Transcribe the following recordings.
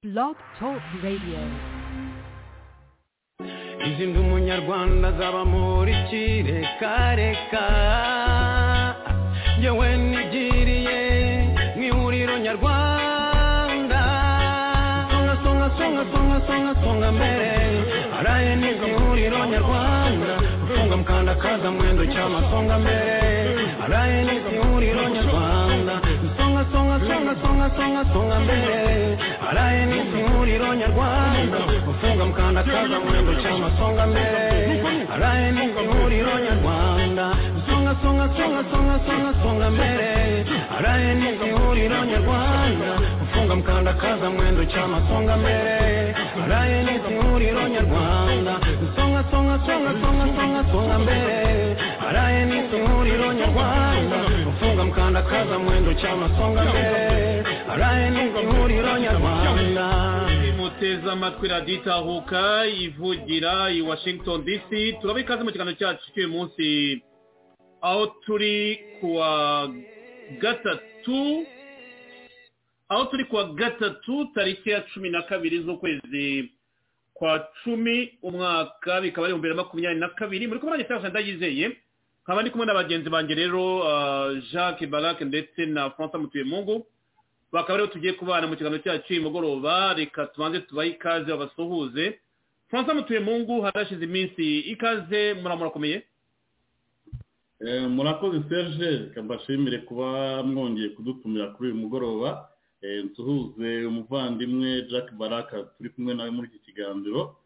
Blog Talk Radio. izindi umunyarwanda azaba muri kirekareka yewe nigiriye mu ihuriro nyarwanda songa songa songa songa songa songa mbere araye niga mu ihuriro nyarwanda ufunga mukanda kaza mwendo cyama songa mbere araye niga mu ihuriro nyarwanda songa songa songa songa songa songa mbere araye niga mu ihuriro nyarwanda ufunga mukanda kaza mwendo cyama songa mbere araye niga mu ihuriro nyarwanda songa songa songa songa songa songa mbere araye niga mu ihuriro nyarwanda ufunga mukanda kaza mwendo cyama songa mbere araye niga mu ihuriro nyarwanda songa songa songa songa songa songa mbere araye niga mu ihuriro nyarwanda ufunga mukanda kaza mwendo cyama songa mbere araye niga mu ihuriro nyarwanda muteze amatwi radiyo itahuka ivugira i washington dc turaba ikaze mu kiganiro cyacu cy'uyu munsi aho turi kuwa gatatu aho turi kuwa gatatu tariki ya cumi na kabiri z'ukwezi kwa cumi umwaka bikaba ari ibihumbi bibiri na makumyabiri na kabiri muri kumwe na leta ndayizeye nkaba ndi kumwe na bagenzi banjye rero ah, jacques barac ndetse na francois mutuyemungu bakaba aribo tugiye kubana mu kiganiro cyacu uyu mugoroba reka tubanze tubahe ikaze babasuhuze francois mutuyemungu harashize iminsi ikaze muramurakomeye Eh, murakoze serge reka mbashimire kuba mwongeye kudutumira kuri uyu mugoroba Eh, nsuhuze umuvandimwe jack baraka turi kumwe nawe muri iki kiganiro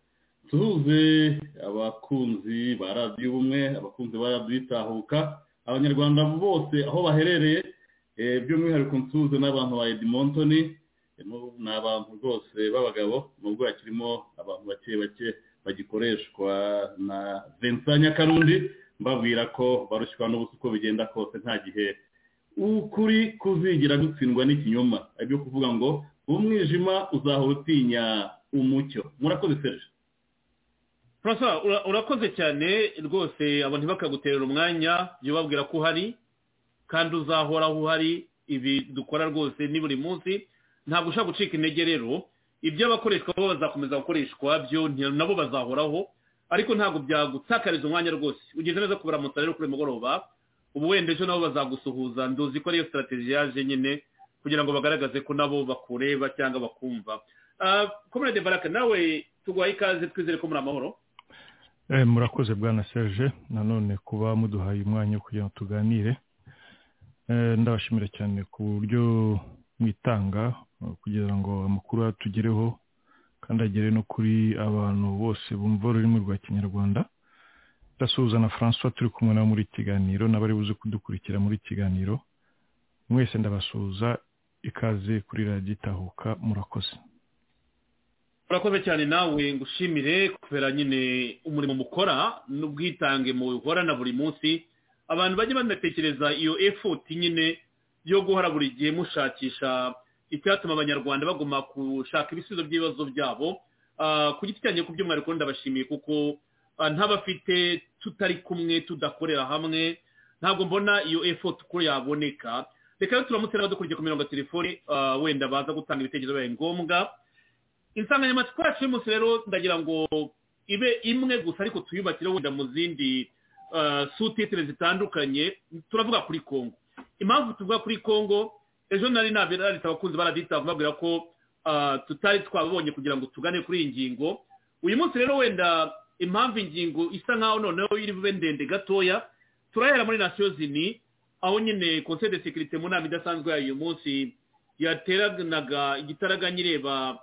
nsuhuze abakunzi ba radiyo ubumwe abakunzi ba radiyo itahuka abanyarwanda bose aho baherereye eh, by'umwihariko nsuhuze n'abantu ba edimontoni ni abantu rwose b'abagabo nubwo hakirimo abantu bake bake bagikoreshwa na vincent nyakarundi mbabwira ko barushywa n'ubusa uko bigenda kose nta gihe ukuri kuzigira gutsindwa n'ikinyoma aribyo kuvuga ngo umwijima uzahora utinya umucyo murakoze serge francois ura- urakoze cyane rwose abantu ntibakaguterera umwanya jya ubabwira ko uhari kandi uzahoraho uhari ibi dukora rwose ni buri munsi ntabwo ushobora gucika intege rero iby'abakoreshwa bo bazakomeza gukoreshwa byo nti- nabo bazahoraho ariko ntabwo byagutakariza umwanya rwose ugeze neza kubaramutsa rero kuri uyu mugoroba ubu wenda ejo nabo bazagusuhuza nduzi ko ariyo sitarategi yaje nyine kugira ngo bagaragaze ko nabo bakureba cyangwa bakumva Ah, comrade baraka nawe tuguhaye ikaze twizere ko muri amahoro Eh, murakoze bwana serge nanone kuba muduhaye umwanya wo kugira ngo tuganire Eh, ndabashimira cyane ku buryo mwitanga eh, kugira ngo amakuru atugereho kandi agere no kuri abantu bose bumva ururimi rwa kinyarwanda ndasuhuza na francois turi kumwe nabo muri iki kiganiro n'abari buze kudukurikira muri iki kiganiro mwese ndabasuhuza ikaze kuri radiyo itahuka murakoze urakoze cyane nawe ngushimire kubera nyine umurimo mukora n'ubwitange muhorana buri munsi abantu bajye banatekereza iyo effort nyine yo guhora buri gihe mushakisha icyatuma abanyarwanda baguma gushaka ibisubizo by'ibibazo byabo Ah, ku giti cyanjye ku by'umwihariko ndabashimiye kuko ah, ntabafite tutari kumwe tudakorera hamwe ntabwo mbona iyo effort uko yaboneka reka rero turamutse n'abadukurikiye ku mirongo ya telefoni ah, wenda baza gutanga ibitekerezo bibaye ngombwa insanganyamatsiko yacu y'umunsi rero ndagira ngo ibe imwe gusa ariko tuyubakire wenda mu zindi sutitire zitandukanye turavuga kuri kongo impamvu tuvuga kuri kongo ejo nari nabiranitse abakunzi baradita babwira ko ah, tutari twabonye kugira ngo tugane kuri iyi ngingo uyu munsi rero wenda impamvu ingingo isa nkaho noneho iri bube ndende gatoya turahera muri nasiyo zini aho nyine conseil de sécurité mu nama idasanzwe yayo uyu munsi yateranaga igitaraganya ireba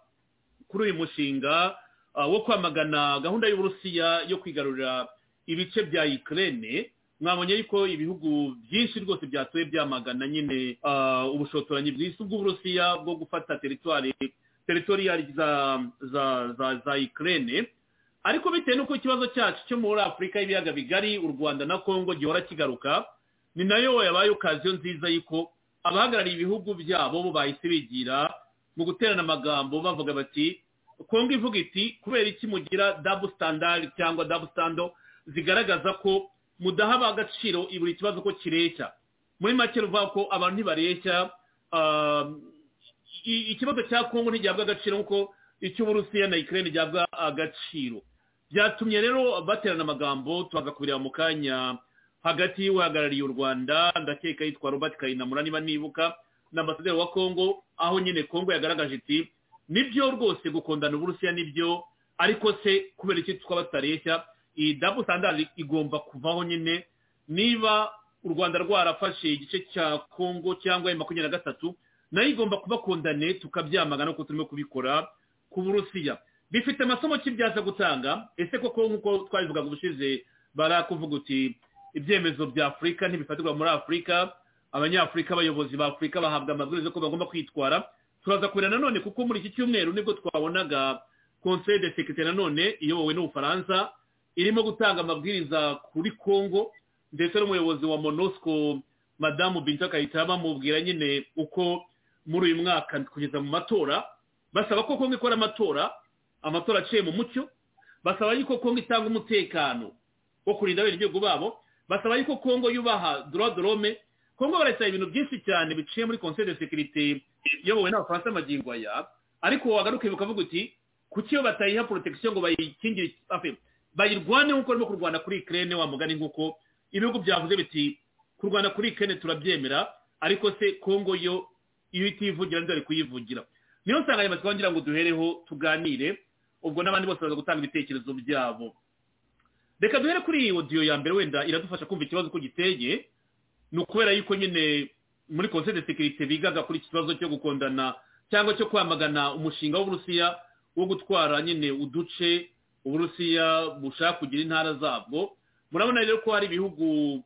kuri uyu mushinga uh, wo kwamagana gahunda y'uburusiya yo kwigarurira ibice bya ukraine mwabonye yuko ibihugu byinshi rwose byatuye byamagana nyine uh, ubushotoranyi bw'isi bw'uburusiya bwo gufata teritwari teritoriyari za, za, za, za ukraine ariko bitewe n'uko ikibazo cyacu cyo muri afurika y'ibiyaga bigari u rwanda na kongo gihora kigaruka ni nayo yabaye okaziyo nziza y'uko abahagarariye ibihugu byabo bo bahise bigira mu guterana amagambo bavuga bati kongo ivuga iti kubera iki mugira dabu sitandari cyangwa dabu sitando zigaragaza ko mudaha agaciro buri kibazo ko kireshya muri make ruvuga ko abantu ntibareshya ah, i- ikibazo cya kongo ntigihabwa agaciro nk'uko icy'uburusiya na ikirere gihabwa agaciro byatumye rero baterana amagambo tubaza kubireba mu kanya hagati y'uhagarariye u rwanda ndakeka yitwa robert kayinamura niba nibuka na ambasaderi wa kongo aho nyine kongo yagaragaje iti nibyo rwose gukundana uburusiya nibyo ariko se kubera iki twaba tutareshya iyi dabu sandari igomba kuvaho nyine niba u rwanda rwarafashe igice cya kongo cyangwa ayo makumyabiri na gatatu nayo igomba kubakundane tukabyamagana kuko turimo kubikora ku burusiya bifite amasomo ki byaza gutanga ese koko nk'uko twabivugaga ubushize barakuvuga uti ibyemezo bya afurika ntibifatirwa muri afurika abanyafurika abayobozi ba afurika bahabwa amabwiriza ko bagomba kwitwara turaza kureba nanone kuko muri iki cyumweru nibwo twabonaga conseil de securite nanone iyobowe n'ubufaransa irimo gutanga amabwiriza kuri congo ndetse n'umuyobozi wa monosco madamu binta kayitaba bamubwira nyine uko muri uyu mwaka kugeza mu matora basaba ko kongo ikora amatora amatora aciye mu mucyo basaba yuko kongo itanga umutekano wo kurinda abenegihugu babo basaba yuko kongo yubaha droit de l'homme kongo barasaba ibintu byinshi cyane biciye muri conseil de sécurité iyobowe n'abafaransa magingo aya ariko wagaruke bukavuga uti kuki iyo batayiha protection ngo bayikingire enfin, bayirwane nk'uko barimo kurwana kuri ukraine wa mugani nk'uko ibihugu byavuze biti kurwana kuri ukraine turabyemera ariko se kongo yo iyo itivugira nzari kuyivugira niyo nsanganyamatsiko ngira ngo duhereho tuganire ubwo n'abandi bose baza gutanga ibitekerezo byabo reka duhere kuri iyi odiyo ya mbere wenda iradufasha kumva ikibazo uko giteye ni ukubera yuko nyine muri conseil de sécurité bigaga kuri iki kibazo cyo gukundana cyangwa cyo kwamagana umushinga w'uburusiya wo gutwara nyine uduce uburusiya bushaka kugira intara zabwo murabona rero ko hari ibihugu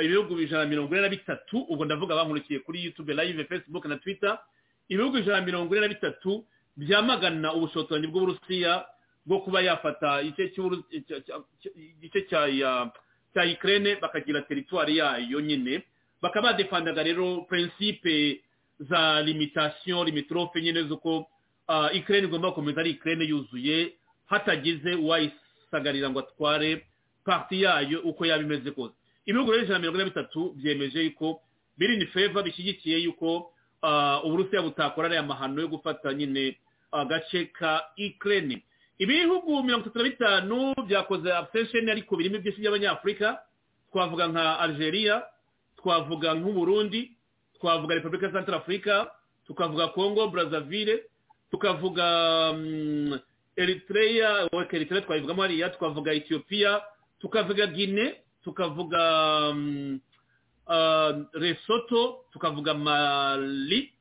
ibihugu ijana na mirongo ine na bitatu ubwo ndavuga bankurikiye kuri youtube live facebook na twitter ibihugu ijana na mirongo ine na bitatu byamagana ubushotoranyi bw'uburusiya bwo kuba yafata igice cy'Uburu- cya- cya- cya- igice cya ya- cya ikirere bakagira teritwari yayo nyine bakaba badefandaga rero prinsipe za limitation limitrofe nyine z'uko ah, ikirere igomba gukomeza ari ikirere yuzuye hatagize uwayisagarira ngo atware parti yayo uko yaba imeze kose ibihugu rero ijana na mirongo ine na bitatu byemeje yuko biri ni feva bishyigikiye yuko ah, uburusiya butakora ariya mahano yo gufata nyine agace ka ikirere ibihugu mirongo itatu na bitanu byakoze absesheni ariko birimo ibyinshi by'abanyafurika twavuga nka algeria twavuga nk'uburundi twavuga repubulika ya central africa tukavuga congo brazzaville tukavuga mm, eritrea we- eritrea twayivugamo hariya tukavuga ethiopia tukavuga guine tukavuga mm, ah, lesotho tukavuga mali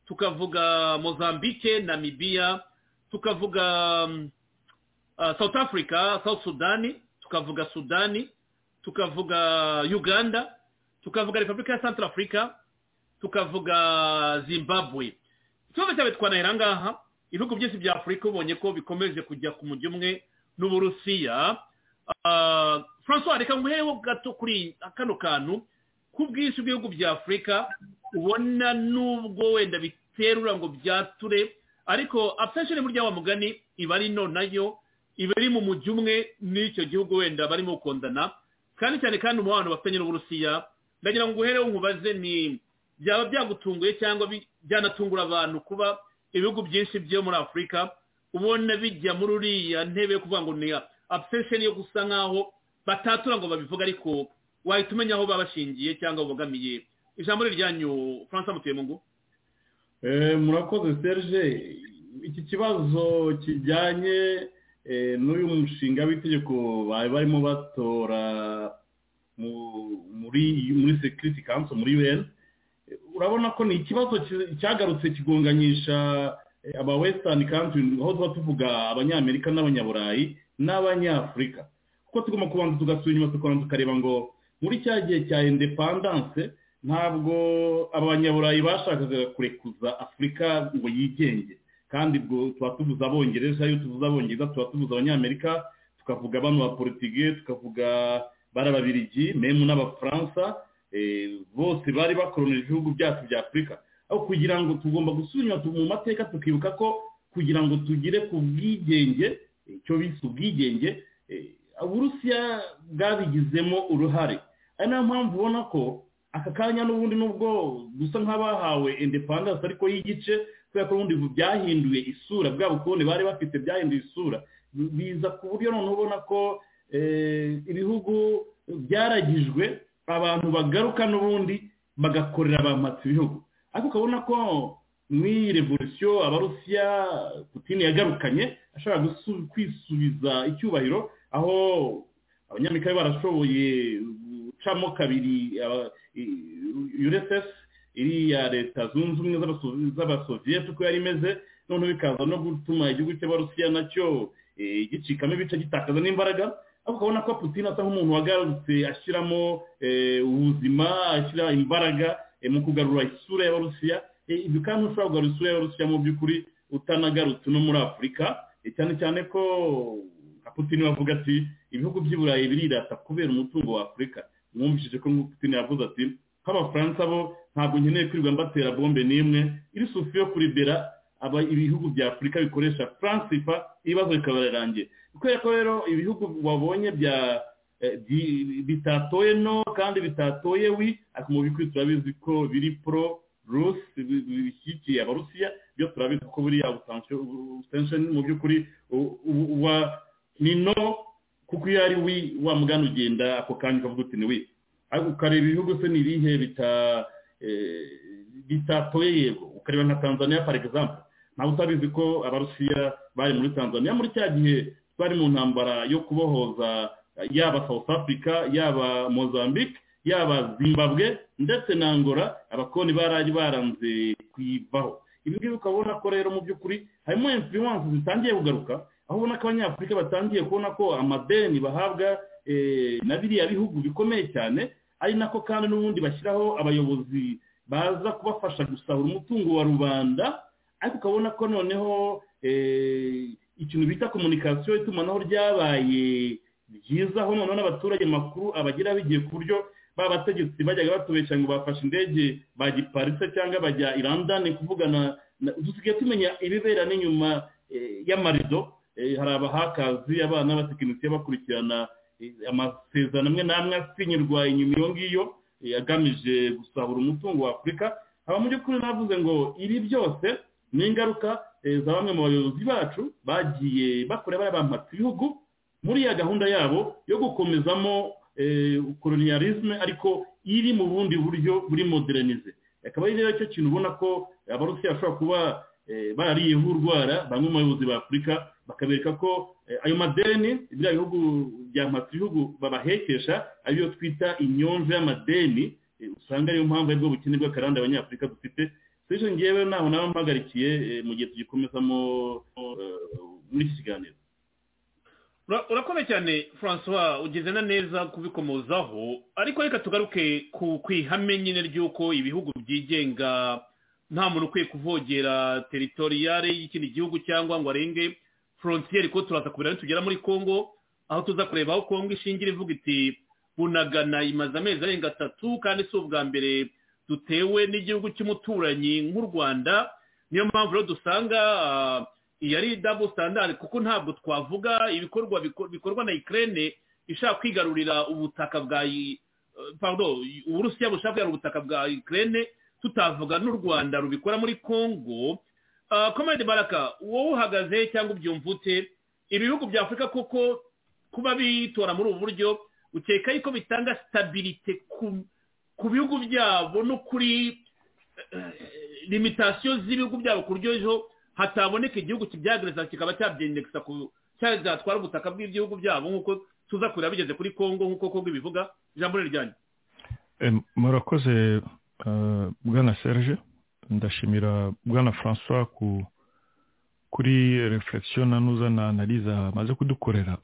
tukavuga mozambique namibia tukavuga mm, ah, south africa south sudani tukavuga sudani tukavuga uganda tukavuga repubulika ya central africa tukavuga zimbabwe ikibazo cyawe twanahera ngaha ibihugu byinshi bya afurika ubonye ko bikomeje kujya ku mujyi umwe n'uburusiya Ah, francois reka nguhereho gato kuri kano kantu k'ubwinshi bw'ibihugu bya afurika ubona nubwo wenda biterura ngo byature ariko absensheni burya wa mugani iba ari nto nayo iba iri mu mujyi umwe n'icyo gihugu wenda barimo gukundana kandi cyane kandi umubano bafitanye n'uburusiya ndagira ngo nguhereho nkubaze ni byaba byagutunguye cyangwa bi- byanatungura abantu kuba ibihugu byinshi byo muri afurika ubona bijya muri uriya ntebe yo kuvuga ngo ni absensheni yo gusa nk'aho batatura ngo babivuge ariko wahita umenya aho baba bashingiye cyangwa babogamiye ijambo ni iryanyu francois mutuyemungu Eh, murakoze serge iki kibazo kijyanye eh, n'uyu mushinga w'itegeko bari barimo batora mu- muri muri security council muri un Eh, urabona ko ni ikibazo ki- cyagarutse kigonganyisha eh, aba western country aho tuba tuvuga abanyamerika n'abanyaburayi n'abanyafurika kuko tugomba kubanza tugasubira inyuma tukabanza tukareba ngo muri cya gihe cya independence ntabwo abanyaburayi bashakaga kurekuza afurika ngo yigenge kandi ubwo tuba tuvuze abongereza iyo tuvuze abongereza tuba tuvuze abanyamerika tukavuga bano ba portugiye tukavuga bari ababirigi memu n'abafaransa eh, bose bari bakorona ibihugu byacu bya afurika aho kugira ngo tugomba gusubira inyuma tu- mu mateka tukibuka ko kugira ngo tugere ku bwigenge icyo bise ubwigenge eh, uburusiya bwabigizemo uruhare ari nayo mpamvu ubona ko aka kanya n'ubundi nubwo dusa nk'abahawe independence ariko y'igice kubera ko ubundi byahinduye isura bwa bukoroni bari bafite byahinduye isura biza ku buryo noneho ubona ko ibihugu byaragijwe abantu bagaruka n'ubundi bagakorera abamatsi ibihugu ariko ukabona ko mu iyi revolisiyo abarusiya putine yagarukanye ashobora kwisubiza icyubahiro aho abanyamerika barashoboye gucamo kabiri ursf iriya leta zunze ubumwe z'abasoviyete uko yari imeze noneho bikaza no gutuma igihugu cy'abarusiya nacyo gicikamo ibice gitakaza n'imbaraga ariko ukabona ko putine asa nk'umuntu wagarutse ashyiramo ubuzima ashyira imbaraga mu kugarura isura y'abarusiya ibi kandi ushobora kugarura isura y'abarusiya mu by'ukuri utanagarutse no muri afurika cyane cyane ko nka putine bavuga ati ibihugu by'i burayi birirata kubera umutungo wa afurika mwumvishije ko putine yavuze ati nk'abafaransa bo ntabwo nkeneye kwirirwa mbatera bombe n'imwe iri sufi yo kuribera ibihugu bya afurika bikoresha faransifa ibibazo bikaba birarangiye kubera ko rero ibihugu wabonye bya bitatoye no kandi bitatoye wi ariko mu by'ukuri turabizi ko biri pro rusi bishyigikiye abarusiya byo turabizi ko buriya butansheni mu by'ukuri uba ni no kuko iyo ari wi wa mugana ugenda ako kanya ukavuga uti ni wi ukareba ibihugu se ni ibihe bitatoye yego ukareba nka tanzania par exemple ntabwo utabizi ko abarusiya bari muri tanzania muri cya gihe bari mu ntambara yo kubohoza yaba south africa yaba mozambique yaba zimbabwe ndetse na angola abakoloni barari baranze kuyivaho ibi ngibi ukabona ko rero mu by'ukuri harimo influence zitangiye kugaruka aho ubona ko abanyafurika batangiye kubona ko amadeni bahabwa na biriya bihugu bikomeye cyane ari nako kandi n'ubundi bashyiraho abayobozi baza kubafasha gusahura umutungo wa rubanda ariko ukabona ko noneho ikintu bita komunikasiyo itumanaho ryabaye byiza aho noneho n'abaturage makuru abagira bigiye ku buryo ba bategetsi bajyaga batubeshya ngo bafashe indege bagiparitse cyangwa bajya i london kuvugana dusigaye tumenya ibibera n'inyuma y'amarido hari abahakazi abana b'abatekinisiye bakurikirana amasezerano amwe n'amwe asinyirwa inyuma iyo ngiyo agamije gusahura umutungo wa afurika aba mu by'ukuri navuze ngo ibi byose ni ingaruka za bamwe mu bayobozi bacu bagiye bakora bayabampatse ibihugu muri iya gahunda yabo yo gukomezamo koloniyarizme ariko iri mu bundi buryo buri modernize akaba ari rero cyo kintu ubona ko abarusiya bashobora kuba barariyeho urwara bamwe mu bayobozi ba afurika bakabereka ko ayo madeni biriya bihugu bya ibihugu babahekesha ariyo twita inyonjo y'amadeni usanga ariyo mpamvu aribwo bukene bw'akarande abanyafurika dufite sije ngewe ntaho nawe mpagarikiye mu gihe tugikomezamo muri iki kiganiro urakomeye cyane francois ugeze na neza kubikomozaho ariko reka tugaruke ku ihame nyine ry'uko ibihugu byigenga nta muntu ukwiye kuvogera teritoriyare y'ikindi gihugu cyangwa ngo arenge forontiyeri ko turaza kubera nitugera muri congo aho tuza kureba aho congo ishingira ivuga iti bunagana imaze amezi arenga atatu kandi si ubwa mbere dutewe n'igihugu cy'umuturanyi nk'u rwanda niyo mpamvu rero dusanga iyi ari dabo sitandari kuko ntabwo twavuga ibikorwa bikorwa na ikirere ishaka kwigarurira ubutaka bwa paburo uburusiya bushaka kwigarura ubutaka bwa ikirere tutavuga n'u rwanda rubikora muri congo komande baraka wowe uhagaze cyangwa ubyumva ute ibihugu bya afurika kuko kuba bitora muri ubu buryo ukeka yuko bitanga sitabirite ku bihugu byabo no kuri limitasiyo z'ibihugu byabo ku buryo ejo hataboneka igihugu kibyagereza kikaba cyabyendekisa ku cyatwara ubutaka bw'ibihugu byabo nk'uko tuza kureba bigeze kuri congo nk'uko congo ibivuga ijambo riryanyu murakoze bwana serge ndashimira bwana francois kuri reflexion nanuza na analize amaze kudukorera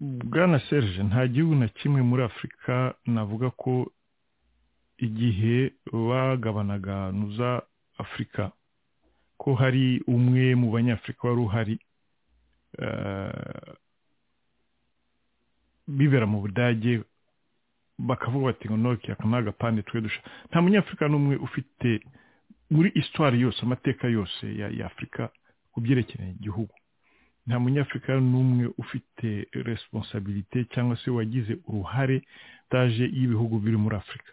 bwana serge nta gihugu na kimwe muri afurika navuga ko igihe bagabanaga nuza afurika ko hari umwe mu banyafurika wari uhari bibera mu budage bakavuga bati ngo noke aka ni agapande twe dusha nta munyafurika n'umwe ufite muri isitwari yose amateka yose ya afurika ku byerekeranye igihugu nta munyafurika n'umwe ufite responsabilite cyangwa se wagize uruhare taje y'ibihugu biri muri afurika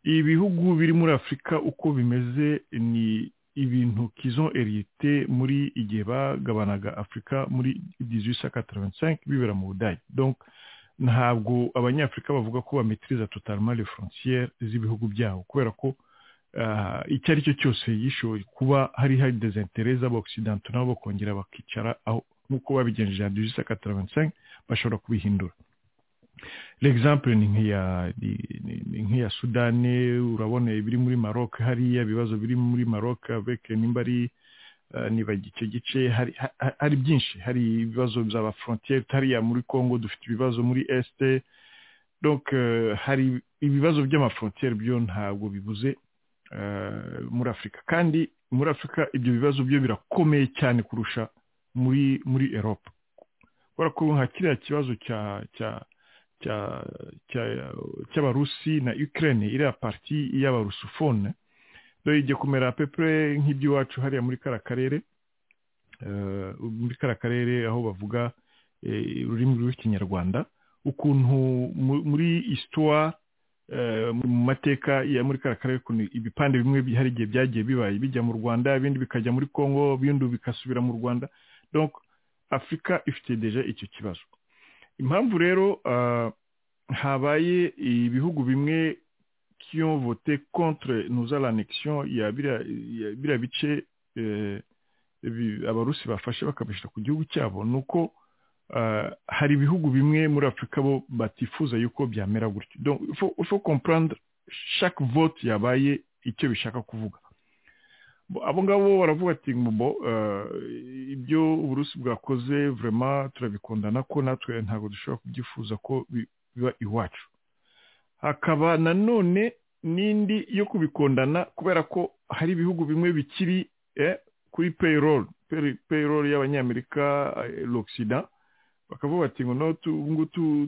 ibihugu biri muri afurika uko bimeze ni ibintu kizo erite muri igihe bagabanaga afurika muri dizwisa kataravansanke bibera mu budage donc ntabwo abanyafurika bavuga ko bamitiriza totalima le frontiere z'ibihugu byabo kubera ko icyo ari cyo cyose yishoboye kuba hari hari desentere z'abakisidanto nabo bakongera bakicara aho nk'uko babigenjeje dizwisa kataravansanke bashobora kubihindura l'exemple ni nk'iya nk'iya sudani urabona ibiri muri maroc hariya ibibazo biri muri maroc beke nimba ari niba icyo gice hari byinshi hari ibibazo by'aba frontiere hariya muri congo dufite ibibazo muri este donc hari ibibazo by'amafrontiere byo ntabwo bibuze muri afurika kandi muri afurika ibyo bibazo byo birakomeye cyane kurusha muri muri erope kubera ko nka kiriya kibazo cya cya cy'abarusi na ukraine iriya pariti y'abarusufone dore ijya kumera pepure nk'iby'iwacu hariya muri kara karere muri kara karere aho bavuga ururimi rw'ikinyarwanda ukuntu muri isitwa mu mateka ya muri kara karere ibipande bimwe hari igihe byagiye bibaye bijya mu rwanda ibindi bikajya muri congo ibindi bigasubira mu rwanda donc afurika ifite deje icyo kibazo impamvu rero habaye ibihugu bimwe kiyo vote contre nuza l'anexion ya biriya bice abarusi bafashe bakabishyira ku gihugu cyabo ni uko hari ibihugu bimwe muri afurika bo batifuza yuko byamera gutyo donc il faut comprendre chaque vote yabaye icyo bishaka kuvuga abo ngabo baravuga ati mbo ibyo uburusi bwakoze vurema turabikundana ko natwe ntabwo dushobora kubyifuza ko biba iwacu hakaba nanone n'indi yo kubikundana kubera ko hari ibihugu bimwe bikiri kuri payroll payroll y'abanyamerika l'oxida bakavuga bati ngo no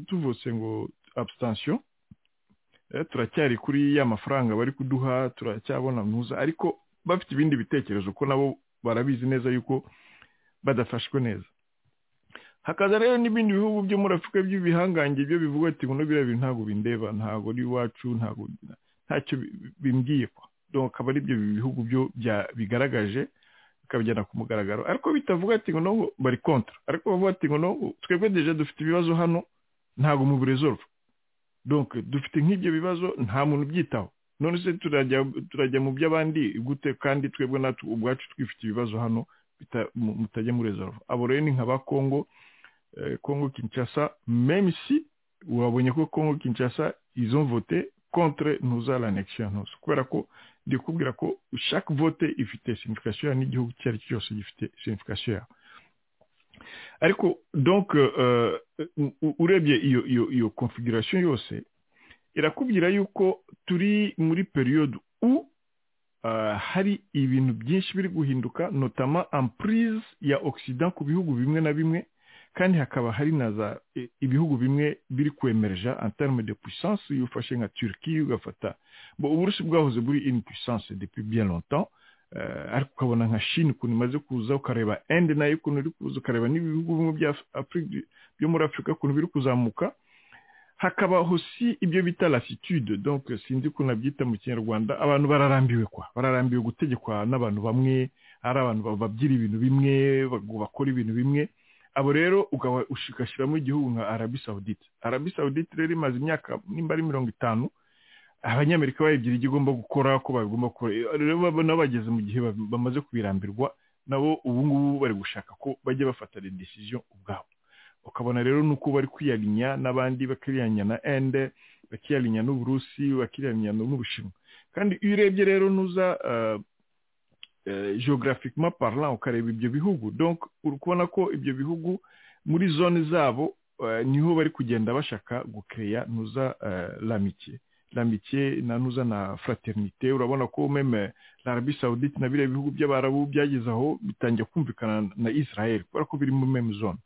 tuvutse ngo absitansiyo turacyari kuri ya mafaranga bari kuduha turacyabona mpuza ariko bafite ibindi bitekerezo ko nabo barabizi neza yuko badafashwe neza hakaza rero n'ibindi bihugu byo muri afurika by'ibihangange byo bivuga ati ngo biriya bintu ntabwo bindeba ntabwo ari iwacu ntabwo ntacyo bimbwiye ko akaba ari byo bihugu byo bigaragaje bikabijyana ku mugaragaro ariko bitavuga ati ngo ntabwo bari kontra ariko bavuga ati ngo ntabwo twebwe deje dufite ibibazo hano ntabwo mu burezoro donke dufite nk'ibyo bibazo nta muntu ubyitaho none se turajya mu by'abandi gute kandi twebwe natwe ubwacu twifite ibibazo hano mutajya muri rezerva abo rero ni nka ba kongo kongo kinshasa meme si wabonye ko kongo kinshasa izo vote contre nuza l'anexion ntuza kubera ko ndi kubwira ko chaque vote ifite signification n'igihugu icyo ari cyo cyose gifite signification ariko donc urebye iyo iyo iyo configuration yose irakubwira yuko turi muri periyode u hari ibintu byinshi biri guhinduka notama ampurize ya oxida ku bihugu bimwe na bimwe kandi hakaba hari na za ibihugu bimwe biri kwemereja antarme de puissance iyo ufashe nka turiki ugafata uburusi bwahoze buri in puissance depuis bien longtemps ariko ukabona nka shini ukuntu imaze kuza ukareba ende nayo ukuntu iri kuza ukareba n'ibihugu bimwe byo muri afurika ukuntu biri kuzamuka hakaba hosi ibyo bita lasitude donc sinzi ko nabyita mu kinyarwanda abantu bararambiwe kwa bararambiwe gutegekwa n'abantu bamwe ari abantu babyira ibintu bimwe bakora ibintu bimwe abo rero ukaba ugashyiramo igihugu nka arabi sawudite arabi sawudite rero imaze imyaka nimba ari mirongo itanu abanyamerika bayigira ibyo igomba gukora ko bagomba gukora rero nabo bageze mu gihe bamaze kubirambirwa nabo ubu ngubu bari gushaka ko bajya bafata decision ubwabo ukabona rero nuko bari kwiyarinya n'abandi bakiriyanya na ende bakiyarinya n'uburusi bakiriyanya n'ubushinwa kandi iyo urebye rero nuza geographicement parlant ukareba ibyo bihugu donc uri kubona ko ibyo bihugu muri zone zabo niho bari kugenda bashaka gukeya nuza l'amitié l'amitié na nuza na fraternité urabona ko meme l'Arabie Saoudite na biriya bihugu by'abarabu byageze aho bitangiye kumvikana na Israel kubera ko biri muri meme zone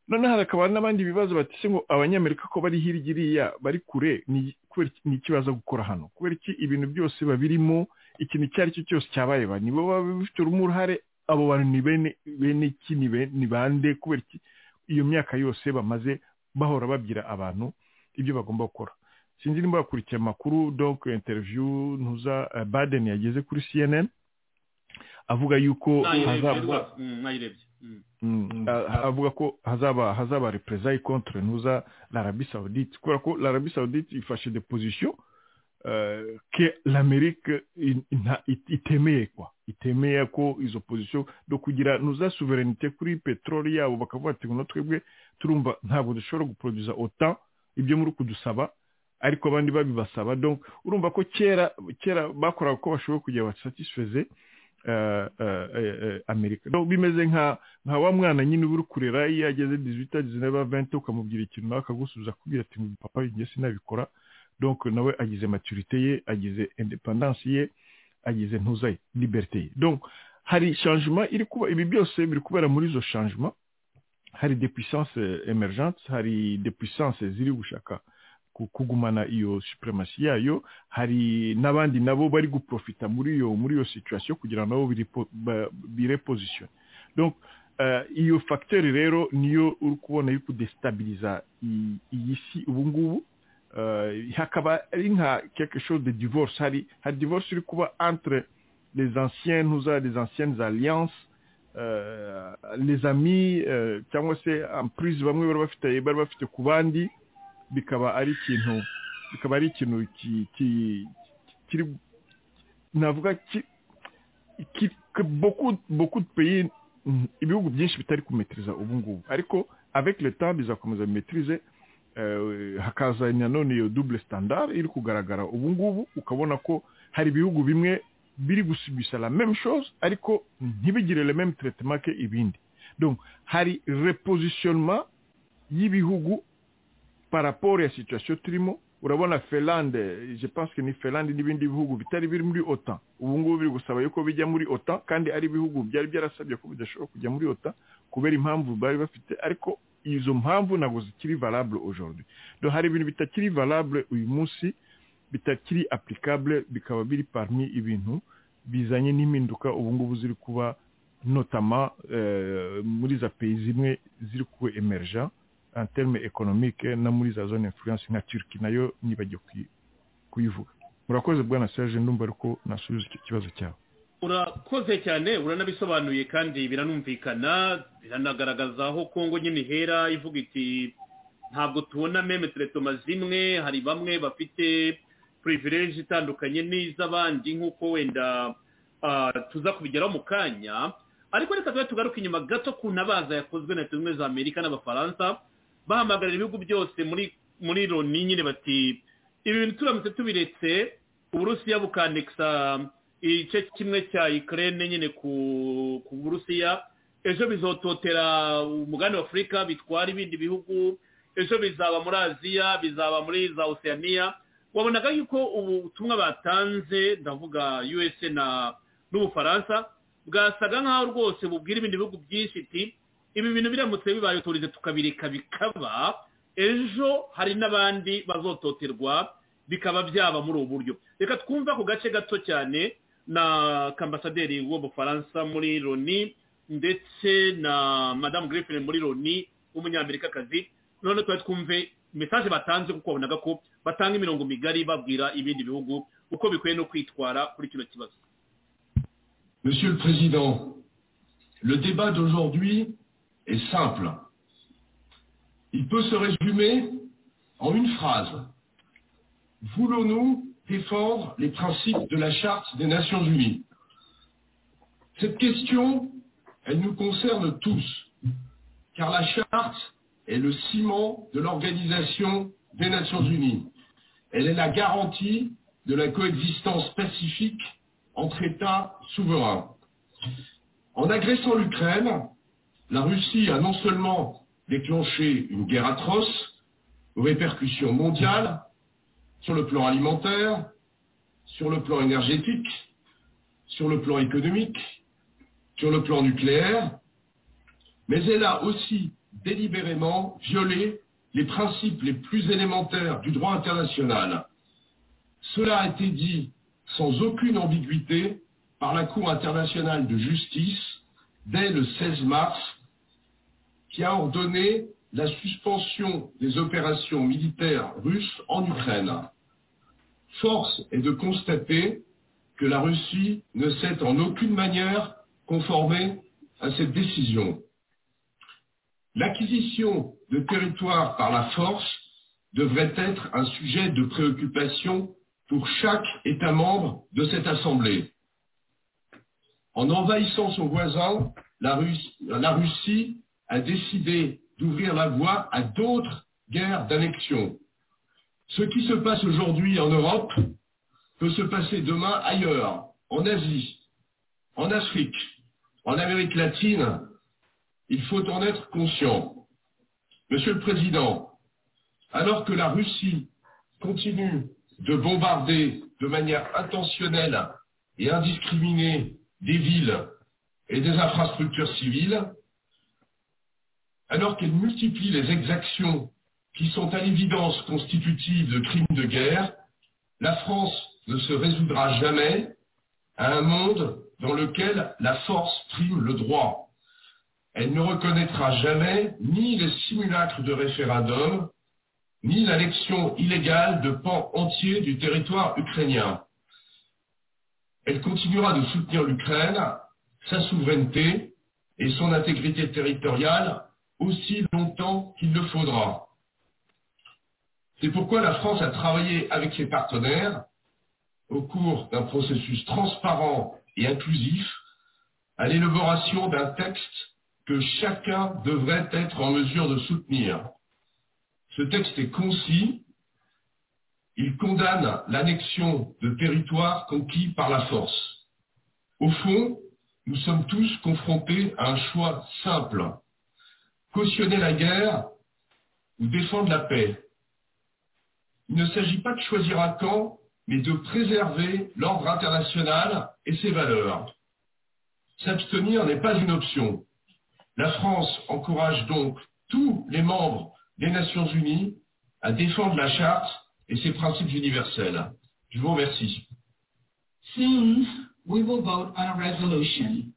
noneho hakaba n'abandi bibazo batise ngo abanyamerika ko bari hirya iriya bari kure ni ikibazo gukora hano kubera iki ibintu byose babirimo ikintu icyo ari cyo cyose cyabayeba nibo baba bifitemo uruhare abo bantu ni bene iki ni bande kubera iki iyo myaka yose bamaze bahora babwira abantu ibyo bagomba gukora sinzi nimba wakurikiye amakuru donc interview ntuza eh, baden yageze kuri cnn avuga yuko hazaba Nayirebye, mm, nayirebye Mm. Mm, a- avuga ko hazaba hazaba represailles contre nuza l'Arabie Saoudite kubera ko l'Arabie Saoudite ifashe des positions euh, que l'Amérique in- ina- it- itemeye kwa itemeye ko izo position do kugira nuza souveraineté kuri petroli yabo bakavuga ati ngo twebwe turumva ntabwo dushobora guproduza autant ibyo muri kudusaba ariko abandi babibasaba donc urumva ko kera kera bakoraga uko bashoboye kugira basatisfeze eh, eh, eh, eh, amerika Donc, bimeze nka nka wa mwana nyine uba uri kurera iyo ageze 18 19 20 ukamubwira ikintu nawe akagusubiza akubwira ati ngo papa njye sinabikora donc nawe agize maturité ye agize independance ye agize ntuza ye liberté ye donc hari changement iri kuba ibi byose biri kubera muri izo changement hari des puissances eh, emergentes hari des puissances ziri gushaka ku- kugumana iyo supremacy yayo hari n'abandi nabo bari guprofita muri iyo muri iyo situation kugira ngo nabo biripo- ba- bireposition donc eh, iyo facteur rero niyo uri kubona iri kudestabiliza i- iyi si ubu ngubu Eh, hakaba ari nka quelque chose de divorce hari hari divorce iri kuba entre les anciens ntuza les anciennes alliances euh, les amis euh, cyangwa se emprise bamwe bari bafite bari bafite ku bandi bikaba ari ikintu bikaba ari ikintu ki- ki- kiri navuga ki- ki- que beaucoup beaucoup de pays mm, ibihugu byinshi bitari kumetiriza ubu ngubu ariko avec le temps bizakomeza bimetirize eh, hakaza nanone iyo double standard iri kugaragara ubu ngubu ukabona ko hari ibihugu bimwe biri gusubisha la même chose ariko ntibigire le même traitement que ibindi donc hari repositionnement y'ibihugu par rapport ya situation turimo urabona Finlande je pense que ni Finlande n'ibindi bihugu bitari biri muri OTAN ubu ngubu biri gusaba yuko bijya muri OTAN kandi ari ibihugu byari byarasabye ko bidashobora kujya muri OTAN kubera impamvu bari bafite ariko izo mpamvu ntabwo zikiri valable aujourd'hui donc hari ibintu bitakiri valable uyu munsi bitakiri applicable bikaba biri parmi ibintu bizanye n'impinduka ubu ngubu ziri kuba notama eh, muri za pays zimwe ziri ku emerja en terme économique no muri za zone influence nka Turkey nayo nibagiye kuyi- kuyivuga murakoze bwana Serge ndumva ariko nasubiza icyo kibazo cyawe urakoze cyane uranabisobanuye kandi biranumvikana biranagaragaza aho kongo nyine ihera ivuga iti ntabwo tubona meme teretoma zimwe hari bamwe bafite purivileje itandukanye n'iz'abandi nk'uko wenda ah, tuza kubigeraho mu kanya ariko reka tube tugaruke inyuma gato ku ntabaza yakozwe na leta zunze ubumwe za amerika n'abafaransa bahamagarira ibihugu byose muri muri loni nyine bati ibi bintu turamutse tubiretse uburusiya bukanekisa igice kimwe cya ikirere nyine ku ku burusiya ejo bizototera umugani wa afurika bitwara ibindi bihugu ejo bizaba muri aziya bizaba muri za oceania wabonaga yuko ubutumwa batanze ndavuga usa na n'ubufaransa bwasaga nk'aho rwose bubwira ibindi bihugu byinshi iti ibi bintu biramutse bibaye turize tukabireka bikaba ejo hari n'abandi bazototerwa bikaba byaba muri ubu buryo reka twumva ku gace gato cyane na kambasaderi w'ubufaransa muri loni ndetse na madamu griffin muri loni w'umunyamerikakazi none twari twumve mesaje batanze kuko babonaga ko batanga imirongo migari babwira ibindi bihugu uko bikwiye no kwitwara kuri kino kibazo Monsieur le Président, le débat d'aujourd'hui est simple. Il peut se résumer en une phrase. Voulons-nous défendre les principes de la Charte des Nations Unies Cette question, elle nous concerne tous, car la Charte est le ciment de l'Organisation des Nations Unies. Elle est la garantie de la coexistence pacifique entre États souverains. En agressant l'Ukraine, la Russie a non seulement déclenché une guerre atroce aux répercussions mondiales sur le plan alimentaire, sur le plan énergétique, sur le plan économique, sur le plan nucléaire, mais elle a aussi délibérément violé les principes les plus élémentaires du droit international, cela a été dit sans aucune ambiguïté par la Cour internationale de justice dès le 16 mars, qui a ordonné la suspension des opérations militaires russes en Ukraine. Force est de constater que la Russie ne s'est en aucune manière conformée à cette décision. L'acquisition de territoires par la force devrait être un sujet de préoccupation pour chaque État membre de cette Assemblée. En envahissant son voisin, la Russie, la Russie a décidé d'ouvrir la voie à d'autres guerres d'annexion. Ce qui se passe aujourd'hui en Europe peut se passer demain ailleurs, en Asie, en Afrique, en Amérique latine. Il faut en être conscient. Monsieur le Président, alors que la Russie continue de bombarder de manière intentionnelle et indiscriminée des villes et des infrastructures civiles, alors qu'elle multiplie les exactions qui sont à l'évidence constitutives de crimes de guerre, la France ne se résoudra jamais à un monde dans lequel la force prime le droit. Elle ne reconnaîtra jamais ni les simulacres de référendum, ni l'annexion illégale de pans entiers du territoire ukrainien. Elle continuera de soutenir l'Ukraine, sa souveraineté et son intégrité territoriale aussi longtemps qu'il le faudra. C'est pourquoi la France a travaillé avec ses partenaires au cours d'un processus transparent et inclusif à l'élaboration d'un texte que chacun devrait être en mesure de soutenir. Ce texte est concis. Il condamne l'annexion de territoires conquis par la force. Au fond, nous sommes tous confrontés à un choix simple cautionner la guerre ou défendre la paix. Il ne s'agit pas de choisir un camp, mais de préserver l'ordre international et ses valeurs. S'abstenir n'est pas une option. La France encourage donc tous les membres des Nations Unies à défendre la charte et ses principes universels. Je vous remercie. Soon we will vote on a resolution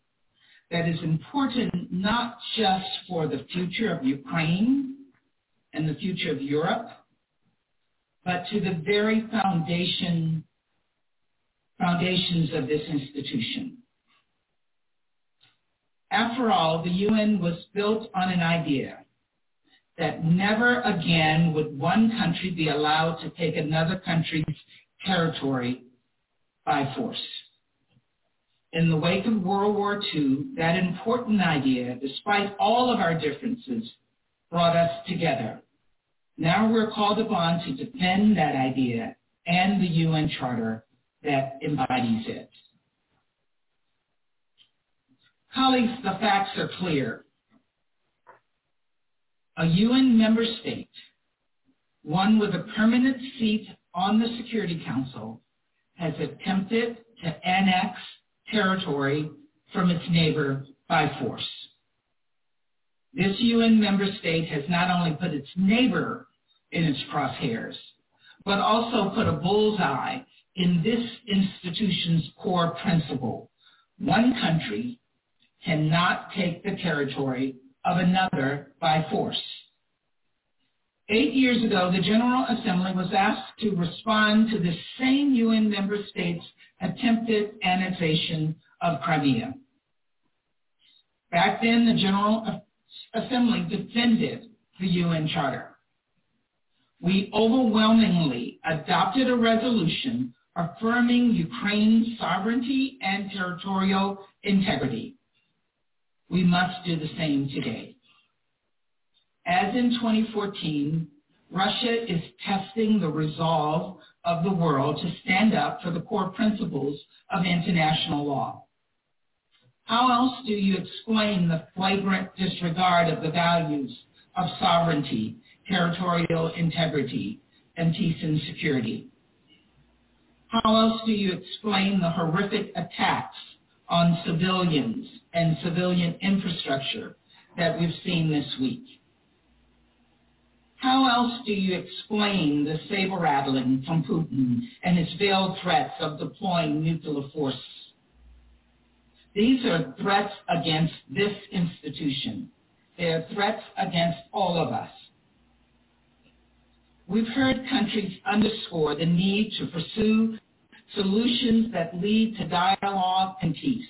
that is important not just for the future of Ukraine and the future of Europe, but to the very foundation, foundations of this institution. After all, the UN was built on an idea that never again would one country be allowed to take another country's territory by force. In the wake of World War II, that important idea, despite all of our differences, brought us together. Now we're called upon to defend that idea and the UN Charter that embodies it. Colleagues, the facts are clear. A UN member state, one with a permanent seat on the Security Council, has attempted to annex territory from its neighbor by force. This UN member state has not only put its neighbor in its crosshairs, but also put a bullseye in this institution's core principle. One country cannot take the territory of another by force. Eight years ago, the General Assembly was asked to respond to the same UN member states' attempted annexation of Crimea. Back then, the General Assembly defended the UN Charter. We overwhelmingly adopted a resolution affirming Ukraine's sovereignty and territorial integrity. We must do the same today. As in 2014, Russia is testing the resolve of the world to stand up for the core principles of international law. How else do you explain the flagrant disregard of the values of sovereignty, territorial integrity, and peace and security? How else do you explain the horrific attacks on civilians and civilian infrastructure that we've seen this week? How else do you explain the saber rattling from Putin and his veiled threats of deploying nuclear force? These are threats against this institution, They are threats against all of us. We've heard countries underscore the need to pursue solutions that lead to dialogue and peace.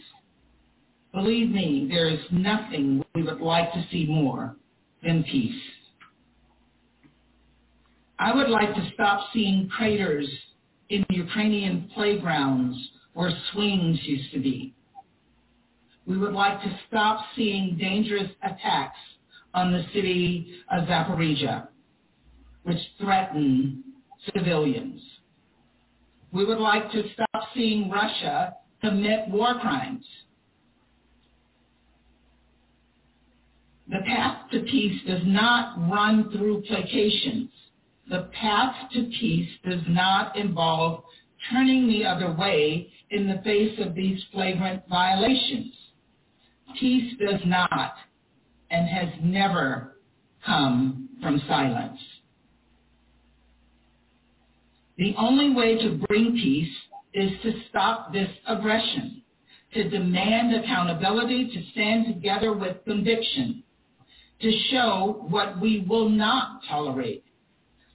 Believe me, there is nothing we would like to see more than peace. I would like to stop seeing craters in Ukrainian playgrounds where swings used to be. We would like to stop seeing dangerous attacks on the city of Zaporizhia, which threaten civilians. We would like to stop seeing Russia commit war crimes. The path to peace does not run through placations. The path to peace does not involve turning the other way in the face of these flagrant violations. Peace does not and has never come from silence. The only way to bring peace is to stop this aggression, to demand accountability, to stand together with conviction, to show what we will not tolerate.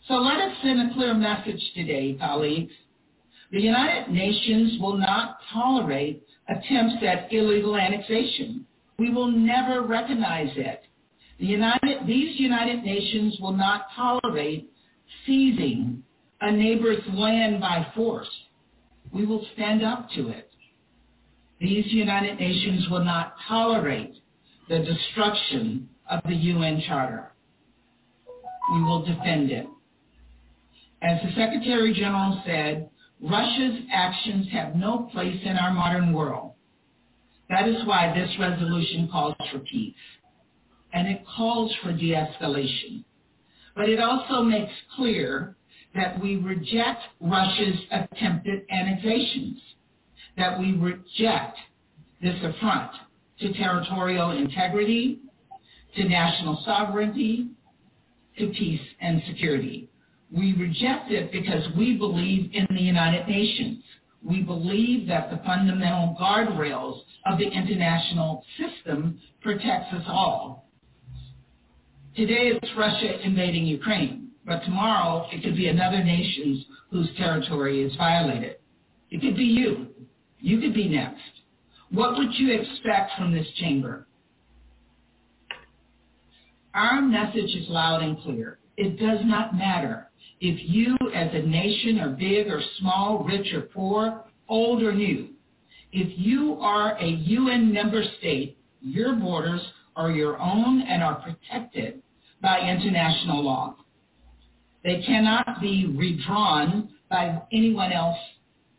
So let us send a clear message today, colleagues. The United Nations will not tolerate attempts at illegal annexation. We will never recognize it. The United, these United Nations will not tolerate seizing a neighbor's land by force. We will stand up to it. These United Nations will not tolerate the destruction of the UN Charter. We will defend it. As the Secretary General said, Russia's actions have no place in our modern world. That is why this resolution calls for peace. And it calls for de-escalation. But it also makes clear that we reject Russia's attempted annexations, that we reject this affront to territorial integrity, to national sovereignty, to peace and security. We reject it because we believe in the United Nations. We believe that the fundamental guardrails of the international system protects us all. Today it's Russia invading Ukraine, but tomorrow it could be another nation whose territory is violated. It could be you. You could be next. What would you expect from this chamber? Our message is loud and clear. It does not matter if you as a nation are big or small, rich or poor, old or new. If you are a UN member state, your borders are your own and are protected by international law. They cannot be redrawn by anyone else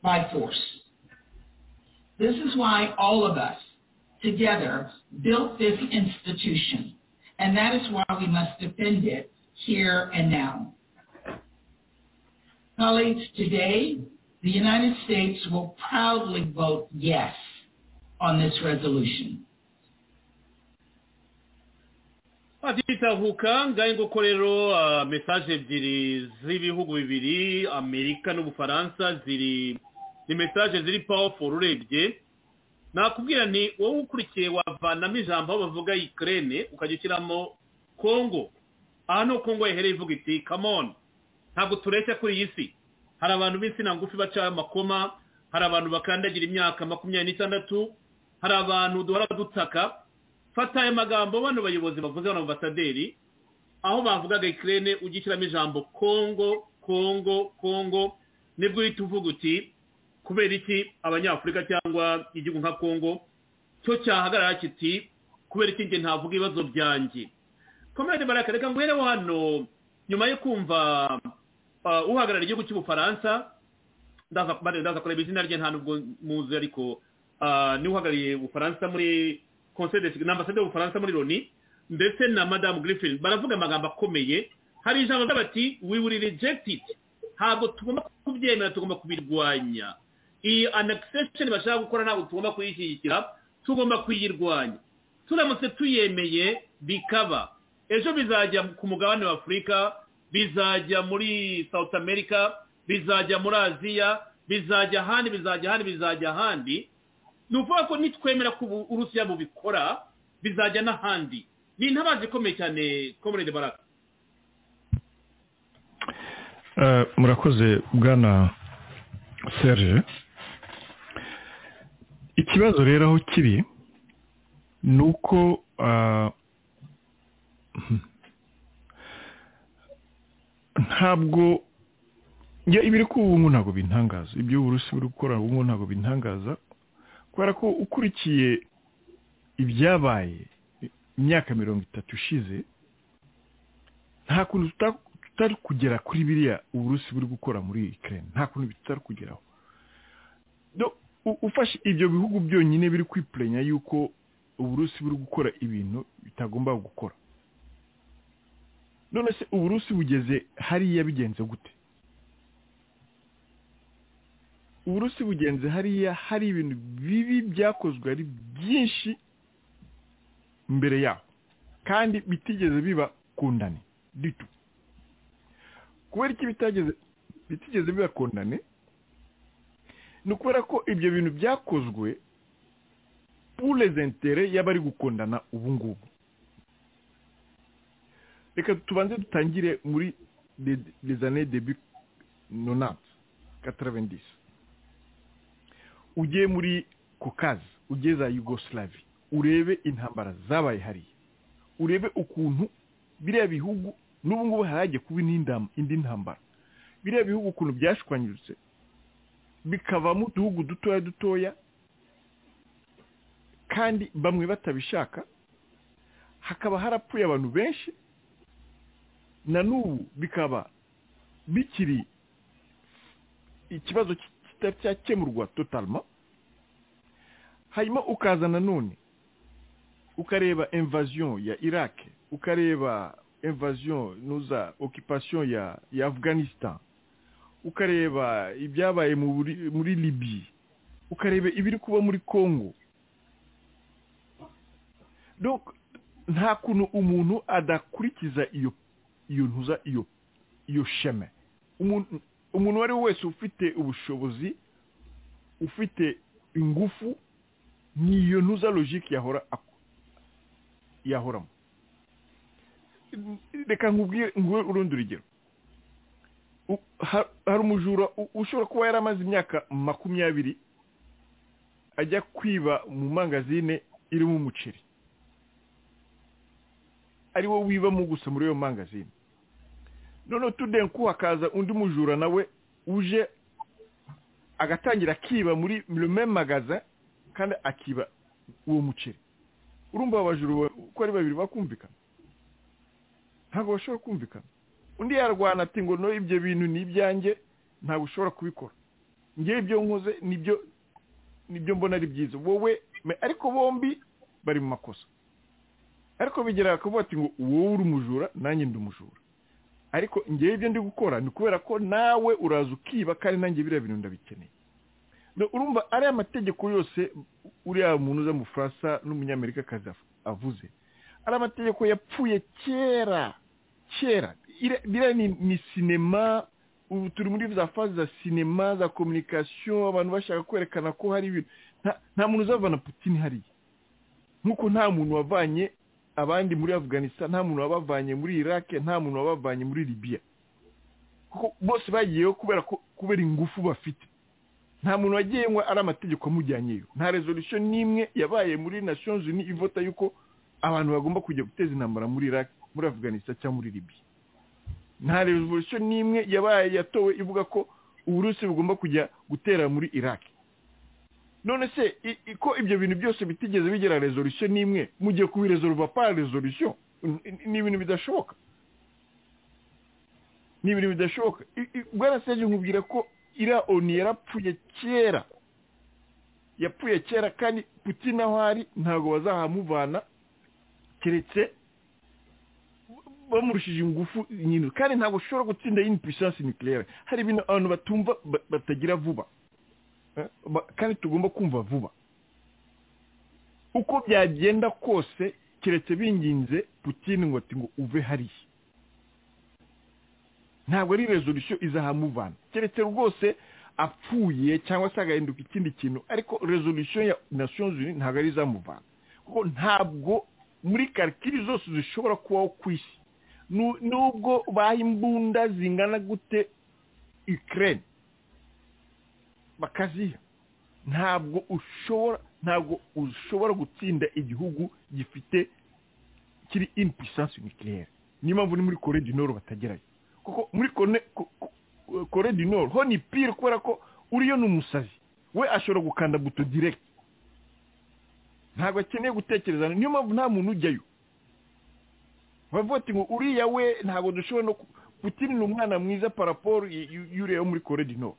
by force. This is why all of us together built this institution, and that is why we must defend it here and now. Colleagues, today, the United States will proudly vote yes on this resolution. atitahuka ngahe nguko rero mesaje ebyiri z'ibihugu bibiri amerika n'ubufaransa ziri ni mesaje ziri powerful urebye nakubwira ni wowe ukurikiye wavanamo ijambo aho bavuga ikirere ukajya ushyiramo kongo aha ni uko ngo yahereye ivuga iti kamoni ntabwo tureshya kuri iyi si hari abantu b'insina ngufi baca amakoma hari abantu bakandagira imyaka makumyabiri n'itandatu hari abantu duhora dutaka fata aya magambo bano bayobozi bavuze hano ambasaderi aho bavugaga ikirere ujya ushyiramo ijambo kongo kongo kongo nibwo uhita uvuga uti kubera iki abanyafurika cyangwa igihugu nka kongo cyo cyahagarara kiti kubera iki njye ntavuga ibibazo byanjye komedi baraka reka nguhereho hano nyuma yo kumva uhagarariye igihugu cy'ubufaransa ndaza kureba izina rye nta nubwo muzi ariko niwe uhagarariye ubufaransa muri ni ambasade y'ubufaransa muri loni ndetse na madamu griffin baravuga amagambo akomeye hari ijambo bati we will reject it ntabwo tugomba kubyemera tugomba kubirwanya iyi annexation bashaka gukora ntabwo tugomba kuyishyigikira tugomba kuyirwanya turamutse tuyemeye bikaba ejo bizajya ku mugabane wa afurika bizajya muri south america bizajya muri aziya bizajya ahandi bizajya ahandi bizajya ahandi ni ukuvuga ko nitwemera ko uburusiya bubikora bizajya n'ahandi ni intabazi ikomeye cyane komerede baraka murakoze bwana serge ikibazo rero aho kiri ni uko ntabwo ibiri kuba ubu ntabwo bintangaza ibyo uburusi buri gukora ubu ntabwo bintangaza kubera ko ukurikiye ibyabaye imyaka mirongo itatu ishize nta kuntu tutari kugera kuri biriya uburusi buri gukora muri ikirere nta kuntu tutari kugeraho ufashe ibyo bihugu byonyine biri kwipurenya yuko uburusi buri gukora ibintu bitagomba gukora none se uburusi bugeze hariya bigenze gute uburusi bugenze hariya hari ibintu bibi byakozwe ari byinshi mbere yaho kandi bitigeze biba kundane ditu kubera iki bitigeze biba kundane ni ukubera ko ibyo bintu byakozwe purezentere y'abari gukundana ubu ngubu reka tubanze dutangire muri rezane debi nonati kataravendisi ugiye muri kokazi ugeze za yugosilavi urebe intambara zabaye hariya urebe ukuntu biriya bihugu n'ubu ngubu harajya kuba indi ntambara biriya bihugu ukuntu byashwanyiritse bikava mu duhugu dutoya dutoya kandi bamwe batabishaka hakaba harapfuye abantu benshi na n'ubu bikaba bikiri ikibazo kitacyakemurwa totalma hanyuma ukaza nanone ukareba invasion ya iraq ukareba invasion nuza occupation ya ya afghanistan ukareba ibyabaye muri libye ukareba ibiri kuba muri congo donc nta kuntu umuntu adakurikiza iyo iyo ntuza iyo iyo sheme umuntu uwo ari we wese ufite ubushobozi ufite ingufu ni iyo ntuza logike yahora yahoramo reka nkubwire urundi rugero hari umujura ushobora kuba yaramaze imyaka makumyabiri ajya kwiba mu mangazine irimo umuceri ari wo wibamo gusa muri iyo mangazine noneho tudenku hakaza undi mujura nawe uje agatangira akiba muri magaza kandi akiba uwo muceri urumva abajura uko ari babiri bakumvikana ntabwo bashobora kumvikana undi yarwana ati ngo no ibyo bintu ni ibyanjye ntabwo ushobora kubikora ngewe ibyo nkoze nibyo nibyo mbona ari byiza wowe ariko bombi bari mu makosa ariko bigera bakavuga ati ngo wowe uri umujura nanjye ndi umujura ariko ngewe ibyo ndi gukora ni kubera ko nawe uraza ukiba kandi nanjye biriya bintu ndabikeneye urumva ariya amategeko yose uriya muntu uza mu Faransa n'umunyamerikakazi avuze ari amategeko yapfuye kera kera biriya ni sinema ubu turi muri za faze za sinema za kominikasiyo abantu bashaka kwerekana ko hari ibintu nta muntu uzavana Putin hariya nk'uko nta muntu wavanye abandi muri afganistan nta muntu wabavanye muri irake nta muntu wabavanye muri libiya kuko bose bagiyeho kubera kubera ingufu bafite nta muntu wagenwe ari amategeko amujyanyeyo nta resolution n'imwe yabaye muri nations unies ivota yuko abantu bagomba kujya guteza intambara muri iraq muri afganistan cyangwa muri libya nta resolution n'imwe yabaye yatowe ivuga ko uburusi bugomba kujya gutera muri iraq none se ko ibyo bintu byose bitigeze bigera resolution n'imwe mugiye kubirezoruva para resolution ni ibintu bidashoboka ni ibintu bidashoboka bwaraseje nkubwira ko iriya oni yarapfuye kera yapfuye kera kandi putina aho ari ntabwo bazahamuvana keretse bamurushije ingufu nyine kandi ntabwo ushobora gutsinda yini puissance nucleaire hari ibintu abantu batumva batagira vuba kandi tugomba kumva vuba uko byagenda kose keretse binginze putina ngo ati ngo uve hariya ntabwo ari resolution izahamuvana keretse rwose apfuye cyangwa se agahinduka ikindi kintu ariko resolution ya nations unies ntabwo ari izamuvana kuko ntabwo muri karikiri zose zishobora kubaho ku isi nubwo baha imbunda zingana gute ikirere bakaziha ntabwo ushobora ntabwo ushobora gutsinda igihugu gifite kiri in puissance nucléaire niyo mpamvu ni muri kore du nord batagerayo kuko muri kore du nord ho ni pire kubera ko uriyo ni umusazi we ashobora gukanda buto direct ntabwo akeneye gutekereza niyo mpamvu nta muntu ujyayo bavuga ngo uriya we ntabwo dushobora no Putin ni umwana mwiza paraporo y'uriya wo muri kore du nord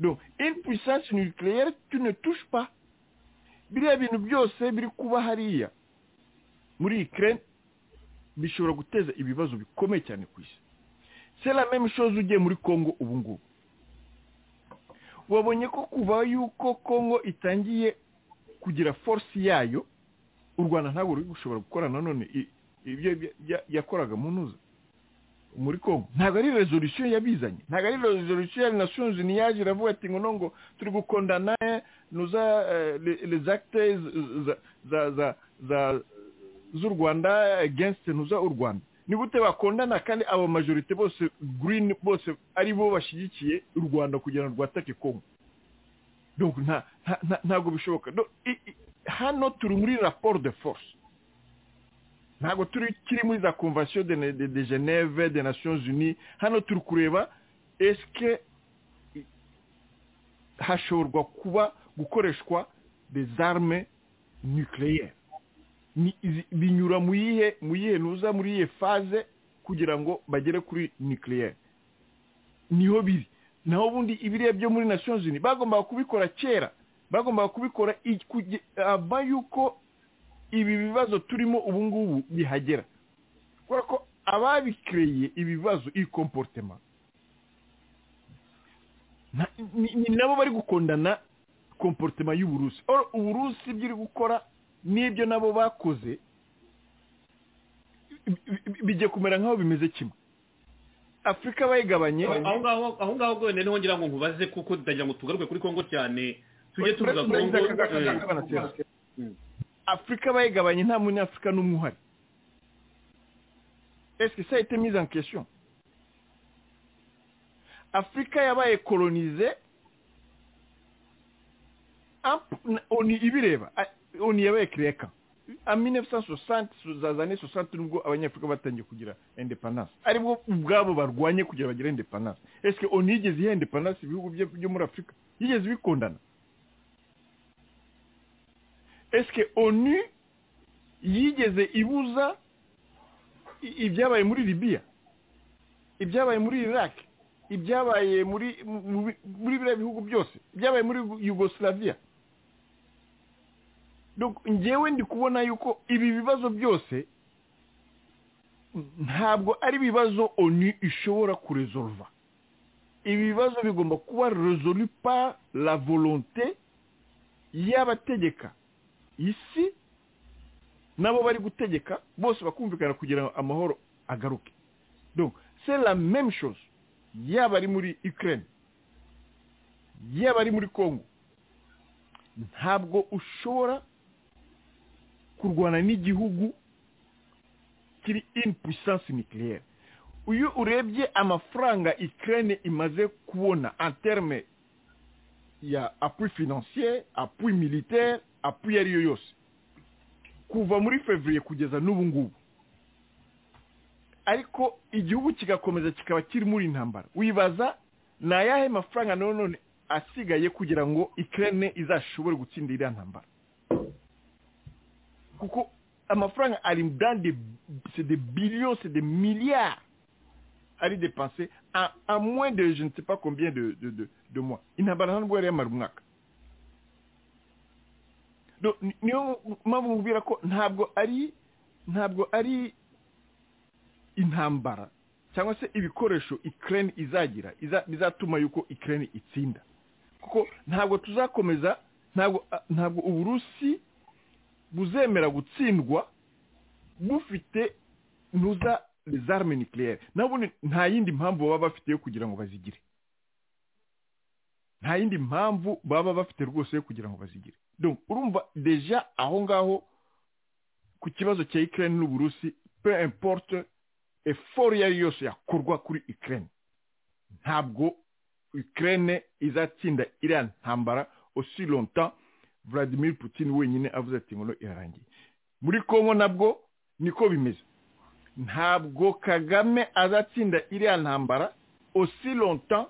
donc une puissance nucléaire tu ne touches pas biriya bintu byose biri kuba hariya muri ikirere bishobora guteza ibibazo bikomeye cyane ku isi sera meme shoze ugiye muri congo ubu ngubu wabonye ko kuva yuko congo itangiye kugira force yayo u rwanda ntabwo ruri gushobora gukora nanone ibyo yakoraga mu ntuza muri congo ntabwo ari resolution yabizanye ntabwo ari resolution ya nations unies yaje iravuga ati ngo nongo turi gukondana nuza les actes za za za z'u rwanda against nuza u rwanda ni gute bakondana kandi aba majorite bose green bose ari bo bashyigikiye u rwanda kugira ngo rwatake congo donc nta ntabwo bishoboka hano turi muri rapport de force ntabwo turi kiri muri za convention de geneve de nations unies hano turi kureba esike hashobora kuba gukoreshwa des armes nucléaires binyura mu yihe mu yihe ntuza muri iyihe faze kugira ngo bagere kuri nucléaire niho biri naho ubundi ibiriya byo muri nations unies bagombaga kubikora kera bagombaga kubikora aba yuko ibi bibazo turimo ubu ngubu bihagera kubera ko ababikireye ibibazo iyi komporutema ni nabo bari gukundana komporutema y'uburusi uburusi ibyo iri gukora n'ibyo nabo bakoze bijya kumera nk'aho bimeze kimwe afurika bayigabanye aho ngaho rwose niho ngira ngo nkubaze kuko tutagira ngo tugaruke kuri congo cyane tujye tuvuga kongo afurika bayigabanye nta munyafurika n'umwe uhari esike sa ete mize en question afurika yabaye kolonize oni ibireba oni yabaye kireka a 1960 za zane 60 nubwo abanyafurika batangiye kugira independence aribwo ubwabo barwanye kugira bagire independence esike oni yigeze ihe independence ibihugu byo muri afurika yigeze bikundana esike onu yigeze ibuza ibyabaye muri libiya ibyabaye muri iraq ibyabaye muri muri biriya bihugu byose ibyabaye muri yugoslavia ngewe ndi kubona yuko ibi bibazo byose ntabwo ari ibibazo onu ishobora kurezolva ibi bibazo bigomba kuba rezolu par la volonté y'abategeka isi nabo bari gutegeka bose bakumvikana kugira ngo amahoro agaruke donc c'est la même chose yaba ari muri Ukraine yaba ari muri Congo ntabwo ushobora kurwana n'igihugu kiri in puissance nucléaire uyu urebye amafaranga Ukraine imaze kubona en terme ya appui financier appui militaire apuye ariyo yose kuva muri fevriye kugeza n'ubu ngubu ariko igihugu kigakomeza kikaba kiri muri intambara wibaza ni ayahe mafaranga none asigaye kugira ngo ikirere izashobore gutsinda iriya ntambara kuko amafaranga ari mudande de billions de miliyari ari depanse a moins de je ne sais pas combien de de de de mois intambara ntabwo yari yamara umwaka niyo mpamvu mubwira ko ntabwo ari ntabwo ari intambara cyangwa se ibikoresho ikirere izagira bizatuma yuko ikirere itsinda kuko ntabwo tuzakomeza ntabwo ntabwo uburusi buzemera gutsindwa bufite ntuza rezarme nucléaire nabundi nta yindi mpamvu baba bafite yo kugira ngo bazigire nta yindi mpamvu baba bafite rwose yo kugira ngo bazigire urumva deja aho ngaho ku kibazo cya ikirere n'uburusi pe importe efori iyo ari yo yose yakorwa kuri ikirere ntabwo ikirere izatsinda iriya ntambara osi lonta vladimir putin wenyine avuze ati ngo irarangiye muri kongo nabwo niko bimeze ntabwo kagame azatsinda iriya ntambara osi lonta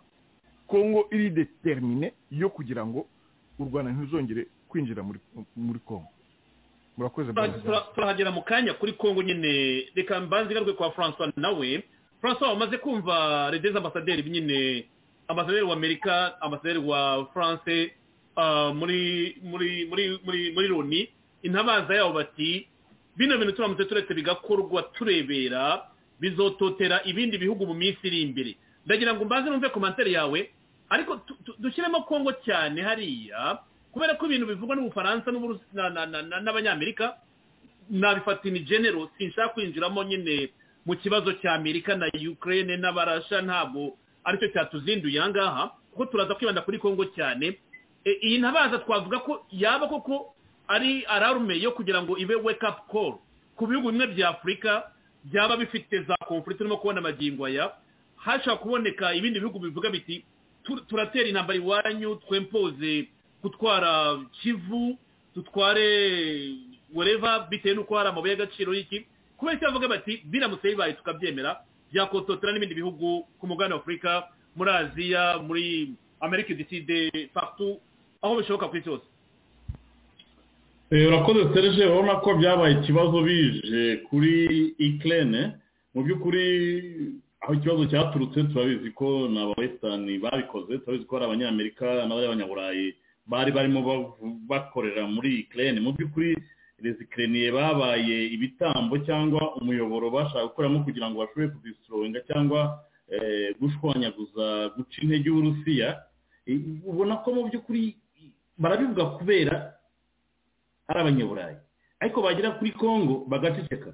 kongo iri determine yo kugira ngo u rwanda ntuzongere kwinjira muri muri kongo murakoze bwana Tura- turahagera mu kanya kuri kongo nyine reka mbanze igarwe kwa francois nawe francois wamaze kumva redeza ambasaderi nyine ambasaderi wa amerika ambasaderi wa france ah, muri muri muri muri muri loni intabaza yabo bati bino bintu turamutse turetse bigakorwa turebera bizototera ibindi bihugu mu minsi iri imbere ndagira ngo mbanze numve komantere yawe ariko tu- tu- dushyiremo kongo cyane hariya kubera ko ibintu bivugwa n'ubufaransa n'Uburusi- na- na- na- na- n'abanyamerika nabifata in general sinshaka kwinjiramo nyine mu kibazo cy'amerika na ukraine n'abarasha ntabwo aricyo cyatuzinduye ahangaha kuko turaza kwibanda kuri kongo cyane E, iyi ntabaza twavuga ko yaba koko ari ararume yo kugira ngo ibe wake up call ku bihugu bimwe bya afurika byaba bifite za konfurite urimo kubona amagingo aya hashobora kuboneka ibindi bihugu bivuga biti "Tu- turatera intambara iwanyu twempoze gutwara kivu dutware wereva bitewe n'uko hari amabuye y'agaciro y'iki kubera icyo bavuga bati biramutse bibaye tukabyemera byakototera n'ibindi bihugu ku mugabane wa afurika muri aziya muri amerika du sud partout aho bishoboka ku isi hose Eh, urakoze serge urabona ko byabaye ikibazo bije kuri ikirere mu by'ukuri aho ikibazo cyaturutse turabizi ko ni abawesitani babikoze turabizi ko ari abanyamerika n'abari abanyaburayi bari barimo bavu- bakorera muri ikirere mu by'ukuri rezikireniye babaye ibitambo cyangwa umuyoboro bashaka gukoramo kugira ngo bashobore kudisitroinga cyangwa eh, gushwanyaguza guca intege uburusiya Eh, ubona ko mu by'ukuri barabivuga kubera ari abanyaburayi ariko bagera kuri kongo bagaceceka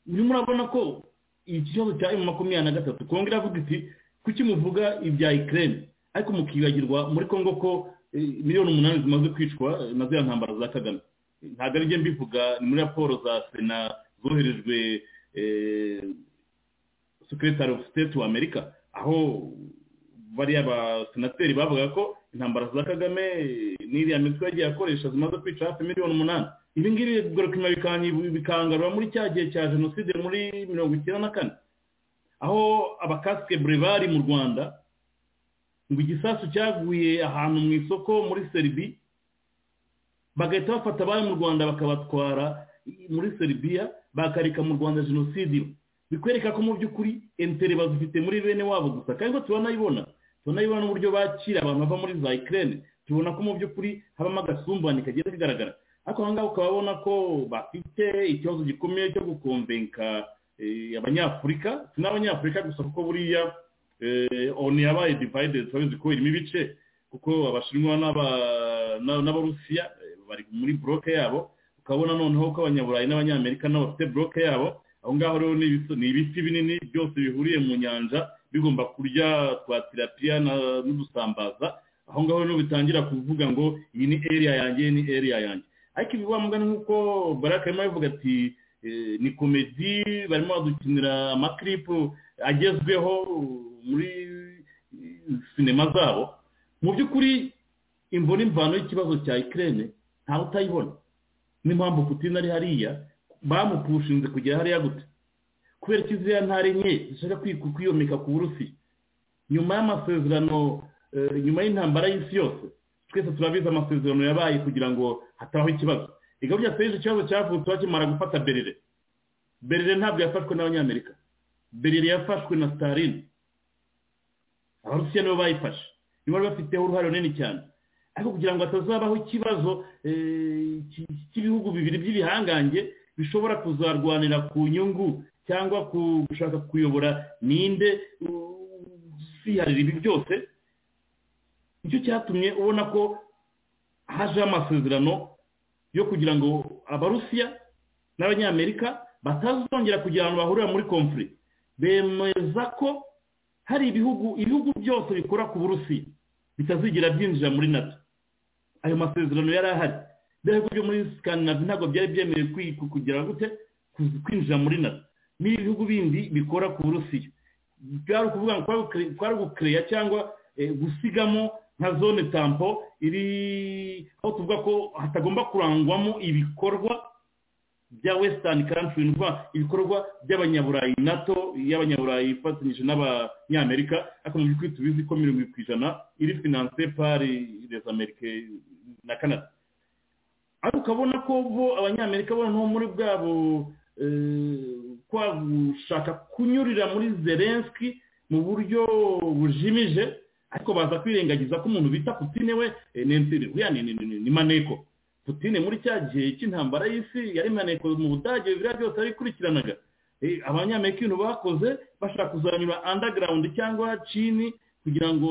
murimo urabona ko ikibazo cya emu makumyabiri na gatatu kongo iravuga iti kuki muvuga ibya ikirere ariko mukibagirwa muri kongo ko eh, miliyoni umunani zimaze kwicwa eh, na ziriya ntambara za kagame ntabwo ari byo mbivuga ni muri raporo za sena zoherejwe eh, secretary of state wa amerika aho bariya basenateri bavuga ko intambara za kagame n'iriya mitwe yagiye akoresha zimaze kwica hafi miliyoni umunani ibi ngibi bigaruka bikanyi- bikangarura muri cya gihe cya jenoside muri mirongo icyenda na kane aho abakasike brevard mu rwanda ngo igisasu cyaguye ahantu mu isoko muri seribi bagahita bafata abari mu rwanda bakabatwara muri seribiya bakareka mu rwanda jenoside iba bikwereka ko mu by'ukuri entere bazifite muri bene wabo gusa kandi ko turanayibona tunayibona n'uburyo bakira abantu bava muri za ikirere tubona ko mu by'ukuri habamo agasumbane kagenda kagaragara ariko aha ngaha ukaba ubona ko bafite ikibazo gikomeye cyo gukomvenka eh, abanyafurika si n'abanyafurika gusa kuko buriya eh, oni yabaye divayidedi turabizi ko irimo ibice kuko abashinwa n'aba- n'aba- n'abarusiya eh, bari muri buroke yabo ukabona noneho ko abanyaburayi n'abanyamerika nabo bafite buroke yabo aho ngaho rero ni ibis- ni ibiti binini byose bihuriye mu nyanja bigomba kurya twa tirapiya na- n'udusambaza aho ngaho rero bitangira kuvuga ngo iyi ni area yanjye iyi ni area yanjye ariko ibi mugani nk'uko baraka arimo abivuga ati eh, ni komedi barimo badukinira amakiripu agezweho muri sinema zabo mu by'ukuri imvo n'imvano y'ikibazo cya ikirere ntawe utayibona n'impamvu putin ari hariya bamupushinze kugera hariya gute kubera ko iziriya ntare nke zishaka kwiku- kwiyomeka ku burusi nyuma y'amasezerano eh, nyuma y'intambara y'isi yose twese turabizi amasezerano yabaye kugira ngo hatabaho ikibazo igabya serije ikibazo cyavutse bakimara gufata berire berire ntabwo yafashwe n'abanyamerika berire yafashwe na staline abarusiya nibo bayifashe nibo bari bafiteho uruhare runini cyane ariko kugira ngo hatazabaho ikibazo eh, ki- cy'ibihugu bibiri by'ibihangange bishobora kuzarwanira ku nyungu cyangwa ku gushaka kuyobora ninde ziharira ibi byose nicyo cyatumye ubona ko hajeho amasezerano yo kugira ngo abarusiya n'abanyamerika batazongera kugira ahantu bahurira muri konfuri bemeza ko hari ibihugu ibihugu byose bikora ku burusi bitazigera byinjira muri nato ayo masezerano yari ahari ibihugu byo muri sikandinavi ntabwo byari byemewe kugira gute kwinjira muri nato n'ibihugu bindi bikora ku burusiya byari ukuvuga ngo twari gukereya cyangwa gusigamo nka zone tampo iri aho tuvuga ko hatagomba kurangwamo ibikorwa bya wesitani kantiri ni ukuvuga ibikorwa by'abanyaburayi nato y'abanyaburayi ifatanyije n'abanyamerika ariko mu by'ukuri tubizi ko mirongo irindwi ku ijana iri finanse pari les amerike na canada ariko ukabona ko bo abanyamerika bo nko muri bwabo kwa gushaka kunyurira muri zelenski mu buryo bujimije ariko baza kwirengagiza ko umuntu bita putine we ni maneko putine muri cya gihe cy'intambara y'isi yari maneko mu budage biriya byose yabikurikiranaga abanyamerika ibintu bakoze bashaka kuzanyura andagarawundi cyangwa cini kugira ngo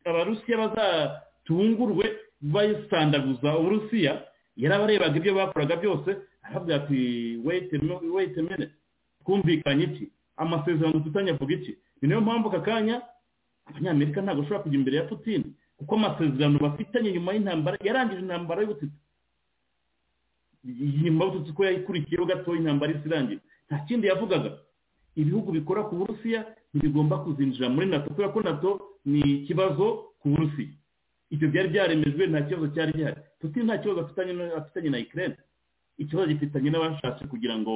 abarusiya bazatungurwe bayisandaguza uburusiya yarabarebaga ibyo bakoraga byose aravuga ati weyite mene twumvikanye iki amasezerano dufitanye avuga iki ni nayo mpamvu aka kanya abanyamerika ntabwo bashobora kujya imbere ya putine kuko amasezerano bafitanye nyuma y'intambara yarangije intambara y'ubututsi nyuma y'ubututsi ko yayikurikiyeho gato intambara isi irangiye nta kindi yavugaga ibihugu bikora ku burusiya ntibigomba kuzinjira muri nato kubera ko nato ni ikibazo ku burusiya ibyo byari byaremejwe nta kibazo cyari gihari putine nta kibazo afitanye na ikirere ikibazo gifitanye n'abashatse kugira ngo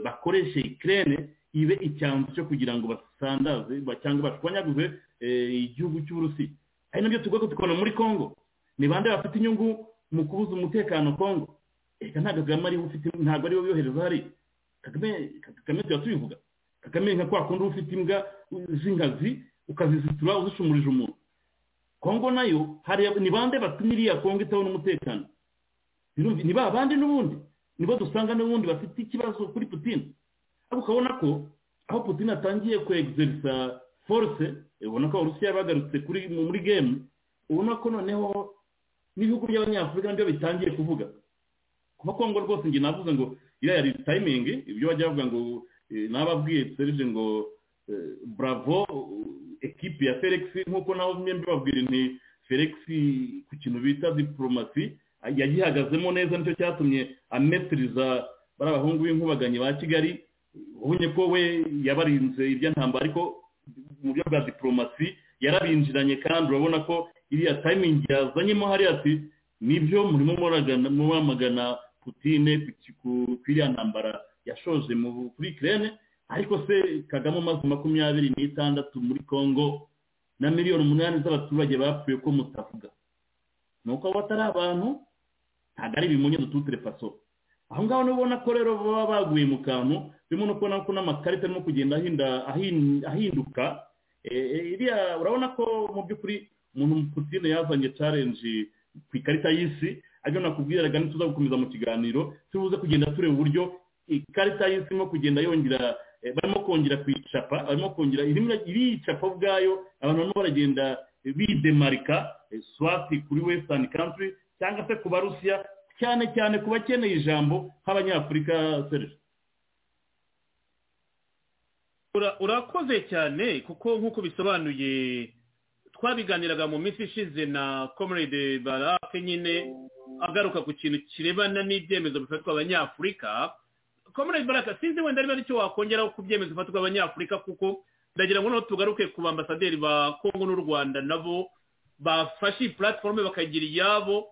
bakoreshe ikirere ibe icyanzu cyo kugira ngo basandaze cyangwa bashwanyaguze igihugu cy'uburusiya ari nabyo tugomba tukabona muri congo ni bande bafite inyungu mu kubuza umutekano congo reka nta kagame ariwe ufite ntabwo ariwe wiyohereza hariya kagame tuba tubivuga kagame nka kwa kundi ufite imbwa z'inkazi ukazizitura uzishumurije umuntu congo nayo ni bande batumye iriya congo itabona umutekano ni ba bandi n'ubundi nibo dusanga n'ubundi bafite ikibazo kuri putine ariko ukabona ko aho putine atangiye kwegizerisa force ubona ko abarusiya bagarutse kuri muri gemu ubona ko noneho n'ibihugu by'abanyafurika nabyo bitangiye kuvuga kuba kongo rwose njye navuze ngo iriya yari tayimingi ibyo bajya bavuga ngo nababwiye serije ngo bravo ekipi ya felix nk'uko nawe mwembi babwira nti felix ku kintu bita diporomasi yagihagazemo neza nicyo cyatumye ametiriza bari abahungu b'inkubaganyi ba kigali ubonye ko we yabarinze irya ntambara ariko mu buryo bwa diporomasi yarabinjiranye kandi urabona ko iriya tayimingi yazanyemo hariya ati nibyo murimo muramagana putine ku iriya ntambara yashoje kuri ikirere ariko se kagame umaze makumyabiri n'itandatu muri congo na miliyoni umunani z'abaturage bapfuye ko mutavuga ni uko abo batari abantu ntabwo ari ibimunye dututire faso aho ngaho ubona ko rero baba baguye mu kantu turimo no kubona ko n'amakarita arimo kugenda ahinduka urabona ko mu by'ukuri umuntu putine yazanye carenji ku ikarita y'isi ariko nakubwiraga ntituza gukomeza mu kiganiro tubuze kugenda tureba uburyo ikarita y'isi irimo kugenda yongera barimo kongera kuyicapa barimo kongera iricapa ubwayo abantu barimo baragenda bidemarika swati kuri wesitani kantiri cyangwa se ku barusiya cyane cyane ku bakeneye ijambo nk'abanyafurika serivisi urakoze cyane kuko nk'uko bisobanuye twabiganiraga mu minsi ishize na comrade barake nyine agaruka ku kintu kirebana n'ibyemezo bifatwa abanyafurika comrade barake sinzi wenda niba aricyo wakongeraho ku byemezo bifatwa abanyafurika kuko ndagira ngo noneho tugaruke ku bambasaderi ba kongo n'u rwanda nabo bafashe iyi puratiforume bakagira iyabo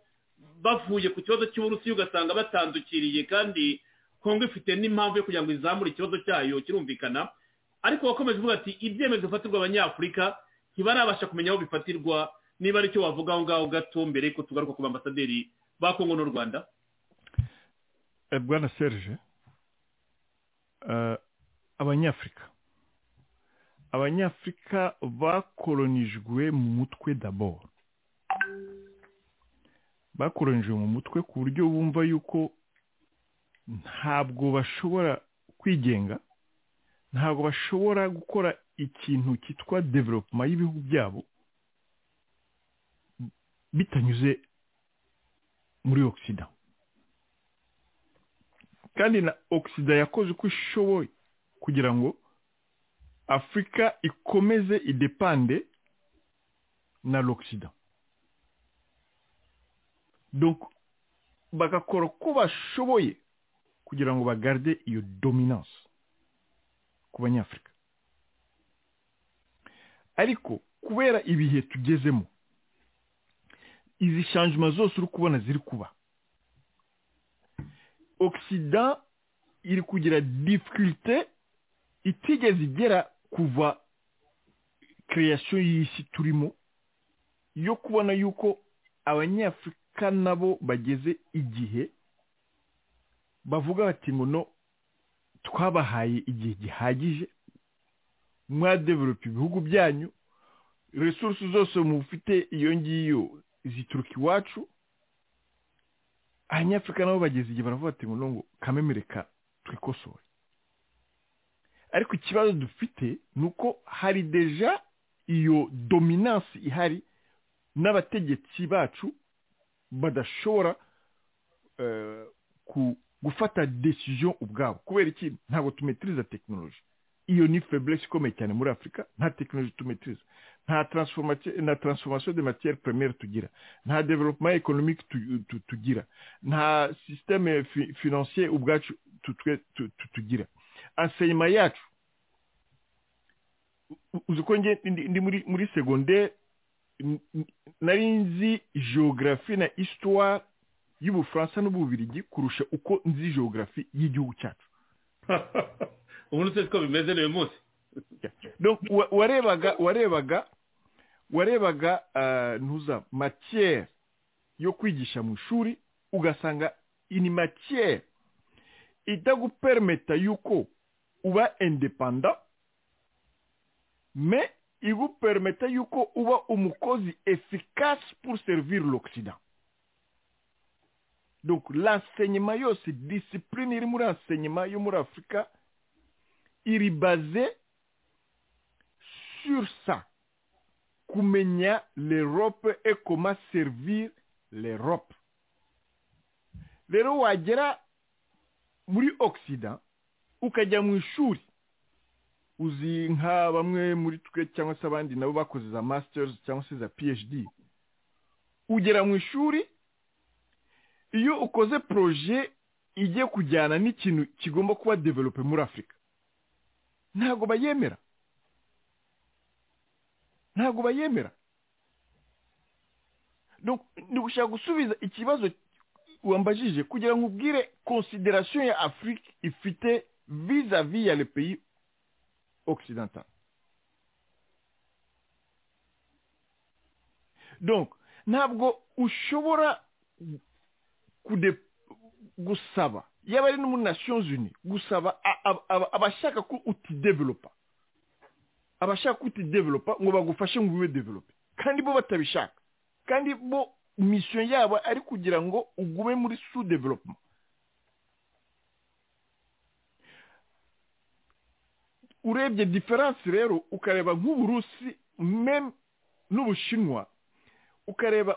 bavuye ku kibazo cy'uburusiya ugasanga batandukiriye kandi kongo ifite n'impamvu yo kugira ngo izamure ikibazo cyayo kirumvikana ariko wakomeje uvuga ati ibyemezo bifatirwa abanyafurika ntibarabasha kumenya aho bifatirwa niba aricyo wavuga aho ngaho gato mbere yuko tugaruka ku bambasaderi ba kongo n'u rwanda bwana serge abanyafurika abanyafurika bakoronijwe mu mutwe daboro bakoronijwe mu mutwe ku buryo bumva yuko ntabwo bashobora kwigenga ntabwo bashobora gukora ikintu cyitwa developuma y'ibihugu byabo bitanyuze muri ogisida kandi na ogisida yakoze uko ishoboye kugira ngo afurika ikomeze idepande na logisida donc bagakora uko bashoboye kugira ngo bagarde iyo dominance ku banyafurika ariko kubera ibihe tugezemo izi shanjima zose uri kubona ziri kuba ogisida iri kugira difikirite itigeze igera kuva kireyasiyo y'isi turimo yo kubona yuko abanyafurika nabo bageze igihe bavuga bati ngo no twabahaye igihe gihagije mwadevelopa ibihugu byanyu resource zose mufite iyo ngiyo zituruka iwacu abanyafurika nabo bageze igihe baravuga bati ngo no ngo kamemereka twikosore ariko ikibazo dufite ni uko hari deja iyo dominance ihari n'abategetsi bacu badashobora gufata decision ubwabo kubera iki ntabwo tumetiriza tekinoloji iyo ni feburesi ikomeye cyane muri afurika nta tekinoloji tumetiriza nta na taransifomasiyo de matiyeri premiere tugira nta developuma ekonomike tugira nta sisiteme finansiye ubwacu tugira anseyima yacu uzi ko ndi muri segonderi nari nzi geogarafi na isitwari y'ubufaransa n'ububirigi kurusha uko nzi geogarafi y'igihugu cyacu ubu ni ko bimeze n'uyu munsi warebaga warebaga warebaga ntuza matiyeri yo kwigisha mu ishuri ugasanga ini matiyeri itagupermeta yuko uba indepanda me igupermeta yuko uba umukozi efikasi pour servir l'occident donc l'enseignement yose discipline iri muri enseignement yo muri afurika iri baze sur ça kumenya l'europe et comment servir l'europe rero wagera muri occident ukajya mu ishuri uzi nka bamwe muri twe cyangwa se abandi nabo bakoze za masters cyangwa se za phd ugera mu ishuri iyo ukoze poroje igiye kujyana n'ikintu kigomba kuba develope muri afurika ntabwo bayemera ntabwo bayemera ni gushaka gusubiza ikibazo wambajije kugira ngo ubwire konsiderasiyo ya afurika ifite vizavi ya lepeyi okisidanta ntabwo ushobora gusaba yaba ari no muri nations unies gusaba abashaka ko utidevelopa abashaka ko utidevelopa ngo bagufashe ngo ube develope kandi bo batabishaka kandi bo misiyo yabo ari kugira ngo ugume muri su developuma urebye diferanse rero ukareba nk'uburusi meme n'ubushinwa ukareba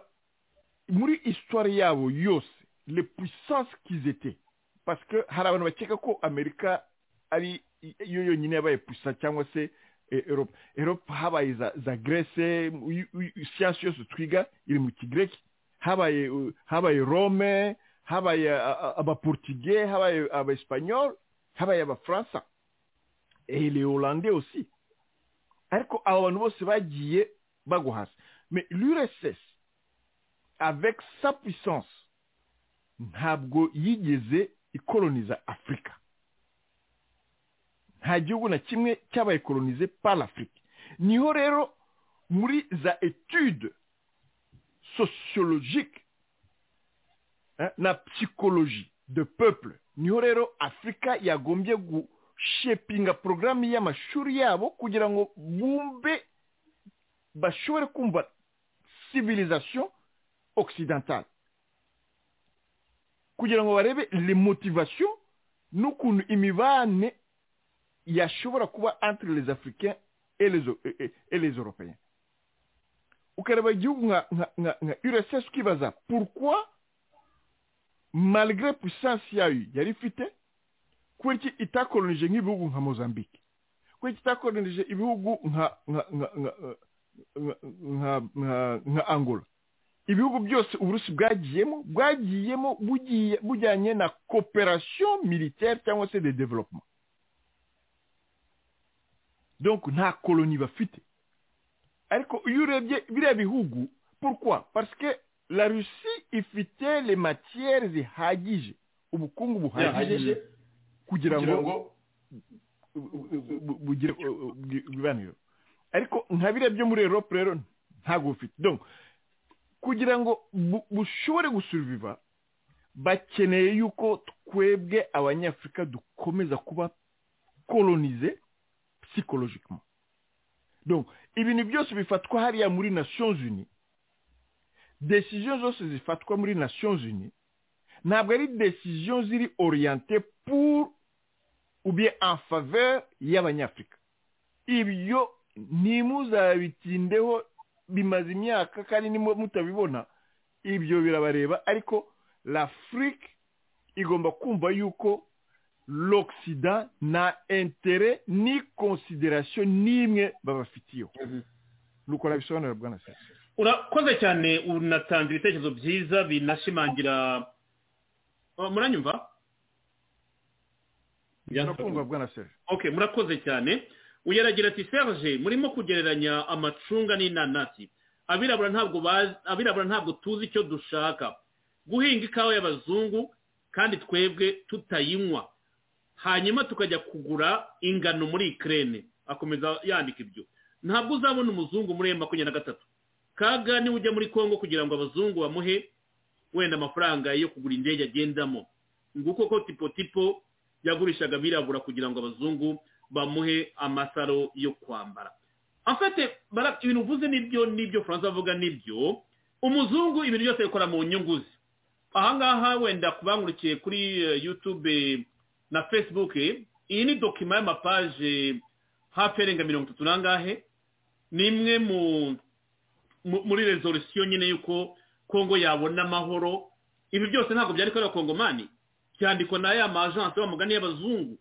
muri isitwari yabo yose le puissance qu'ils étaient parce que hari abantu bakeka ko amerika ari yo yonyine yabaye puissance cyangwa se erope erope habaye za za grece siyansi yose twiga iri mu kigreki habaye habaye rome habaye abaportugais habaye abaespanyol habaye abafaransa et les hollandais aussi ariko abo bantu bose bagiye bagwa hasi mais l'urss avec sa puissance ntabwo yigeze ikoroniza afurika nta gihugu na kimwe cyabaye koronize par afurika niho rero muri za etude sociologique na psychologie de peuple niho rero afurika yagombye gushepinga porogaramu y'amashuri yabo kugira ngo bumve bashobore kumva civilisation occidentale kugira ngo barebe le motivation n'ukuntu imibane yashobora kuba entre les africains et les, et les européens ukareba igihugu nka nka nka urss ukibaza pourquoi malgré puissance yayo yari ifite kubera iki itakoronije nk'ibihugu nka mozambique kubera iki itakoronije ibihugu nka nka nka nka nka angola ibihugu byose uburusi bwagiyemo bwagiyemo bugiye bujyanye na cooperation militaire cyangwa se de développement donc nta koloni bafite ariko iyo urebye biriya bihugu pourquoi parce que la russie ifite les matières zihagije ubukungu buhagije kugira ngo bugire ibibaniro ariko nka biriya byo muri europe rero ntabwo bufite donc kugira ngo bushobore gusuriviva bakeneye yuko twebwe abanyafurika dukomeza kuba kolonize psychologiquement donc ibintu byose bifatwa hariya muri nations unies decision zose zifatwa muri nations unies ntabwo ari decision ziri oriente pour ou bien en faveur y'abanyafurika ibyo ntimuzabitindeho bimaze imyaka kandi nimwe mutabibona ibyo birabareba ariko l'afrique igomba kumva yuko l'Occident nta intere ni konsiderasiyo n'imwe babafitiyeho nuko nabisobanurira bwa nasi urakoze cyane unatanze ibitekerezo byiza binashimangira muranyumva byanakundwa bwa nasi ok murakoze cyane uyaragira ati serge murimo kugereranya amacunga n'inanasi abirabura ntabwo bazi abirabura ntabwo tuzi icyo dushaka guhinga ikawa y'abazungu kandi twebwe tutayinywa hanyuma tukajya kugura ingano muri ikirere akomeza yandika ibyo ntabwo uzabona umuzungu muri makumyabiri na gatatu kaga niwe ujya muri congo kugira ngo abazungu bamuhe wenda amafaranga yo kugura indege agendamo nguko ko tipo tipo yagurishaga abirabura kugira ngo abazungu bamuhe amasaro yo kwambara afite ibintu uvuze n'ibyo n'ibyo furanza avuga n'ibyo umuzungu ibintu byose bikora mu nyungu ze ahangaha wenda kubangurikiye kuri yutube na facebook iyi ni dokima y'amapaje hafi arenga mirongo itatu n'angahe ni imwe muri rezolisiyo nyine y'uko kongo yabona amahoro ibi byose ntabwo byari kubera kongomani cyandikwa na ya majansi y'amugani y'abazungu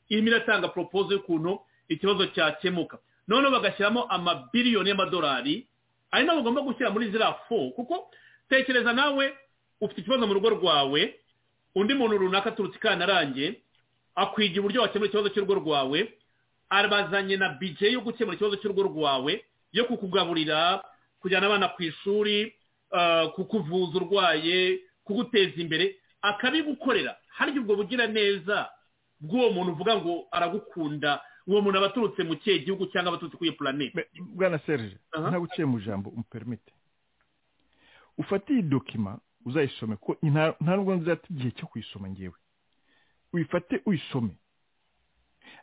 irimo iratanga poropozo y'ukuntu ikibazo cyakemuka noneho bagashyiramo amabiliyoni y'amadolari ari nabo ugomba gushyira muri ziriya fo kuko tekereza nawe ufite ikibazo mu rugo rwawe undi muntu runaka aturutse ikanarange akwigira uburyo wakemura ikibazo cy'urugo rwawe abazanye na bije yo gukemura ikibazo cy'urugo rwawe yo kukugaburira kujyana abana ku ishuri kukuvuza urwaye kuguteza imbere akabigukorera harya ubwo bugira neza bw'uwo muntu uvuga ngo aragukunda uwo muntu aba aturutse mu kihe gihugu cyangwa abaturutse kuri iyo puranete bwana serge ntabwo uciye mu ijambo umuperimete ufate iyi dokima uzayisome ko nta nubwo nzata igihe cyo kuyisoma ngewe uyifate uyisome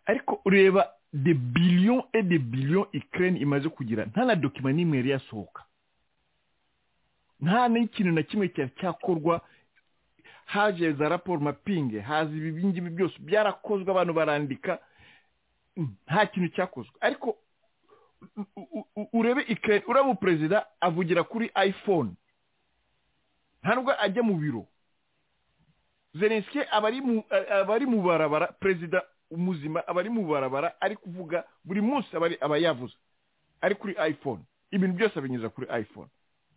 ariko ureba de biliyo e de biliyo ikirere imaze kugira nta na dokima n'imwe yari yasohoka nta n'ikintu na kimwe cyari cyakorwa haje za raporo mapingi haza ibi ngibi byose byarakozwe abantu barandika nta kintu cyakozwe ariko urebe ikirere uramu perezida avugira kuri ayifone ntabwo ajya mu biro zelenske aba ari mu barabara perezida umuzima aba ari mu barabara ari kuvuga buri munsi aba yavuze ari kuri iphone ibintu byose abinyuza kuri iphone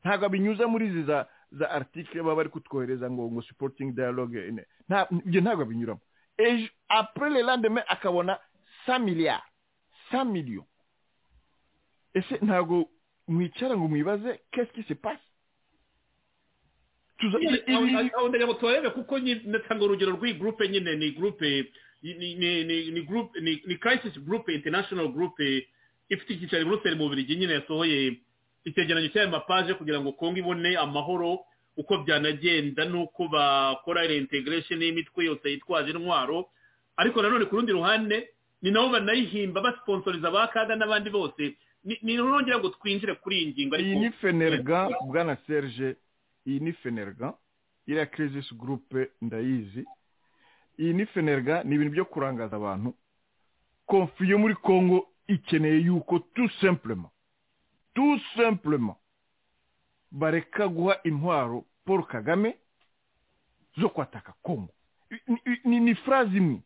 ntabwo abinyuza muri izi za article baba bari kutwohereza ngo ngo supporting dialogue ibyo ntabwo abinyuramo ejo apure le landeme akabona sa miliyari sa miliyo ese ntabwo mwicara ngo mwibaze kesike se pasi aho ndagira ngo tubarebe kuko natanga urugero rw'iyi gurupe nyine ni gurupe ni kayisisi gurupe interinashono gurupe ifite icyicaro i buruseli mu birigi nyine yasohoye icyegeranyo cy'ayo mapaje kugira ngo kongo ibone amahoro uko byanagenda n'uko bakora reintegration y'imitwe yose yitwaje intwaro ariko nanone ku rundi ruhande ni nabo banayihimba basiponsoriza ba kaga n'abandi bose ni nongera ngo twinjire kuri iyi ngingo iyi ni fenerga bwana serge iyi ni fenerga iriya kirisisi gurupe ndayizi iyi ni fenerga ni ibintu byo kurangaza abantu konfi yo muri congo ikeneye yuko tu sempurema tu sempurema bareka guha intwaro paul kagame zo kwataka congo ni furazi imwe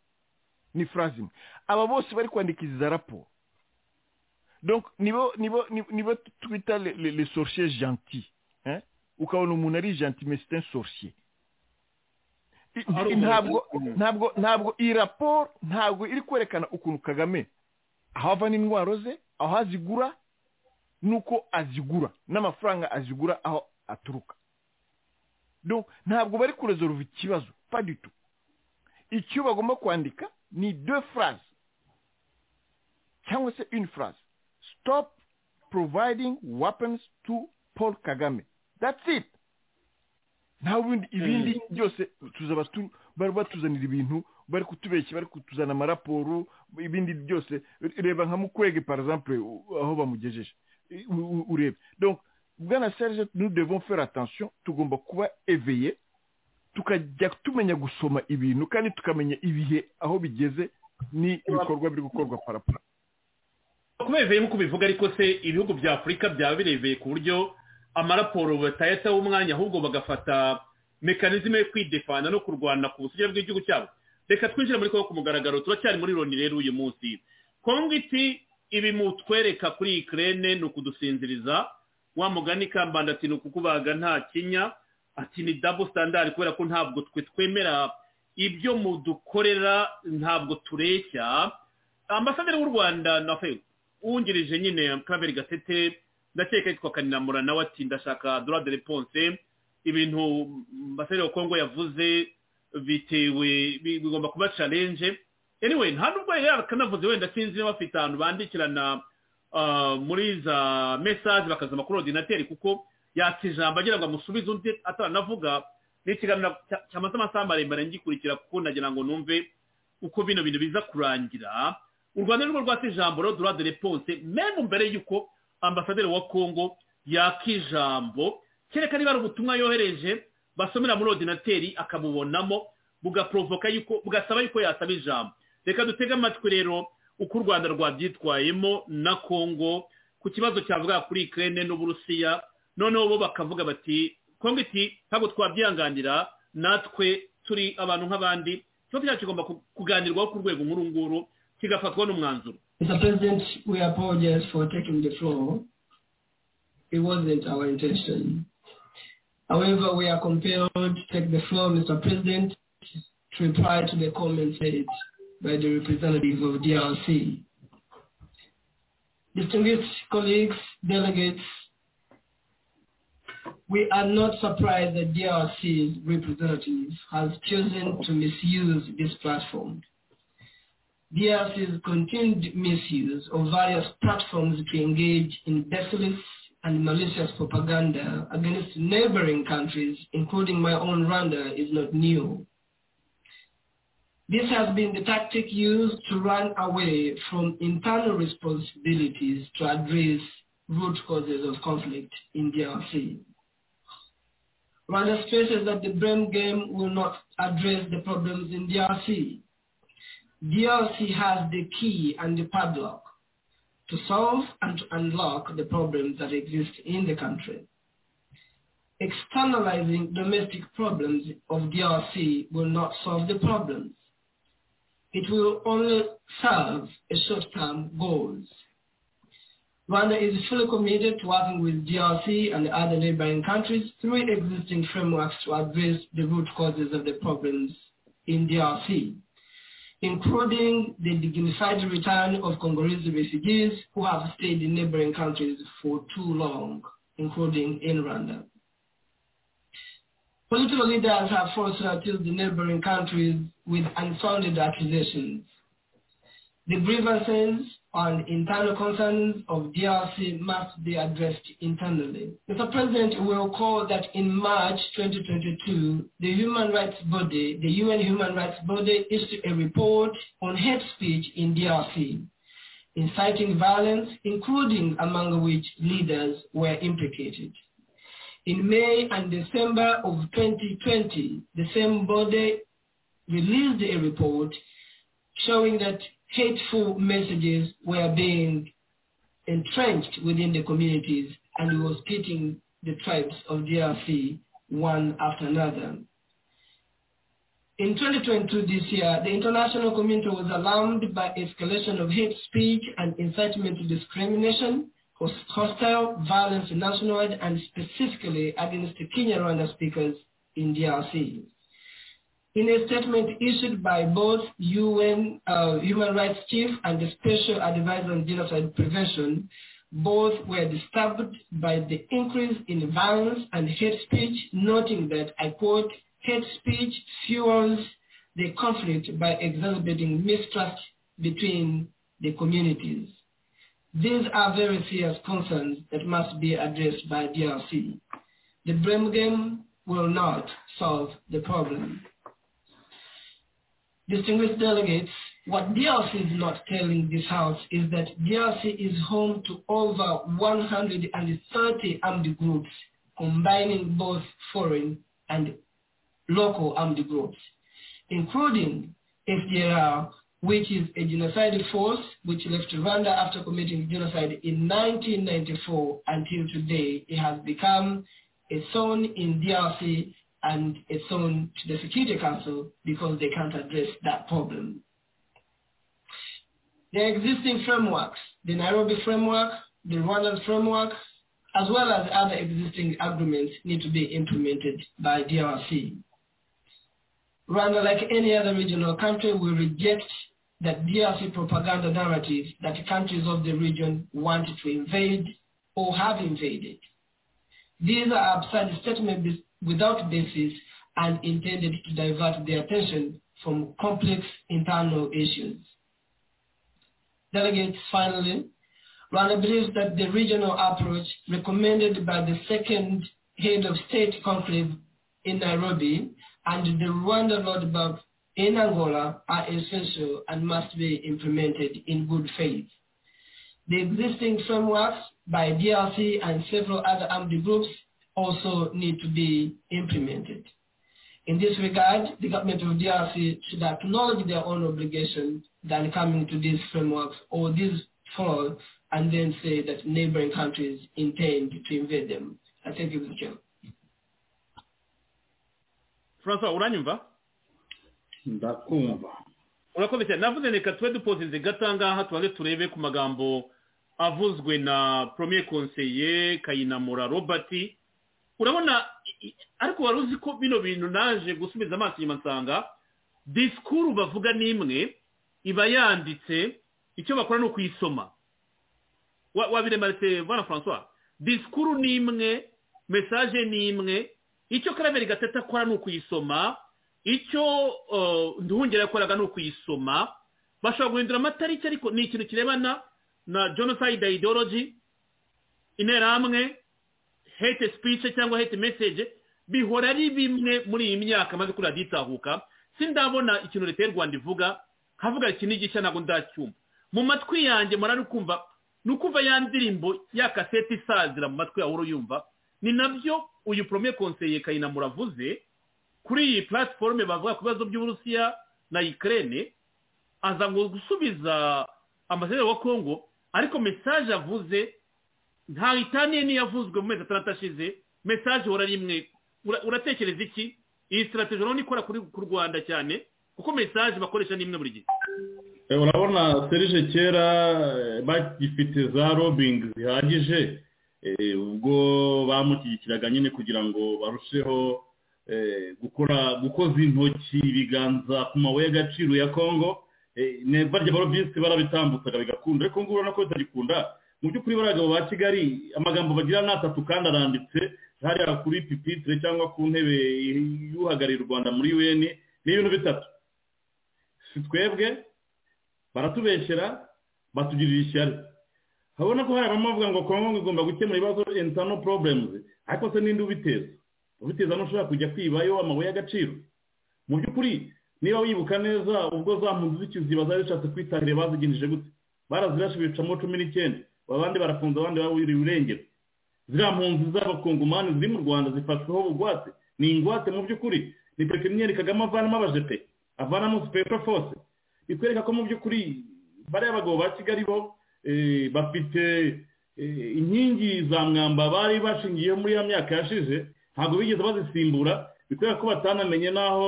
ni furazi imwe aba bose bari kwandika izi za raporo nibo twita le sorcier gentil ukabona umuntu ari gentime c'est un sorcier I- ntabwo ntabwo ntabwo iyi raporo ntabwo iri kwerekana ukuntu kagame aho ava n'indwara ze aho azigura n'uko azigura n'amafaranga azigura aho aturuka Donc, ntabwo bari kuresolve ikibazo pas du tout icyo bagomba kwandika ni deux phrases cyangwa se une phrase stop providing weapons to paul kagame that's it nta bindi ibindi byose tuzaba tu- bari batuzanira ibintu bari kutubeshya bari kutuzana amaraporo ibindi byose reba nka mukwege par exemple u- aho bamugejeje U- u- urebe donc bwana serge nous devons faire attention tugomba kuba éveillé tukajya tumenya gusoma ibintu kandi tukamenya ibihe aho bigeze ni ibikorwa biri gukorwa paraporo kubeveye nk'uko ubivuga ariko se ibihugu bya afurika byaba birebeye ku buryo amaraporo batayataho umwanya ahubwo bagafata mekanizme yo kwidefana no kurwana ku busugire bw'igihugu cyabo reka twinjire muri kongo ku mugaragaro turacyari muri loni rero uyu munsi kongo iti ibi mutwereka kuri iyi kerene ni ukudusinziriza wa mugani kambanda ati ni ukukubaga nta kinya ati ni dabo standard kubera ko ntabwo twe twemera ibyo mudukorera ntabwo tureshya ambasaderi w'u rwanda na fe wungirije nyine kabiri gatete ndakeka yitwa kaninamura nawe ati ndashaka dora de reponse ibintu ambasaderi wa kongo yavuze bitewe bi- bigomba kuba challenge anyway nta nubwo yari yakanavuze wenda sinzi niba bafite ahantu bandikirana ah, muri za message bakazama kuri ordinateur kuko yatse ijambo agira ngo amusubize undi ataranavuga ni ikiganiro cya- cyamaze amasaha maremare ngikurikira kuko nagira ngo numve uko bino bintu biza kurangira u rwanda nirwo rwatse ijambo rero dura de reponse memu mbere y'uko ambasaderi wa kongo yaka ijambo kereka niba ari ubutumwa yohereje basomera muri ordinateri akabubonamo bugaporovoka yuko bugasaba yuko yasaba ijambo reka dutege amatwi rero uko u rwanda rwabyitwayemo na kongo ku kibazo cyavuga kuri ikirere n'uburusiya noneho bo bakavuga bati kongo iti ntabwo twabyihanganira natwe turi abantu nk'abandi ikibazo cyacu kigomba ku- kuganirwaho ku rwego nk'uru nguru kigafatwa n'umwanzuro Mr. President, we apologize for taking the floor. It wasn't our intention. However, we are compelled to take the floor, Mr. President, to reply to the comments made by the representative of DRC. Distinguished colleagues, delegates, we are not surprised that DRC's representative has chosen to misuse this platform. DRC's continued misuse of various platforms to engage in baseless and malicious propaganda against neighboring countries, including my own Rwanda, is not new. This has been the tactic used to run away from internal responsibilities to address root causes of conflict in DRC. Rwanda stresses that the blame game will not address the problems in DRC. DLC has the key and the padlock to solve and to unlock the problems that exist in the country. Externalizing domestic problems of DRC will not solve the problems. It will only serve a short-term goals. Rwanda is fully committed to working with DRC and other neighboring countries through existing frameworks to address the root causes of the problems in DRC including the dignified return of Congolese refugees who have stayed in neighboring countries for too long, including in Rwanda. Political leaders have also accused the neighboring countries with unfounded accusations. The grievances and internal concerns of DRC must be addressed internally. Mr. President will call that in March 2022, the human rights body, the UN human rights body issued a report on hate speech in DRC, inciting violence, including among which leaders were implicated. In May and December of 2020, the same body released a report showing that hateful messages were being entrenched within the communities and was pitting the tribes of DRC one after another. In 2022 this year, the international community was alarmed by escalation of hate speech and incitement to discrimination hostile violence in national and specifically against the Kenya Rwanda speakers in DRC. In a statement issued by both UN uh, Human Rights Chief and the Special Advisor on Genocide Prevention, both were disturbed by the increase in violence and hate speech, noting that, I quote, hate speech fuels the conflict by exacerbating mistrust between the communities. These are very serious concerns that must be addressed by DRC. The blame game will not solve the problem. Distinguished delegates, what DRC is not telling this House is that DRC is home to over 130 armed groups, combining both foreign and local armed groups, including FDLR, which is a genocidal force which left Rwanda after committing genocide in 1994 until today. It has become a zone in DRC and a zone to the Security Council because they can't address that problem. The existing frameworks, the Nairobi framework, the Rwandan framework, as well as other existing agreements need to be implemented by DRC. Rwanda, like any other regional country, will reject that DRC propaganda narrative that countries of the region want to invade or have invaded. These are absurd statements without basis and intended to divert their attention from complex internal issues. Delegates, finally, Rwanda believes that the regional approach recommended by the second head of state conflict in Nairobi and the Rwanda roadmap in Angola are essential and must be implemented in good faith. The existing frameworks by DRC and several other armed groups also need to be implemented. In this regard, the government of DRC should acknowledge their own obligation than coming to these frameworks or these follow and then say that neighboring countries intend to invade them. I thank you, Mr. Chair. francois uranyumva ndakumva urakoze cyane navuze reka tube dupozinze gatangaha tubanze turebe ku magambo avuzwe na premier konseye kayinamura robert urabona ariko wari uzi ko bino bintu naje gusubiza amaso inyuma nsanga disikuru bavuga n'imwe iba yanditse icyo bakora ni ukuyisoma wabiremeretse bwana francois disikuru ni imwe mesaje ni imwe icyo karaberi gatatu akora ni ukuyisoma icyo nduhungera yakoraga ni ukuyisoma bashobora guhindura amatariki ariko ni ikintu kirebana na genocide ideology interahamwe hate speech cyangwa hate message bihora ari bimwe muri iyi myaka maze kuriya ditahuka sindabona ikintu leta y'u rwanda ivuga havuga iki n'igishya ntabwo ndacyumva mu matwi yanjye murari kumva ni ukumva ya ndirimbo ya kasete isazira mu matwi yawe uruyumva ni nabyo uyu porome konseye kayinamura avuze kuri iyi platiforume bavuga ku bibazo by'uburusiya na ikirere aza ngo gusubiza ambasaderi wa kongo ariko mesaje avuze ntawe itaniye n'iyo avuzwe mu mezi atandatu ashize mesaje uhora ari imwe uratekereza iki iyi sitarateji urabona ikora ku rwanda cyane kuko mesaje bakoresha ni imwe buri gihe urabona serije kera bagifite za robingi zihagije ubwo bamushyigikiraga nyine kugira ngo barusheho gukora gukoza intoki ibiganza ku mabuye y'agaciro ya kongo barya barobisi barabitambutsaga bigakunda ariko ngubu urabona ko bitagikunda mu by'ukuri baragabo ba kigali amagambo bagira ni atatu kandi aranditse hariya kuri pipitire cyangwa ku ntebe y'uhagarariye u rwanda muri un ni ibintu bitatu si twebwe baratubeshyera batugirira ishyari urabona ko hari abavuga ngo kongo igomba gukemura ibibazo intano poroburemu ariko se n'indi ubiteza ubiteza ntushobora kujya kwibayo amabuye y'agaciro mu by'ukuri niba wibuka neza ubwo za mpunzi z'ikiziba zari zishatse kwitabira bazigenjeje gute barazirashe bicamo cumi n'icyenda abandi barafunze abandi baburiwe irengero ziriya mpunzi z'abakongomani ziri mu rwanda zifashweho ubugwate ni ingwate mu by'ukuri ni pepiniyeri kagame avanamo abajepe avanamo sipeto fose bikwereka ko mu by'ukuri bariya bagabo ba kigali bo bafite inkingi za mwamba bari bashingiyeho muri ya myaka yashize ntabwo bigeze bazisimbura bikwereka ko batanamenye n'aho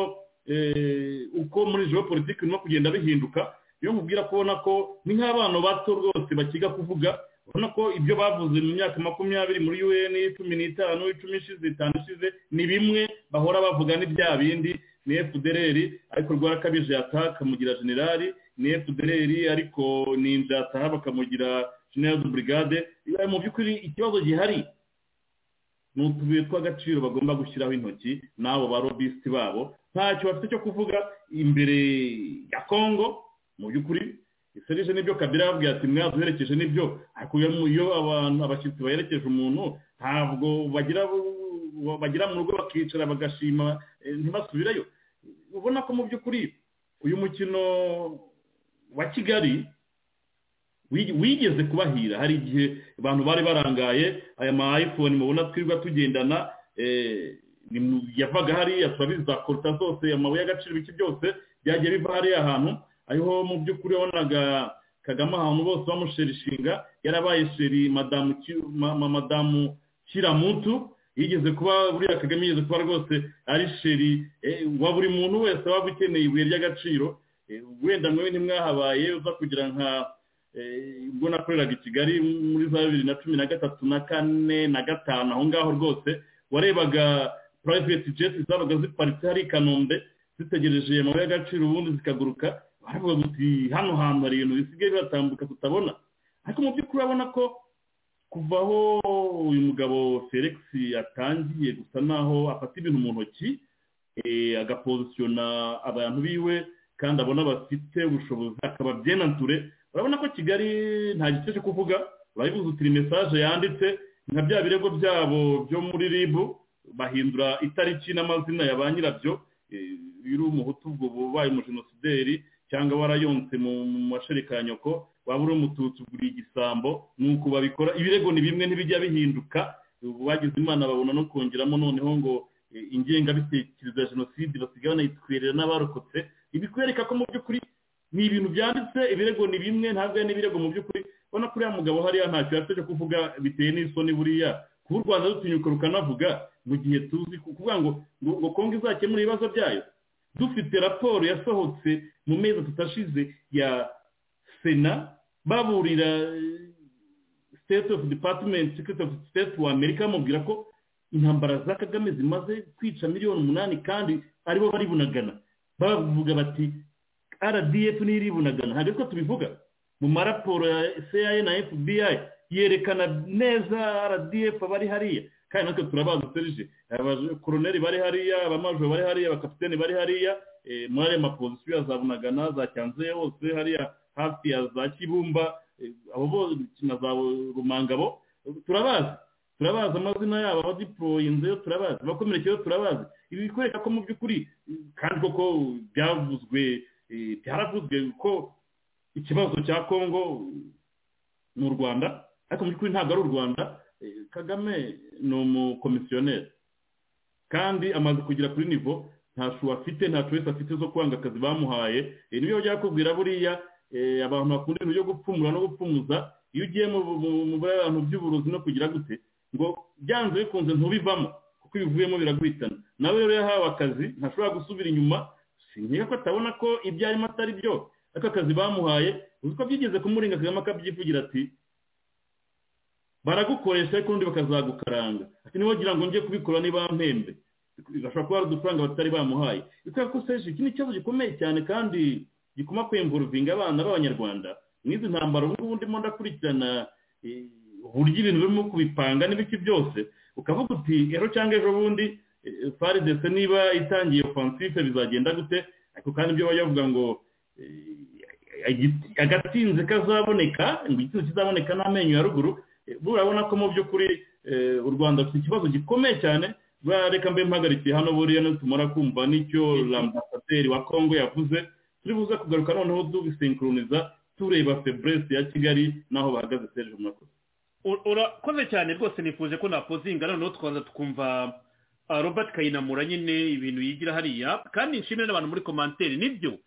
uko muri joro politiki birimo kugenda bihinduka iyo nkubwira kubona ko ni nk'abana bato rwose bakiga kuvuga urabona ko ibyo bavuze mu myaka makumyabiri muri un cumi n'itanu icumi ishize itanu ishize ni bimwe bahora bavuga ni bya bindi ni fdr ariko rwarakabije yataha akamugira generali ni fdr ariko ni injataha bakamugira general de brigade mu by'ukuri ikibazo gihari ni utubuye tw'agaciro bagomba gushyiraho intoki n'abo ba lobisiti babo ntacyo bafite cyo kuvuga imbere ya congo mu by'ukuri iserije n'ibyo kabira yababwiye ati mwaduherekeje n'ibyo ariko iyo abantu abashyitsi baherekeje umuntu ntabwo bagira bagira mu rugo bakicara bagashima ntibasubireyo ubona ko mu by'ukuri uyu mukino wa kigali wigeze kubahira hari igihe abantu bari barangaye aya ma ayifoni mubona twirirwa tugendana yavaga hariya turabizi za koruta zose amabuye y'agaciro iki byose byagiye biva hariya ahantu ariho mu by'ukuri wabonaga kagame ahantu bose bamusherishinga yarabaye sheri madamu kiramutu yigeze kuba buriya kagame yigeze kuba rwose ari sheri wa buri muntu wese waba ukeneye ibuye ry'agaciro wenda mwewe ntimwahabaye uza kugira nka ubwo nakoreraga i kigali muri za bibiri na cumi na gatatu na kane na gatanu aho ngaho rwose warebaga private jet zabaga ziparitse hari i kanombe zitegereje amabuye y'agaciro ubundi zikaguruka baravuga guti hano hantu hari ibintu bisigaye bihatambuka tutabona ariko mu by'ukuri urabona ko kuva aho uyu mugabo felix atangiye gusa naho afata ibintu mu ntoki agapozisiyona abantu biwe kandi abona bafite ubushobozi akaba byenanture urabona ko kigali nta gice cyo kuvuga urayibuzutira mesaje yanditse nka bya birego byabo byo muri rib bahindura itariki n'amazina ya ba nyirabyo iri umuhutu ubwo ubaye umujenosideri cyangwa warayonse mu masherikanyoko waba uri umututsi ugura igisambo nuko babikora ibirego ni bimwe ntibijya bihinduka bagize imana babona no kongeramo noneho ngo ingengabitekerezo ya jenoside basigaye banayitwerera n'abarokotse ibikwereka ko mu by'ukuri ni ibintu byanditse ibirego ni bimwe ntabwo ari n'ibirego mu by'ukuri ubona ko uriya mugabo hariya ntacyo yafite cyo kuvuga biteye n'isoni buriya kuba u rwanda rutinyuka rukanavuga mu gihe tuzi kuvuga ngo ngo kongo izakemura ibibazo byayo dufite raporo yasohotse mu mezi atatu ashize ya sena baburira state of department secretary of state wa amerika bamubwira ko intambara za kagame zimaze kwica miliyoni umunani kandi aribo bari bunagana bavuga bati rdf n'iribunagana hari ko tubivuga mu maraporo ya cia na fbi yerekana neza rdf abari hariya kandi natwe turabazi serije abakoroneri bari hariya abamajoro bari hariya abakapiteni bari hariya muri ayo mapozisiyo ya za bunagana za cyanzeye hose hariya hafi ya za kibumba abo bose na za rumangabo turabazi turabazi amazina yabo abadiporoyinze yo turabazi abakomerekeyeho turabazi ibi bikwereka ko mu by'ukuri kandi koko byavuzwe byaravuzwe ko ikibazo cya kongo ni u rwanda ariko mu by'ukuri ntabwo ari u rwanda kagame ni umukomisiyoneri kandi amaze kugera kuri nivo ntacu afite ntacu wese afite zo kwanga akazi bamuhaye niyo bajya bakubwira buriya abantu bakunda ibintu byo gupfumura no gupfumuza iyo ugiye mu bantu by'uburozi no kugira gute ngo byanze bikunze ntubivamo kuko iyo uvuyemo biraguhitana nawe rero yahawe akazi ntashobora gusubira inyuma nkeka ko atabona ko ibyo arimo atari byo ariko akazi bamuhaye uzi ko byigeze kumurenga kagame akabyivugira ati baragukoresha ariko undi bakazagukaranga ati niba wagira ngo njye kubikora niba mpembe bashobora kuba hari udufaranga batari bamuhaye bikwereka ko seje iki ni ikibazo gikomeye cyane kandi gikoma kwemvuruvinga abana b'abanyarwanda n'izi ntambaro ubu ngubu ndimo ndakurikirana uburyo ibintu birimo kubipanga n'ibiki byose ukavuga uti ejo cyangwa ejo bundi faridese niba itangiye ofansife bizagenda gute ariko kandi ibyo bajya bavuga ngo agatinze kazaboneka ngo igitsinzi kizaboneka n'amenyo ya ruguru burabona ko mu by'ukuri u rwanda rufite ikibazo gikomeye cyane reka mbe mpagarikiye hano buriya nitumara kumva n'icyo ambasaderi wa kongo yavuze turi buze kugaruka noneho dubisinkuruniza tureba feburesi ya kigali n'aho bahagaze serije murakoze urakoze cyane rwose nifuje ko napozinga noneho tukaza tukumva robert kayinamura nyine ibintu yigira hariya kandi nshimire n'abantu muri komanteri nibyo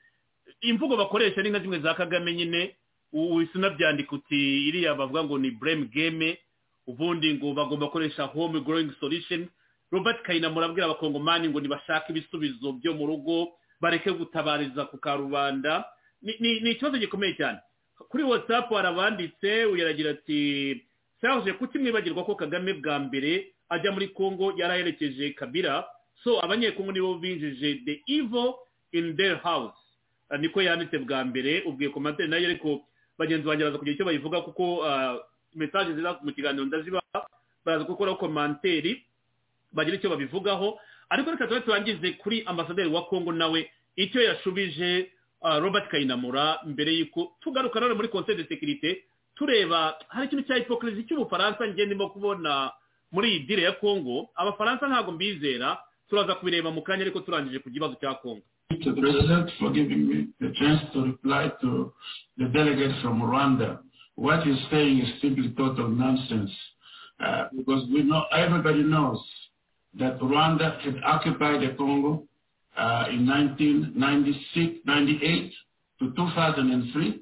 imvugo bakoresha ni nka zimwe za kagame nyine uhise unabyandika uti iriya bavuga ngo ni buremu geme ubundi ngo bagomba gukoresha home growing solution robert kayinamura abwira abakongomani ngo ntibashake ibisubizo byo mu rugo bareke gutabariza ku karubanda ni ikibazo gikomeye cyane kuri watsapu harabanditse uyaragira ati serge kuki mwibagirwa ko kagame bwa mbere ajya muri congo yaraherekeje kabira so abanyekongo nibo binjije the evil in their house Ah, niko yanditse bwa mbere ubwiye komantere nayo ariko bagenzi banjye baza kugira icyo bayivuga kuko ah, message ziza mu kiganiro ndazibaha baraza gukora komanteri bagira icyo babivugaho ariko reka tube turangize kuri ambasaderi wa kongo nawe icyo yashubije ah, robert kayinamura mbere y'uko tugaruka nanone muri conseil de sécurité tureba hari ikintu cya hypocrisy cy'ubufaransa njye ndimo kubona muri iyi dire ya kongo abafaransa ntabwo mbizera turaza kubireba mu kanya ariko turangije ku kibazo cya kongo Thank you to the President for giving me the chance to reply to the delegate from Rwanda. What he's saying is simply total nonsense uh, because we know everybody knows that Rwanda had occupied the Congo uh, in 1996, 98 to 2003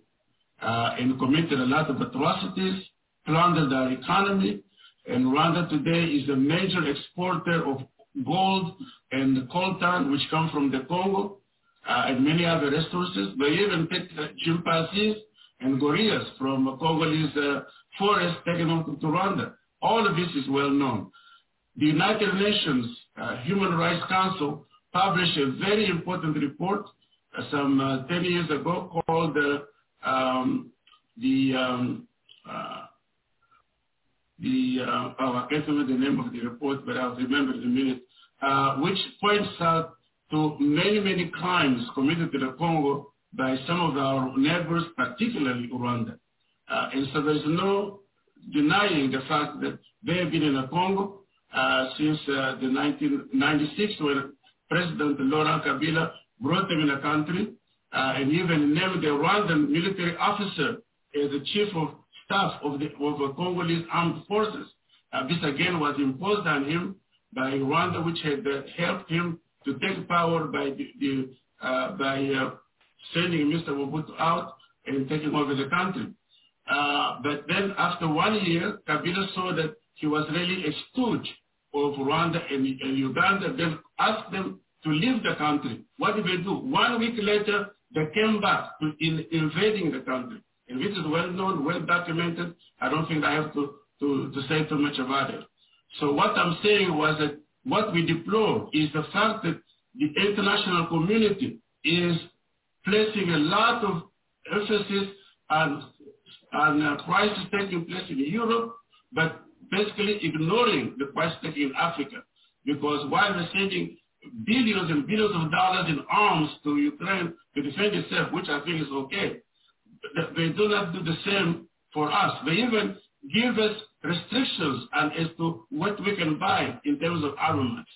uh, and committed a lot of atrocities, plundered our economy, and Rwanda today is a major exporter of gold and coltan, which come from the Congo, uh, and many other resources. They even take uh, chimpanzees and gorillas from uh, Congolese uh, forests, taken them to Rwanda. All of this is well known. The United Nations uh, Human Rights Council published a very important report uh, some uh, 10 years ago called uh, um, the um, uh, the uh, oh, I can't remember the name of the report, but I'll remember in a minute, uh, which points out to many many crimes committed to the Congo by some of our neighbors, particularly Rwanda. Uh, and so there's no denying the fact that they have been in the Congo uh, since uh, the 1996, when President Laurent Kabila brought them in the country uh, and even named the Rwandan military officer as the chief of staff of the, of the Congolese armed forces. Uh, this again was imposed on him by Rwanda, which had uh, helped him to take power by the, the uh, by uh, sending Mr. Mobutu out and taking over the country. Uh, but then after one year, Kabila saw that he was really a stooge of Rwanda and, and Uganda. Then asked them to leave the country. What did they do? One week later, they came back to in, invading the country. And this is well known, well documented. I don't think I have to, to, to say too much about it. So what I'm saying was that what we deplore is the fact that the international community is placing a lot of emphasis on, on uh, crisis taking place in Europe, but basically ignoring the crisis taking in Africa. Because while we're sending billions and billions of dollars in arms to Ukraine to defend itself, which I think is okay, that they do not do the same for us. They even give us restrictions and as to what we can buy in terms of armaments.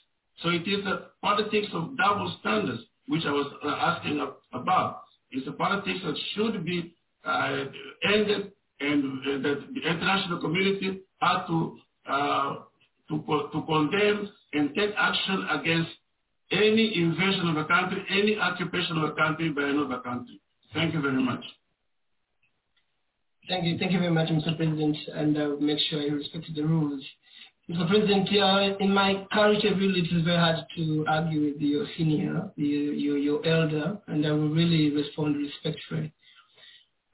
So it is a politics of double standards, which I was uh, asking ab- about. It's a politics that should be uh, ended and uh, that the international community had to, uh, to, co- to condemn and take action against any invasion of a country, any occupation of a country by another country. Thank you very much. Thank you. Thank you very much, Mr. President, and uh, make sure you respect the rules. Mr. President, uh, in my character, really, it is very hard to argue with your senior, your, your, your elder, and I will really respond respectfully.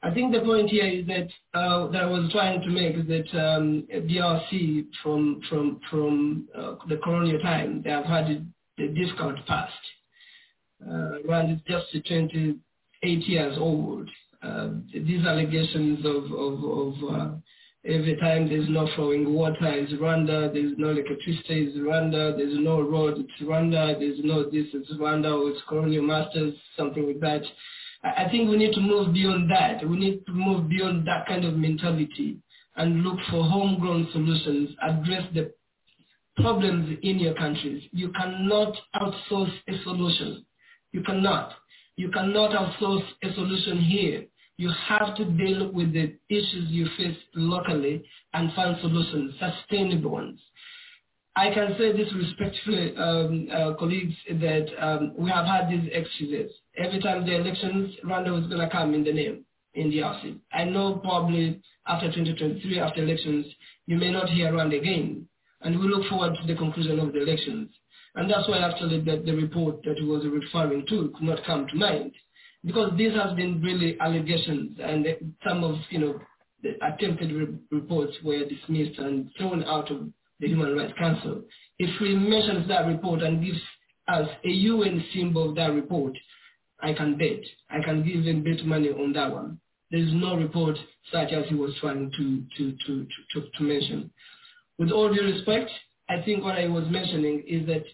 I think the point here is that uh, that I was trying to make is that um, DRC from from from uh, the colonial time they have had the discount past. Uh, Rwanda is just 28 years old, uh, these allegations of of, of uh, every time there's no flowing water is Rwanda, there's no electricity is Rwanda, there's no road it's Rwanda, there's no this it's Rwanda or it's colonial masters something like that. I I think we need to move beyond that. We need to move beyond that kind of mentality and look for homegrown solutions. Address the problems in your countries. You cannot outsource a solution. You cannot. You cannot outsource a solution here. You have to deal with the issues you face locally and find solutions, sustainable ones. I can say this respectfully, um, uh, colleagues, that um, we have had these excuses. Every time the elections, Rwanda was going to come in the name, in the RC. I know probably after 2023, after elections, you may not hear Rwanda again. And we look forward to the conclusion of the elections. And that's why actually the, the report that he was referring to could not come to mind. because this has been really allegations and some of you know the attempted re- reports were dismissed and thrown out of the Human Rights Council. If we mention that report and gives us a UN symbol of that report, I can bet. I can give him bet money on that one. There is no report such as he was trying to, to, to, to, to mention. With all due respect, I think what I was mentioning is that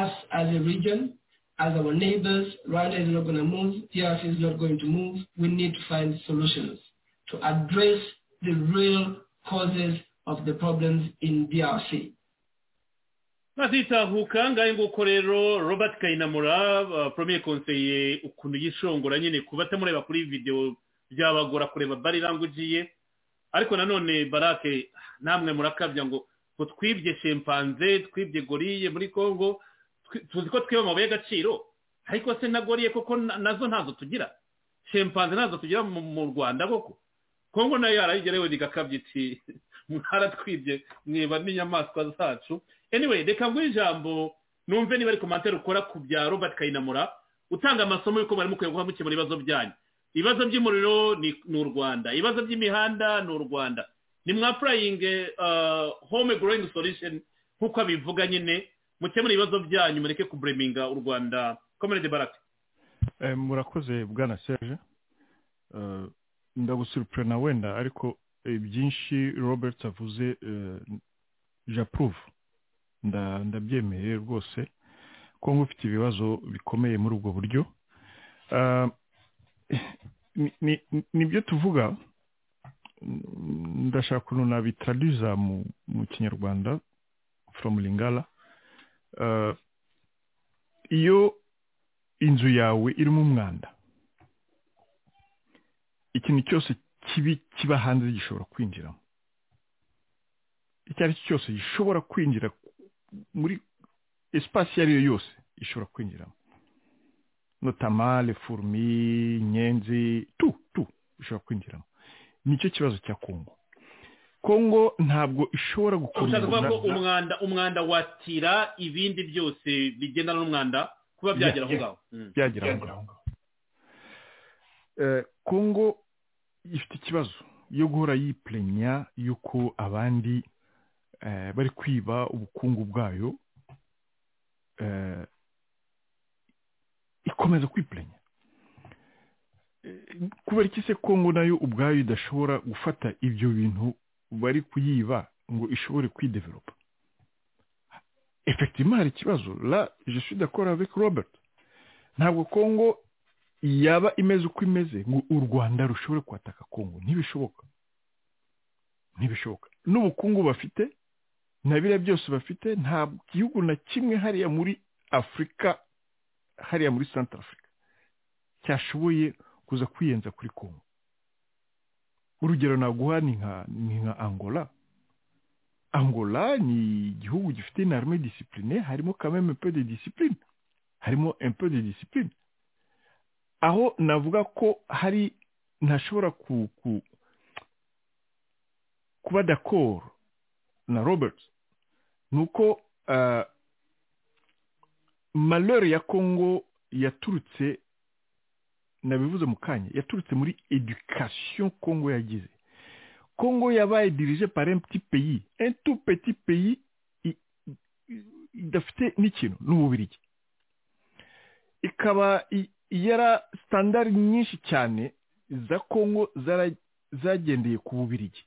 us as a region, as our neighbors, Rwanda is not going to move, DRC is not going to move. We need to find solutions to address the real causes of the problems in DRC. bazitahuka ngahe nguko rero robert kayinamura uh, premier konseye ukuntu yishongora nyine kuba atamureba kuri video byabagora kureba bari rangugiye ariko nanone barake namwe murakabya ngo ngo twibye shempanze twibye goriye muri congo tuzi ko twiba amabuye y'agaciro ariko se na goriye koko nazo ntazo tugira shempanze ntazo tugira mu rwanda koko kongo nayo yarayigerewe rigakabya iti mwaratwibye mwiba n'inyamaswa zacu anyway reka nguhe ijambo numve niba ari komantere ukora ku bya robert kayinamura utanga amasomo y'uko bari mukwiye guha mukemura ibibazo byanyu ibibazo by'umuriro ni u rwanda ibibazo by'imihanda ni u rwanda ni mwa purayingi home growing solution nk'uko abivuga nyine mukemura ibibazo byanyu mureke kubureminga u rwanda komerede barake murakoze bwana serge ndagusirupure na wenda ariko byinshi robert avuze japuruvu ndabyemereye rwose ko nk'ufite ibibazo bikomeye muri ubwo buryo nibyo tuvuga ndashaka ukuntu nabitaraduza mu kinyarwanda from ringara iyo inzu yawe irimo umwanda ikintu cyose kibi kiba hanze gishobora kwinjiramo icyo ari cyo cyose gishobora kwinjira muri esipasi iyo ari yo yose ishobora kwinjiramo notamale furumi inyenzi tu tu ishobora kwinjiramo nicyo kibazo cya kongo kongo ntabwo ishobora gukomeza ko umwanda umwanda watira ibindi byose bigendana n'umwanda kuba byagera aho ngaho byagera aho ngaho kongo ifite ikibazo yo guhora yipurenya y'uko abandi bari kwiba ubukungu bwayo ikomeza kwipurenya kubera iki se kongo nayo ubwayo idashobora gufata ibyo bintu bari kuyiba ngo ishobore kwideveropa efekiti hari ikibazo la jenoside akora avec robert ntabwo kongo yaba imeze uko imeze ngo u rwanda rushobore kwataka kongo ntibishoboka ntibishoboka n'ubukungu bafite na biriya byose bafite nta gihugu na kimwe hariya muri afurika hariya muri santara afurika cyashoboye kuza kwiyenza kuri kongo urugero naguha ni nka angola angola ni igihugu gifite inarme disipurine harimo kameme pe de disipurine harimo empe de disipurine aho navuga ko hari ntashobora kuba dakoro na robert ni uko malori ya kongo yaturutse nabivuze mu kanya yaturutse muri edikasiyo kongo yagize kongo yabaye dirije pari emputi peyi entu peti peyi idafite n'ikintu n'umubirigi ikaba yara sitandari nyinshi cyane za kongo zagendeye ku bubirigi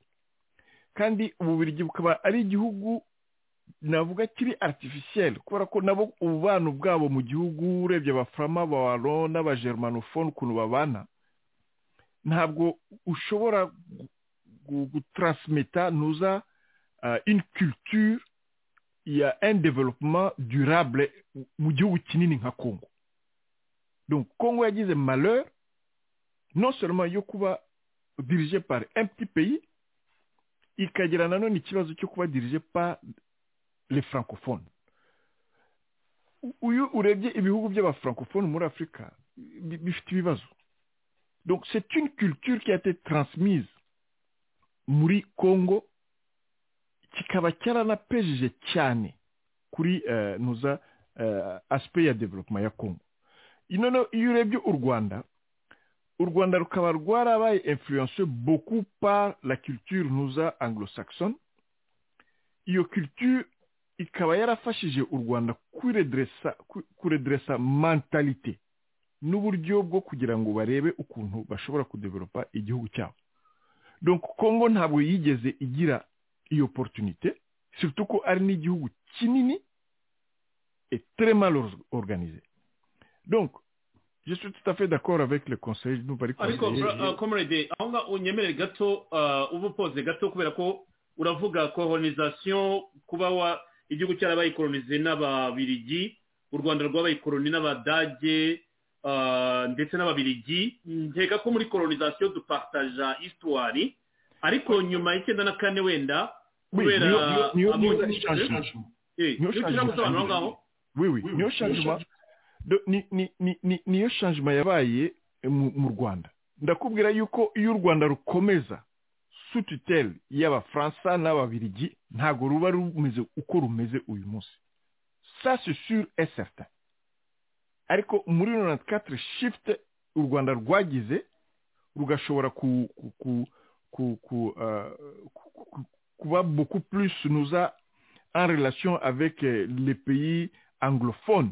kandi ububirigi bukaba ari igihugu navuga kiri aritifisiyeri kubera ko nabo ububano bwabo mu gihugu urebye abafurama abaro n'abajermanofone ukuntu babana ntabwo ushobora gutarasimeta ntuza ini culture ya eni developuma durable mu gihugu kinini nka kongo donc kongo yagize malheur non seulement yo kuba dirije pari emputi peyi ikagira nanone ikibazo cyo kuba dirije pa le francophone uyu urebye ibihugu by'abafrancophone muri afurika bifite ibibazo donc c'est une culture qui a été transmise muri congo kikaba cyaranapejeje cyane kuri nuza aspect ya development ya congo noneho iyo urebye u rwanda u rwanda rukaba rwarabaye influencé beaucoup par la culture ntuza anglo-saxon iyo culture ikaba yarafashije u rwanda kuredresa kuredresa mentalite n'uburyo bwo kugira ngo barebe ukuntu bashobora kudeveropa igihugu cyabo donc kongo ntabwo yigeze igira iyo opportunité surtout ko ari n'igihugu kinini et très mal organisé donc je suis tout à fait d'accord avec le conseil nous bari ariko comrade aho ngaho unyemerere gato uba upoze gato kubera ko uravuga colonization kuba wa igihugu cyarabaye kolonize n'ababirigi u rwanda rwabaye koloni n'abadage ndetse n'ababirigi nkeka ko muri colonization dupataja histoire ariko nyuma y'icyenda na kane wenda kubera niyo shangima niyo shangima yabaye mu rwanda ndakubwira yuko iyo u rwanda rukomeza tuteli y'abafaransa n'ababirigi ntabwo ruba rumeze uko rumeze uyu munsi sasisuru eseta ariko muri na katire shifuti u rwanda rwagize rugashobora kuba buku purisi nuza en relation avec le pays anglophone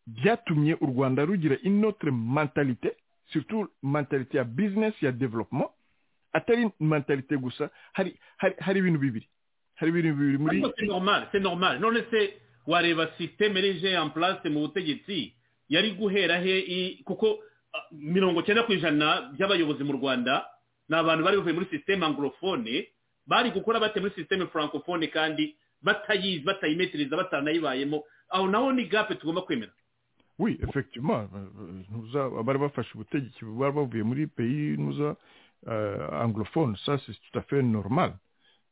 byatumye u rwanda rugira inotere mentalite surtout mentalite ya bizinesi ya development atari mentalite gusa hari hari hari ibintu bibiri hari ibintu bibiri muri c'est normal c'est normal none se wareba systeme rije en place mu butegetsi yari guhera he i- kuko ah, mirongo cyenda ku ijana by'abayobozi mu rwanda ni abantu bari bavuye muri systeme anglophone bari gukora bate muri systeme francophone kandi batayizi batayimetereza batanayibayemo aho naho ni gape tugomba kwemera oui effectivement euh, euh, ntuza bari bafashe ubutegetsi bari bavuye muri pays ntuza euh, anglophone ça c'est tout à fait normal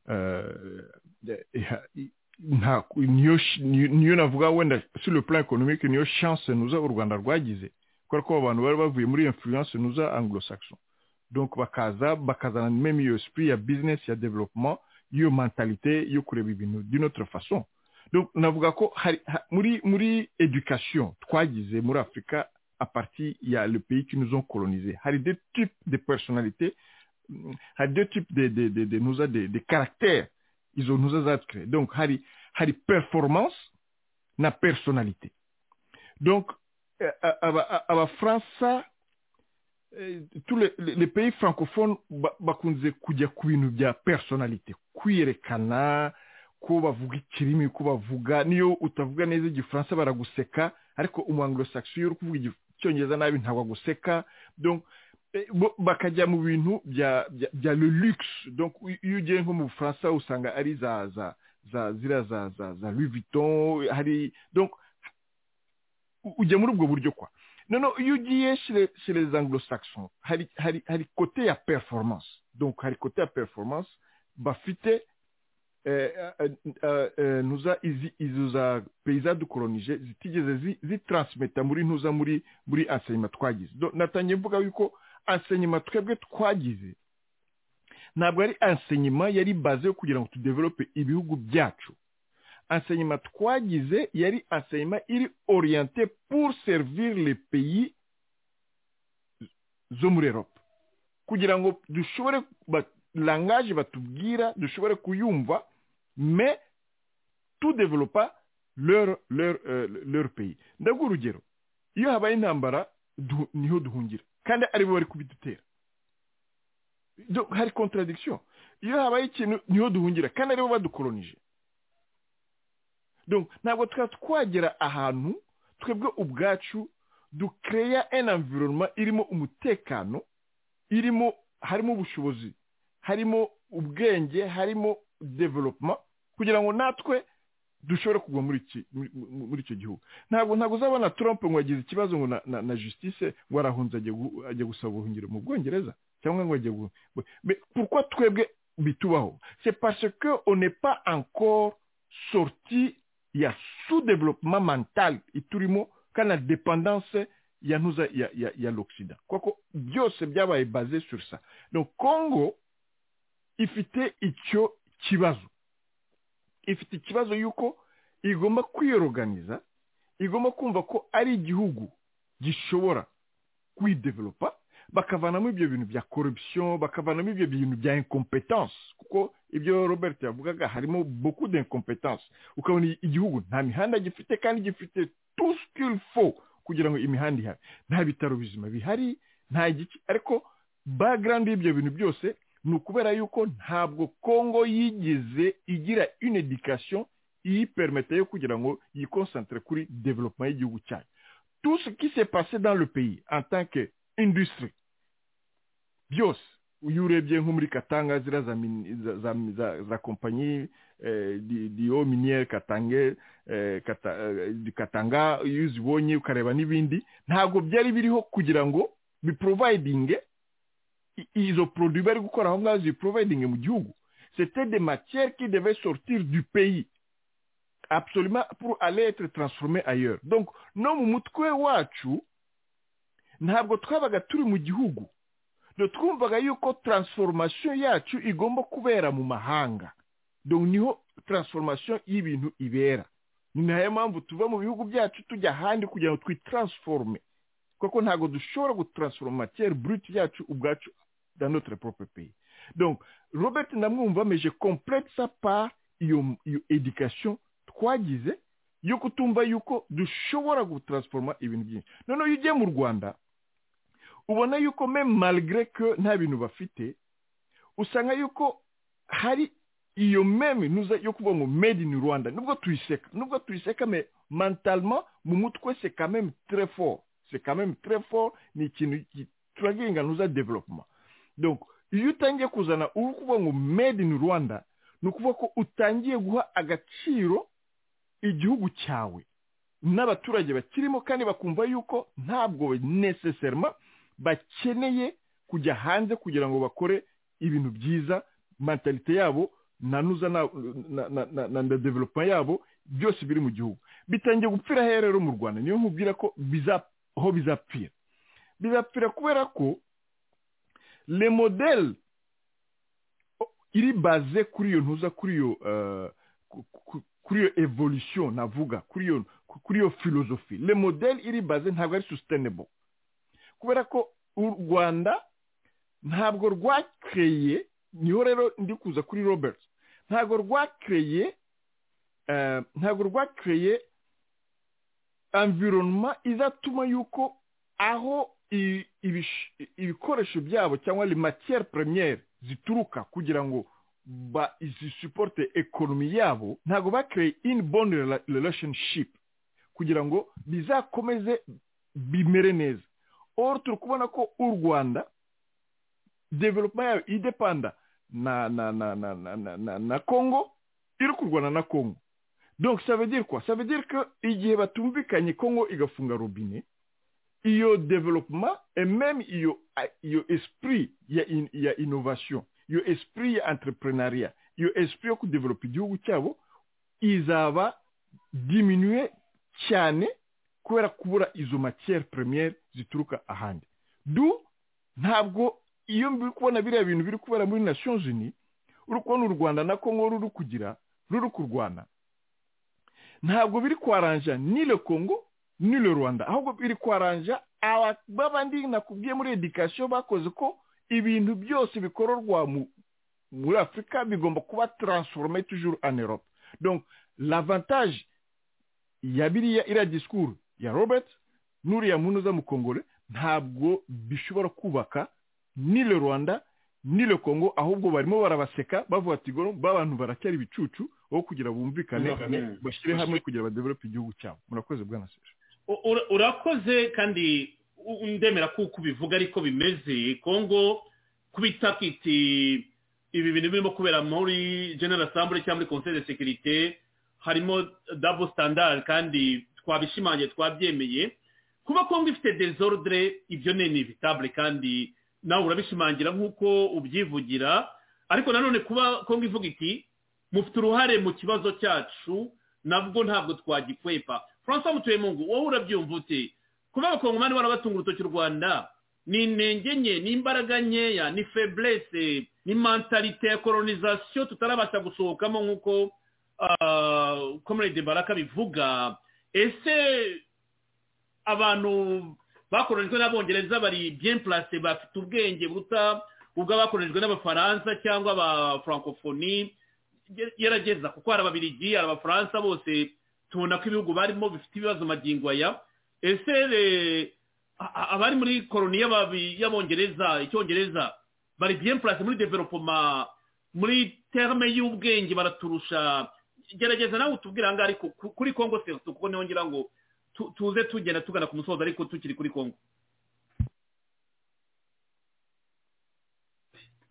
Euh, eh, eh, nta- niyo sh- niyo niyo navuga wenda sur le plan économique niyo chance nuza u rwanda rwagize kubera ko abantu bari bavuye muri influence nuza anglo-saxon donc bakaza bakazana même iyo esprit ya business ya développement iyo mentalité yo kureba ibintu d'une autre façon donc navuga ko hari ha- muri muri education twagize muri afurika à partir ya le pays qui nous ont colonisé hari des types de personnalités hari deux types de, de, de, de, nuza de, de caractères izo nuza zatureye donc hari hari performance na personalité donc eh, a- aba- abafaransa eh, tous les, les les pays francophones ba- bakunze kujya ku bintu bya personalité kwiyerekana ko bavuga ikirimi ko bavuga niyo utavuga neza igifaransa baraguseka ariko umwanglosaxi iyo uri kuvuga igif- icyongereza nabi ntabwo aguseka donc Eh, bo- bakajya mu bintu bya bya- bya le luxe donc i- iyo ugiye nko mu bufaransa usanga ari za za za ziriya za za za louis vuitton hari donc u- ujya muri ubwo buryo kwa noneho iyo ugiye chez les- chez les anglo saxons hari hari hari kote ya performance donc hari kote ya performance bafite eh, eh, eh, eh, ntuza izi izo za peyza dukoronije zitigeze zi- zitransmeta muri ntuza muri muri enseignement twagize Donc, natangiye mvuga yuko enseignement twebwe twagize ntabwo ari enseignement yari baze yo kugira ngo tudevelope ibihugu byacu enseignement twagize yari enseignement iri orienté pour servir les pays zo muri europe kugira ngo dushobore ba- langage batubwira dushobore kuyumva mais tout développa leur leur euh, leur pays ndaguha urugero iyo habaye intambara du- niho duhungira kandi aribo bari kubidutera Donc, hari contradiction iyo habaye ikintu niho duhungira kandi aribo badukolonije donc ntabwo tukaba twagera ahantu twebwe ubwacu dukereya en environnement irimo umutekano irimo harimo ubushobozi harimo ubwenge harimo development kugira ngo natwe dushobore kugwa muri iki- muri- muri- muri icyo gihugu ntabwo ntabwo uzabona trump ngo yagize ikibazo ngo na, na, na justice ngo arahunze ajya gu- ajya gusaba ubuhungiro mu bwongereza cyangwa ngo ajya gu- bu- Mais pourquoi twebwe bitubaho c'est parce que on n'est pas encore sorti ya sous-développement mental iturimo kandi na dependance ya ntuza ya, ya, ya l'occident kuko byose byabaye basé sur ça donc congo ifite icyo kibazo ifite ikibazo yuko igomba kwiyoruganiza igomba kumva ko ari igihugu gishobora kwidevelopa bakavanamo ibyo bintu bya corruption bakavanamo ibyo bintu bya incompetence kuko ibyo robert yavugaga harimo beaucoup d'incompetence ukabona igihugu nta mihanda gifite kandi gifite tout ce qu'il faut kugira ngo imihanda ihabe nta bitaro bizima bihari nta giki ariko background y'ibyo bintu byose ni ukubera yuko ntabwo kongo yigeze igira une education iyipermete yo kugira ngo yikonsantere kuri development y'igihugu cyayo tout ce qui s'est passé dans le pays en tant que industry byose iyo urebye nko muri katanga ziriya za mini- za- za- za- za kompanyi eh, di- diyo miniyeri katange eh, kata- eh, di- katanga iyo uzibonye ukareba n'ibindi ntabwo byari biriho kugira ngo biprovidinge i- izo produit bari gukora aho ngaho ziprovidinge mu gihugu c'était des matières qui devaient sortir du pays absolument pour aller être transformées ailleurs donc no mu mutwe wacu ntabwo twabaga turi mu gihugu do twumvaga yuko transformation yacu igomba kubera mu mahanga donc niho transformation y'ibintu ibera ni nayo mpamvu tuva mu bihugu byacu tujya ahandi kugira ngo twitransiforume kuko ntabwo dushobora gutransforma matière brute yacu ubwacu dans notre propre pays donc robert ndamwumva mais je complète ça par iyo iyo education twagize yo kutumva yuko dushobora gutransforma ibintu byinshi noneho iyo ugiye mu rwanda ubona yuko meme malgré que nta bintu bafite usanga yuko hari iyo meme nuza yo kuvuga ngo made in rwanda nubwo tuyiseka nubwo tuyiseka me mentalement mu mutwe c'est quand même très fort c'est quand même très fort ni ikintu ki- turagiringa nuza development donc iyo utangiye kuzana uri kuvuga ngo made in rwanda ni ukuvuga ko utangiye guha agaciro igihugu cyawe n'abaturage bakirimo kandi bakumva yuko ntabwo necessarily bakeneye kujya hanze kugira ngo bakore ibintu byiza mentalite yabo nanuza na na- na- na- na- na development yabo byose biri mu gihugu bitangiye gupfira hehe rero mu rwanda niyo nkubwira ko biza- aho bizapfira bizapfira kubera ko le modèle iri baze kuri iyo ntuza kuri iyo eh, ku- ku- kuri iyo evolution navuga kuri iyo kuri iyo philosophy le modèle iri baze ntabwo ari sustainable kubera ko u rwanda ntabwo rwakereye niho rero ndi kuza kuri robert ntabwo rwakereye eh, ntabwo rwakereye environnement izatuma yuko aho i- ibish- ibikoresho byabo cyangwa les matières premières zituruka kugira ngo ba zisuporte ekonomi yabo ntabwo bakereye in bond relationship kugira ngo bizakomeze bimere neza or turi kubona ko u rwanda development yayo idepanda na na na na na na, na, na congo iri kurwana na congo donc ça veut dire quoi ça veut dire que igihe batumvikanye congo igafunga robine iyo development et même iyo iyo esprit ya in, ya innovation iyo esprit ya entrepreneuria iyo esprit yo kudevelopa igihugu cyabo izaba diminuye cyane kubera kubura izo matière première zituruka ahandi du ntabwo iyo biri kubona biriya bintu biri kubera muri nations unies uri kubona u rwanda na congo ruri kugira ruri kurwana ntabwo biri kwaranja ni le congo ni le rwanda ahubwo biri kwaranja aba babandi nakubwiye muri education bakoze ko ibintu byose bikorerwa mu- muri afurika bigomba kuba transforme toujours en europe donc l'avantage ya biriya iriya disikuru ya robert n'uriya muntu uza mu kongore ntabwo bishobora kubaka ni le rwanda ni le congo ahubwo barimo barabaseka bavuga ati "Goro, ba bantu baracyari ibicucu aho kugira bumvikane Bumvikane. bashyire hamwe kugira badevelope igihugu cyabo murakoze bwana sera U- ura- urakoze kandi u- ndemera ko uko ubivuga ariko bimeze kongo kubita kiti ibi bintu birimo kubera muri general assembly cyangwa muri conseil de sécurité harimo double standard kandi twabishimangiye twabyemeye kuba kongo ifite desordre ibyo ni inevitable kandi nawe urabishimangira nk'uko ubyivugira ariko nanone kuba kongo ivuga iti mufite uruhare mu kibazo cyacu nabwo ntabwo twagikwepa francois mutuyemungu wowe urabyumva ute kuba abakongomani barabatunga urutoki u rwanda ni intenge nke ni imbaraga nkeya ni feburese ni mentalite ya koronisasiyo tutarabasha gusohokamo nk'uko komerede baraka bivuga ese abantu bakorojwe n'abongereza bari bien place bafite ubwenge buta ubwo abakorejwe n'abafaransa cyangwa aba francophonie gerageza kuko hari ababiligi hari abafaransa bose tubona ko ibihugu barimo bifite ibibazo magingo aya ese abari muri koroni y'abongereza icyongereza bari bien place muri developoma muri terme y'ubwenge baraturusha gerageza nawe utubwira ahangaha ariko kuri kongo senta kuko niho ngira ngo tuze tugenda tugana ku musozo ariko tukiri kuri kongo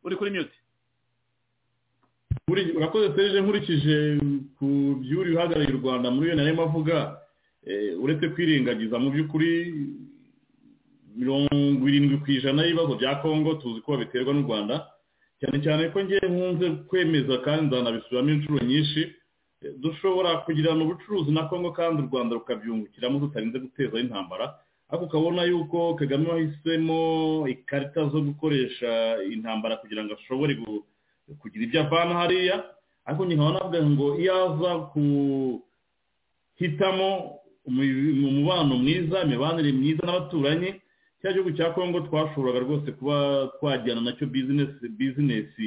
uri kuri mute urakoze serije nkurikije ku by'uri uhagarariye u rwanda muri iyo narimo avuga uretse kwirengagiza mu by'ukuri mirongo irindwi ku ijana y'ibibazo bya kongo tuzi ko babiterwa n'u rwanda cyane cyane ko ngewe nkunze kwemeza kandi nzanabisubiramo inshuro nyinshi dushobora kugirana ubucuruzi na kongo kandi u rwanda rukabyungukiramo tutarinze guteza intambara ariko ukabona yuko kagame wahisemo ikarita zo gukoresha intambara kugira ngo ashobore kugira ibyo avana hariya ariko nyine navuga ngo iyo aza guhitamo umubano mwiza imibanire myiza n'abaturanyi cya gihugu cya kongo twashoboraga rwose kuba twajyana nacyo bizinesi bizinesi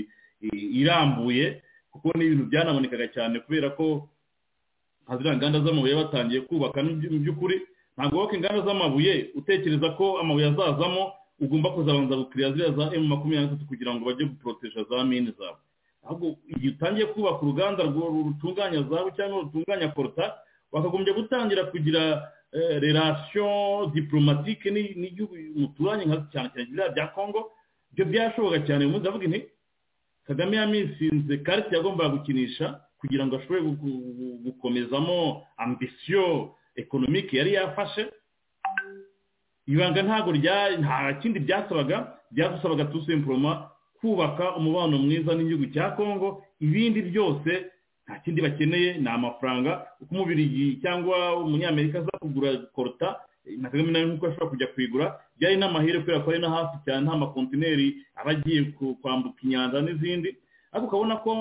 irambuye kuko ni ibintu byanamanikaga cyane kubera ko haziriya nganda z'amabuye batangiye kubaka mu by'ukuri ntabwo wowe inganda z'amabuye utekereza ko amabuye azazamo ugomba kuzabanza gukiriya ziriya za emu makumyabiri na gatatu kugira ngo bajye guporoteja za mine zawe ahubwo igihe utangiye kubaka uruganda rutunganya zawe cyangwa rutunganya koruta wakagombye gutangira kugira relation diplomatike n'igihugu muturanye nka cyane cyane biriya bya kongo ibyo byashoboka cyane uyu munsi avuga inti kagame yamisinze karite yagombaga gukinisha kugira ngo ashobore gukomezamo ambisiyo ekonomike yari yafashe ibanga ntabwo nta kindi byasabaga byagusabaga tusemporoma kubaka umubano mwiza n'igihugu cya kongo ibindi byose nta kindi bakeneye ni amafaranga uko umubiri cyangwa umunyamerika aza kugura koruta na kagame nawe nk'uko ashobora kujya kuyigura byari n'amahirwe kubera ko ari na hafi cyane nta makontineri aba agiye kwambuka inyanja n'izindi ariko ukabona ko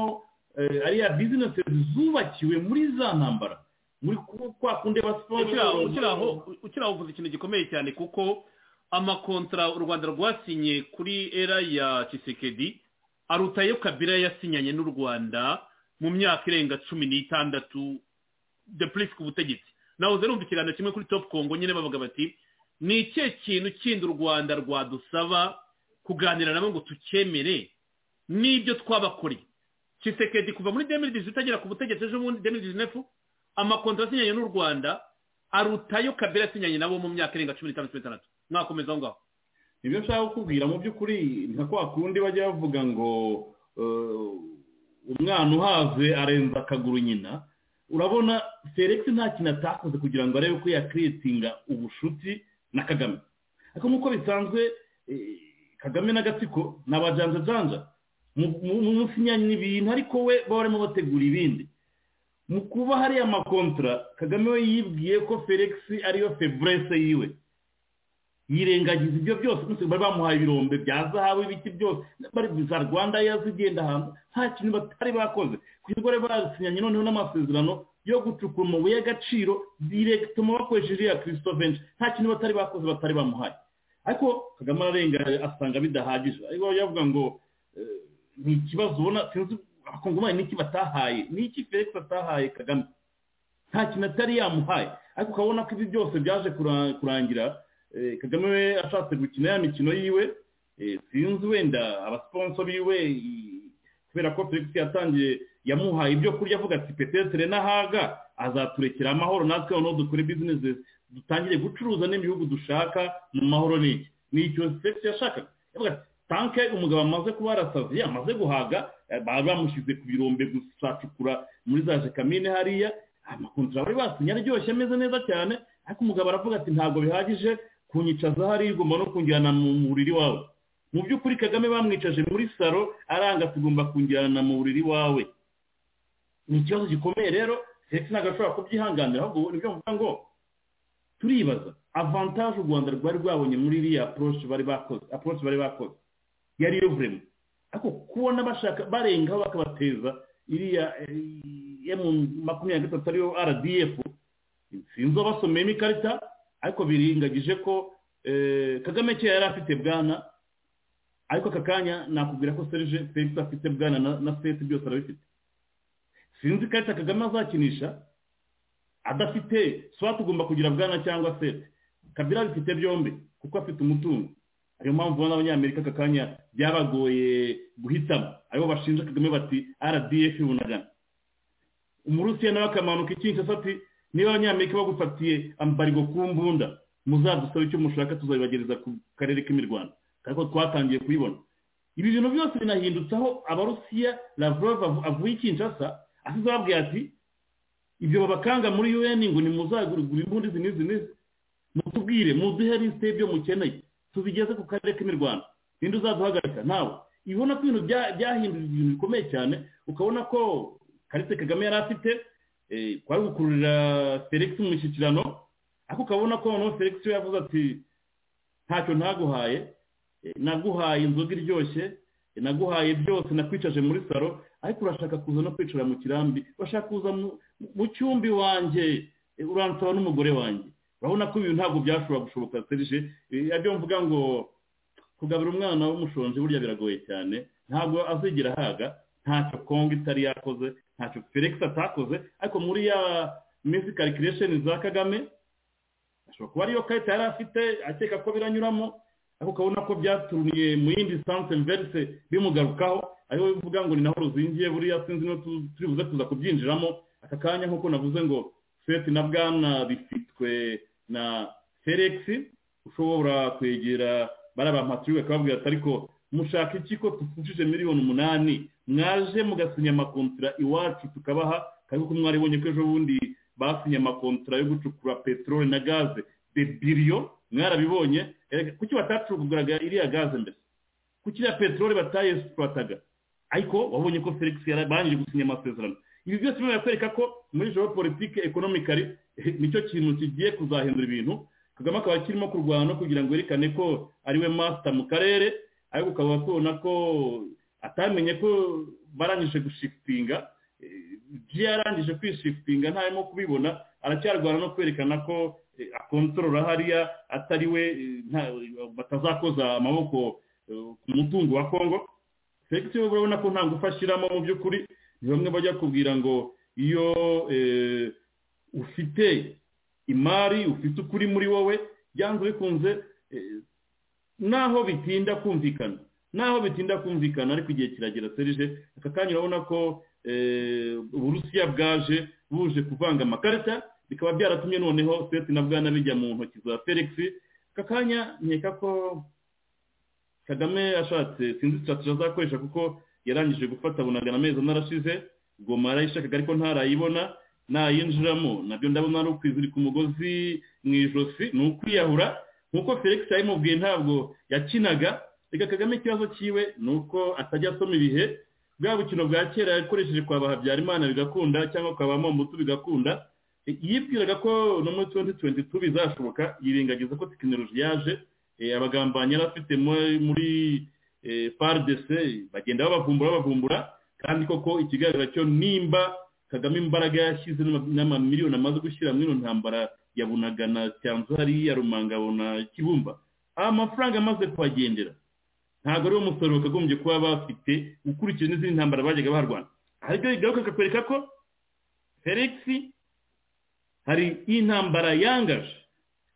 ariya bizinesi zubakiwe muri za ntambara muri kwa kundi ukiraho uvuze ikintu gikomeye cyane kuko amakontara u rwanda rwasinye kuri era ya kisekedi arutayo kabira yasinyanye n'u rwanda mu myaka irenga cumi n'itandatu de purisi ku butegetsi nawe urumva ikiganiro kimwe kuri topu kongo nyine babaga bati ni ikihe kintu kindi u rwanda rwadusaba kuganira nabo ngo tukemere n'ibyo twabakoreye kisekedi kuva muri demiridizi utagera ku butegetsi ejo bundi demiridizi nefu amakontara asinyanye n'u rwanda arutayo kabera asinyanye nabo mu myaka irenga cumi n'itanu cumi n'itandatu mwakomeza aho ngaho ibyo nshaka kukubwira mu by'ukuri nka kwa kundi bajya bavuga ngo umwana uhaze arenza akaguru nyina urabona felix nta kintu atakoze kugira ngo arebe ko yakiritinga ubushuti na kagame ariko nk'uko bisanzwe kagame n'agatsiko ni abajanjajanja mu musinyanye ibintu ariko we baba barimo bategura ibindi mu kuba hariya amakontara kagame we yibwiye ko felix ariyo feburese yiwe yirengagiza ibyo byose bari bamuhaye ibirombe bya zahabu ibiki byose bari za rwanda yazigenda ahantu nta kintu batari bakoze kuko bari basinyanye noneho n'amasezerano yo gucukura amabuye y'agaciro direkitoma bakoresheje iriya kirisito benshi nta kintu batari bakoze batari bamuhaye ariko kagame ararenga asanga bidahagije ariko yavuga ngo ni ikibazo ubona sinzi abakongomani niki batahaye niki felix atahaye kagame nta kintu atari yamuhaye ariko ukabona ko ibi byose byaje kurangira kagame we ashatse gukina ya mikino yiwe sinzi wenda abasponso biwe kubera ko felix yatangiye yamuhaye ibyo kurya avuga ati petetere n'ahaga azaturekera amahoro natwe noneho dukore bizinesi dutangire gucuruza n'ibihugu dushaka mu mahoro n'iki ni icyo felix yashakaga yavuga ati tanke umugabo amaze kuba yarasaziye amaze guhaga bamushyize ku birombe gusacukura muri za jekamine hariya amakontara bari basinye aryoshye ameze neza cyane ariko umugabo aravuga ati ntabwo bihagije kunyicaza hariya ugomba no kunjyana mu buriri wawe mu by'ukuri kagame bamwicaje muri saro aranga tugomba kunjyana mu buriri wawe ni ikibazo gikomeye rero ndetse ntabwo ashobora kubyihanganira ahubwo ni byo mvuga ngo turibaza avantaje u rwanda rwari rwabonye muri iriya aporoshi bari bakoze aporoshi bari bakoze yari yovuremo ariko kubona bashaka barengaho bakabateza iriya emu makumyabiri na gatatu ariyo rdf sinzi abasomeyemo ikarita ariko birengagije ko kagame kera yari afite bwana ariko aka kanya nakubwira ko serije felix afite bwana na seti byose arabifite sinzi ikarita kagame azakinisha adafite swa tugomba kugira bwana cyangwa seti kabira abifite byombi kuko afite umutungo ariyo mpamvu ubona abanyamerika aka kanya byabagoye guhitamo aribo bashinja kagame bati rdf bunagana umurusiya nawe akamanuka ikinshi ati niba abanyamerika bagufatiye ambarigo ku mbunda muzadusabe icyo mushaka tuzabibagereza ku karere k'imirwano ariko twatangiye kubibona ibi bintu byose binahindutseho abarusiya lavrov avuye ikinshasa asize ababwira ati ibyo babakanga muri un ngo nimuzagurugura imbunda izi n'izi n'izi mutubwire muduhe lisite y'ibyo mukeneye tubigeze ku karere k'imirwano ninde uzaduhagarika nawe ibona ko ibintu byahinduye ibintu bikomeye cyane ukabona ko karite kagame yari afite kwari gukururira felix mu mishyikirano ariko ukabona ko noneho felix we yavuze ati ntacyo ntaguhaye naguhaye inzoga iryoshye naguhaye byose nakwicaje muri salo ariko urashaka kuza no kwicara mu kirambi urashaka kuza mu cyumbi wanjye uransaba n'umugore wanjye urabona ko ibintu ntabwo byashobora gushoboka serije ibyo mvuga ngo kugaburira umwana w'umushonji burya biragoye cyane ntabwo azigira ahaga ntacyo kongo itari yakoze ntacyo felix atakoze ariko muri ya minsi karikiresheni za kagame ashobora kuba ariyo karita yari afite akeka ko biranyuramo ariko ukabona ko byaturuniye mu yindi sanse mverise bimugarukaho ariwe bivuga ngo ni naho ruzingiye buriya sinzi no turibuze kuza kubyinjiramo aka kanya nk'uko navuze ngo feti na bwana bifitwe na felix ushobora kwegera bariya bampaturiwe akababwira ati ariko mushaka iki ko tufungije miliyoni umunani mwaje mugasinya amakontara iwacu tukabaha kandi ko mwaribonye ko ejo bundi basinya amakontara yo gucukura peteroli na gaze de biriyo mwarabibonye kuki batacukuraga iriya gaze mbese kuki iriya peteroli batayesipurataga ariko wabonye ko felix yarabanje gusinya amasezerano ibi byose biba birakwereka ko muri joro politiki ekonomikari nicyo kintu kigiye kuzahindura ibintu kagame akaba kirimo kurwana kugira ngo yerekane ko ariwe masita mu karere ariko ukaba kubona ko atamenye ko barangije gushifitinga ibyo yarangije kwishifitinga ntarimo kubibona aracyarwana no kwerekana ko akontorora hariya atari we batazakoza amaboko ku mutungo wa kongo felix we urabona ko nta ngufu ashyiramo mu by'ukuri ni bamwe bajya kubwira ngo iyo ufite imari ufite ukuri muri wowe byanze bikunze naho bitinda kumvikana naho bitinda kumvikana ariko igihe kiragera serije aka kanya urabona ko uburusiya bwaje buje kuvanga amakarita bikaba byaratumye noneho seti na bwana bijya mu ntoki za felix aka kanya nkeka ko kagame ashatse sinzi sitati azakoresha kuko yarangije gufata bunagana amezi ane arashize goma yarayishakaga ariko ntarayibona nayinjiramo nabyo ndabona ari ukwizirika umugozi mu ijosi ni ukwiyahura nk'uko felix yabimubwiye ntabwo yakinaga reka kagame ikibazo cyiwe ni uko atajya asoma ibihe bwa bukino bwa kera yakoresheje kwa habyarimana bigakunda cyangwa ukaba momutu bigakunda yibwiraga ko no muri tuwenti tuwenti tu bizashoboka yirengagiza ko tekinoloji yaje abagambanyi yari afite muri fardese bagenda babavumbura babavumbura kandi koko ikigaragara cyo nimba kagame imbaraga yashyize n'amamiliyoni amaze gushyira muri ino ntambara ya bunagana cyanzu hariya rumangabo na kibumba amafaranga amaze kuhagendera ntabwo ariwo musaruro kagombye kuba bafite ukurikije n'izindi ntambara bajyaga baharwana ariko bigaruka kakwereka ko felix hari intambara yangaje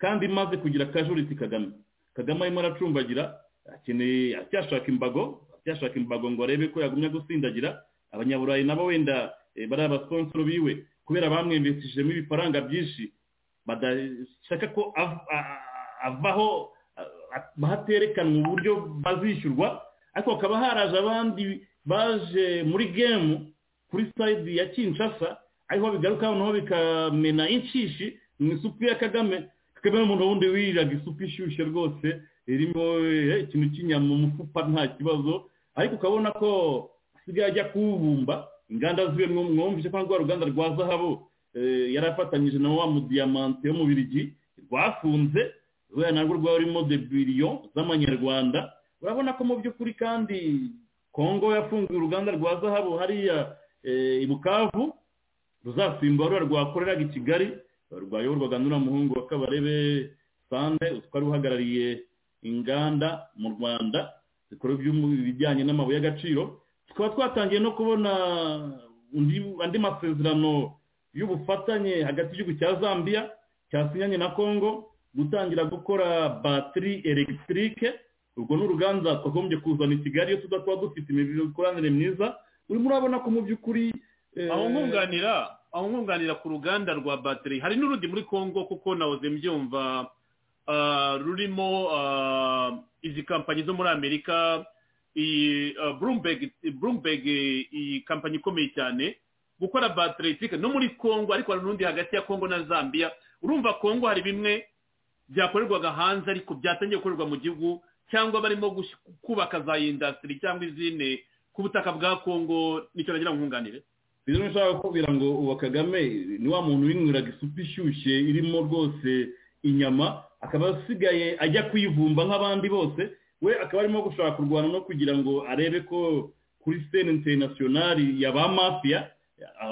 kandi imaze kugira akajuriti kagame kagame arimo aracumbagira akeneye acyashaka imbago acyashaka imbago ngo arebe ko yagumya gusindagira abanyaburayi nabo wenda bari abasonsoro biwe kubera bamwembesijemo ibifaranga byinshi badashaka ko avaho haterekanwa uburyo bazishyurwa ariko hakaba haraje abandi baje muri gemu kuri sayidi ya kinshasa ariho bigaruka noneho bikamena inshishi mu isupu ya kagame kagame ni umuntu wundi wiriraga isupu ishyushye rwose irimo ikintu cy'inyama umufupa nta kibazo ariko ukabona ko asigaye ajya kuwubumba inganda ziwe mwumvise ko rwa ruganda rwa zahabu yari afatanyije na wa mudiyamante yo mu birigi rwafunze ruriya narwo rwaba rurimo de biriyo z'amanyarwanda urabona ko mu by'ukuri kandi kongo yafunguye uruganda rwa zahabu hariya i bukavu ruzasimbura ruriya rwakoreraga i kigali rwayoborwaga n'uriya muhungu wa kabarebe sande utwari uhagarariye inganda mu rwanda zikora ibijyanye n'amabuye y'agaciro tukaba twatangiye no kubona andi masezerano y'ubufatanye hagati y'igihugu cya zambia cyasinyanye na congo gutangira gukora batiri elegisitirike urwo ni uruganda twagombye kuzana i kigali iyo tudakora dufite imikoranire myiza urimo urabona ko mu by'ukuri aho nkunganira aho nkunganira ku ruganda rwa batiri hari n'urundi muri congo kuko nahoze mbyumva rurimo izi kampanyi zo muri amerika iyi bloomberg iyi kampanyi ikomeye cyane gukora bateretike no muri congo ariko hari n'undi hagati ya congo na zambia urumva congo hari bimwe byakorerwaga hanze ariko byatangiye gukorerwa mu gihugu cyangwa barimo kubaka za indasitiri cyangwa izindi ku butaka bwa congo nicyo nagira nkunganire rero nshaka kubwira ngo uwa kagame ni wa muntu winyweraga isupu ishyushye irimo rwose inyama akaba asigaye ajya kuyivumba nk'abandi bose we akaba arimo gushaka kurwana no kugira ngo arebe ko kuri sitene interinasiyonari ya ba mafiya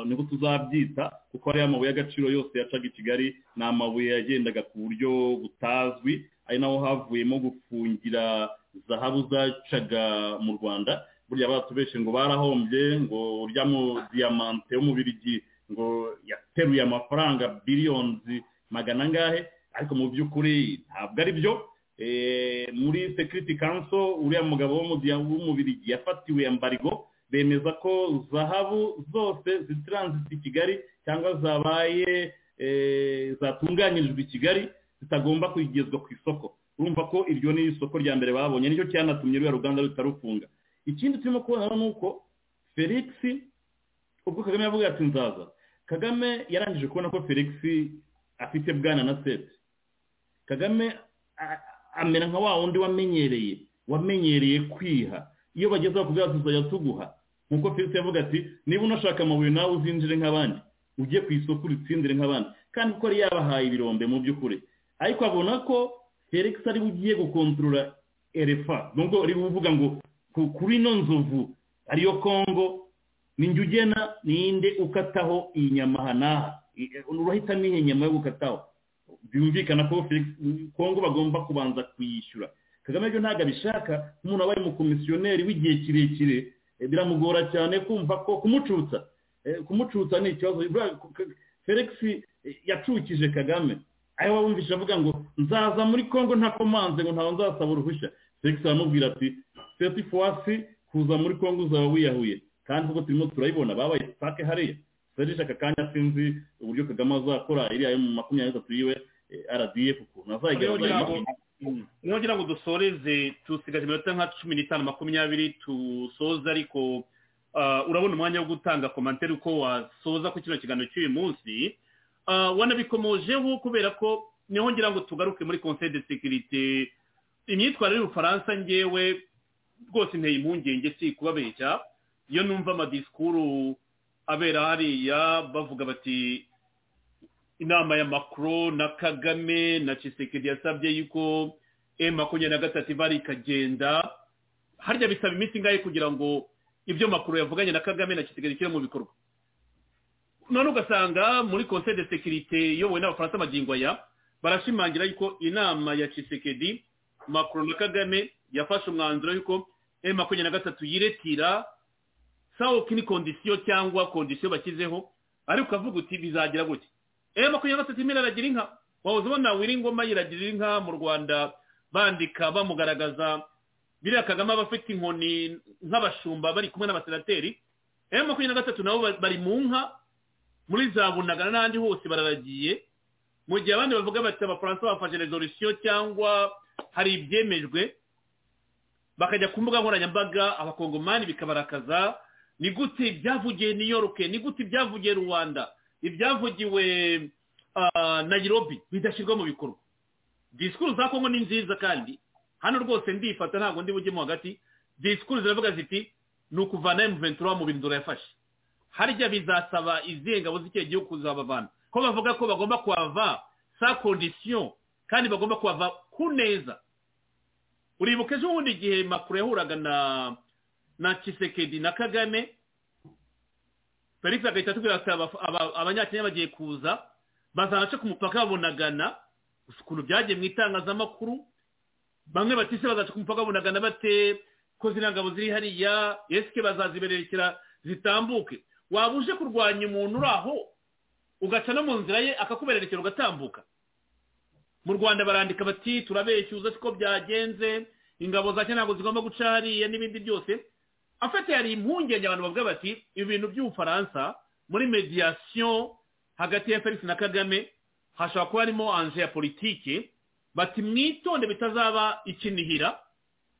niko tuzabyita kuko ariya mabuye y'agaciro yose yacaga i kigali ni amabuye yagendaga ku buryo butazwi ari naho havuyemo gufungira zahabu zacaga mu rwanda burya batubeshe ngo barahombye ngo urya mu diyamante yo mu birigi ngo yateruye amafaranga biliyoni magana angahe ariko mu by'ukuri ntabwo ari byo muri sekiriti kanso uriya mugabo w'umubirigi yafatiwe mbarigo bemeza ko zahabu zose zitaransiti i kigali cyangwa zabaye zatunganyirijwe i kigali zitagomba kugezwa ku isoko urumva ko iryo ni isoko rya mbere babonye nicyo cyanatumye ruriya ruganda rutarufunga ikindi turimo kubona ni uko felix ubwo kagame yavuga ati nzaza kagame yarangije kubona ko felix afite bwana na seti kagame amera nka wa wundi wamenyereye wamenyereye kwiha iyo bageze ku bwacu tuzajya tuguha nkuko felix yavuga ati niba unashaka amabuye nawe uzinjire nk'abandi ujye ku isoko uritsindire nk'abandi kandi ko yari yabahaye ibirombe mu by'ukuri ariko abona ko felix ari ugiye gukontorora erefa nubwo uri kuvuga ngo kuri ino nzovu ariyo kongo ni njye ugena ninde ukataho iyi nyama aha n'aha urahita n'iyi nyama yo gukataho byumvikana ko kongo bagomba kubanza kuyishyura kagame byo ntabwo abishaka umuntu wabaye umukomisiyoneri w'igihe kirekire biramugora cyane kumva ko kumucutsa kumucutsa ni ikibazo felix yacukije kagame aho wumvise avuga ngo nzaza muri kongo ntakomanze ngo ntawe nzasaba uruhushya felix aramubwira ati seti fuwasi kuza muri kongo uzaba wiyahuye kandi kuko turimo turayibona babaye sitake hariya serije aka kanya sinzi uburyo kagame azakora iriya yo mu makumyabiri n'atatu yiwe rdf ukuntu azayigaragaza niho kugira ngo dusoreze dusigaje iminota nka cumi n'itanu makumyabiri dusoze ariko urabona umwanya wo gutanga komantere uko wasoza ku kino kiganiro cy'uyu munsi wanabikomojeho kubera ko niho ngira ngo tugaruke muri konseri de sekirite imyitwarire y'ubufaransa ngewe rwose inteye impungenge si kubabeshya iyo numva amadisikuru abera hariya bavuga bati inama ya makro na kagame na cisekedi yasabye yuko emu makumyabiri na gatatu ibara ikagenda harya bisaba iminsi ingahe kugira ngo ibyo makuru yavuganye na kagame na cisekedi kiri mu bikorwa none ugasanga muri konseri de sekirite iyobowe n'abafaransa amagingo aya barashimangira yuko inama ya cisekedi makuru na kagame yafashe umwanzuro y'uko emu makumyabiri na gatatu yiretira sawa kini kondisiyo cyangwa kondisiyo bashyizeho ariko ukavuga uti bizagira gutya emu makumyabiri na gatatu imwe iragira inka wahoze ubona wiringoma yiragira inka mu rwanda bandika bamugaragaza biriya kagame aba afite inkoni nk'abashumba bari kumwe n'abasenateri emu makumyabiri na gatatu nabo bari mu nka muri za bunagana n'ahandi hose bararagiye mu gihe abandi bavuga bati abafaransa bafashe rezolisiyo cyangwa hari ibyemejwe bakajya ku mbuga nkoranyambaga abakongomani bikabarakaza ni gute ibyavugiye new york ni gute ibyavugiye rwanda ibyavugiwe nayirobi bidashyirwa mu bikorwa disikuru za kongo ni nziza kandi hano rwose ndifata ntabwo ndi bujyemo hagati disikuru ziravuga ziti ni ukuvana emuventura mu bindura yafashe harya bizasaba izihe ngabo z'icyo gihugu kuzabavana ko bavuga ko bagomba kuhava sa kondisiyo kandi bagomba kuhava ku neza uribuka ejo bundi igihe makuru yahuraga na na kisekedi na kagame felix agahita atubwira ati abanyakenya bagiye kuza bazanaca ku mupaka babonagana gusa ukuntu byagiye mu itangazamakuru bamwe batise bagaca ku mupaka bunagana bate ko ziriya ngabo ziri hariya esike bazazibererekera zitambuke waba uje kurwanya umuntu uri aho ugaca no mu nzira ye akakubererekera ugatambuka mu rwanda barandika bati turabeshyuza siko byagenze ingabo za ntabwo zigomba guca hariya n'ibindi byose afite hari impungenge abantu bavuga bati ibintu by'ubufaransa muri mediyasiyo hagati ya felix na kagame hashobora kuba harimo anje ya politike bati mwitonde bitazaba ikinihira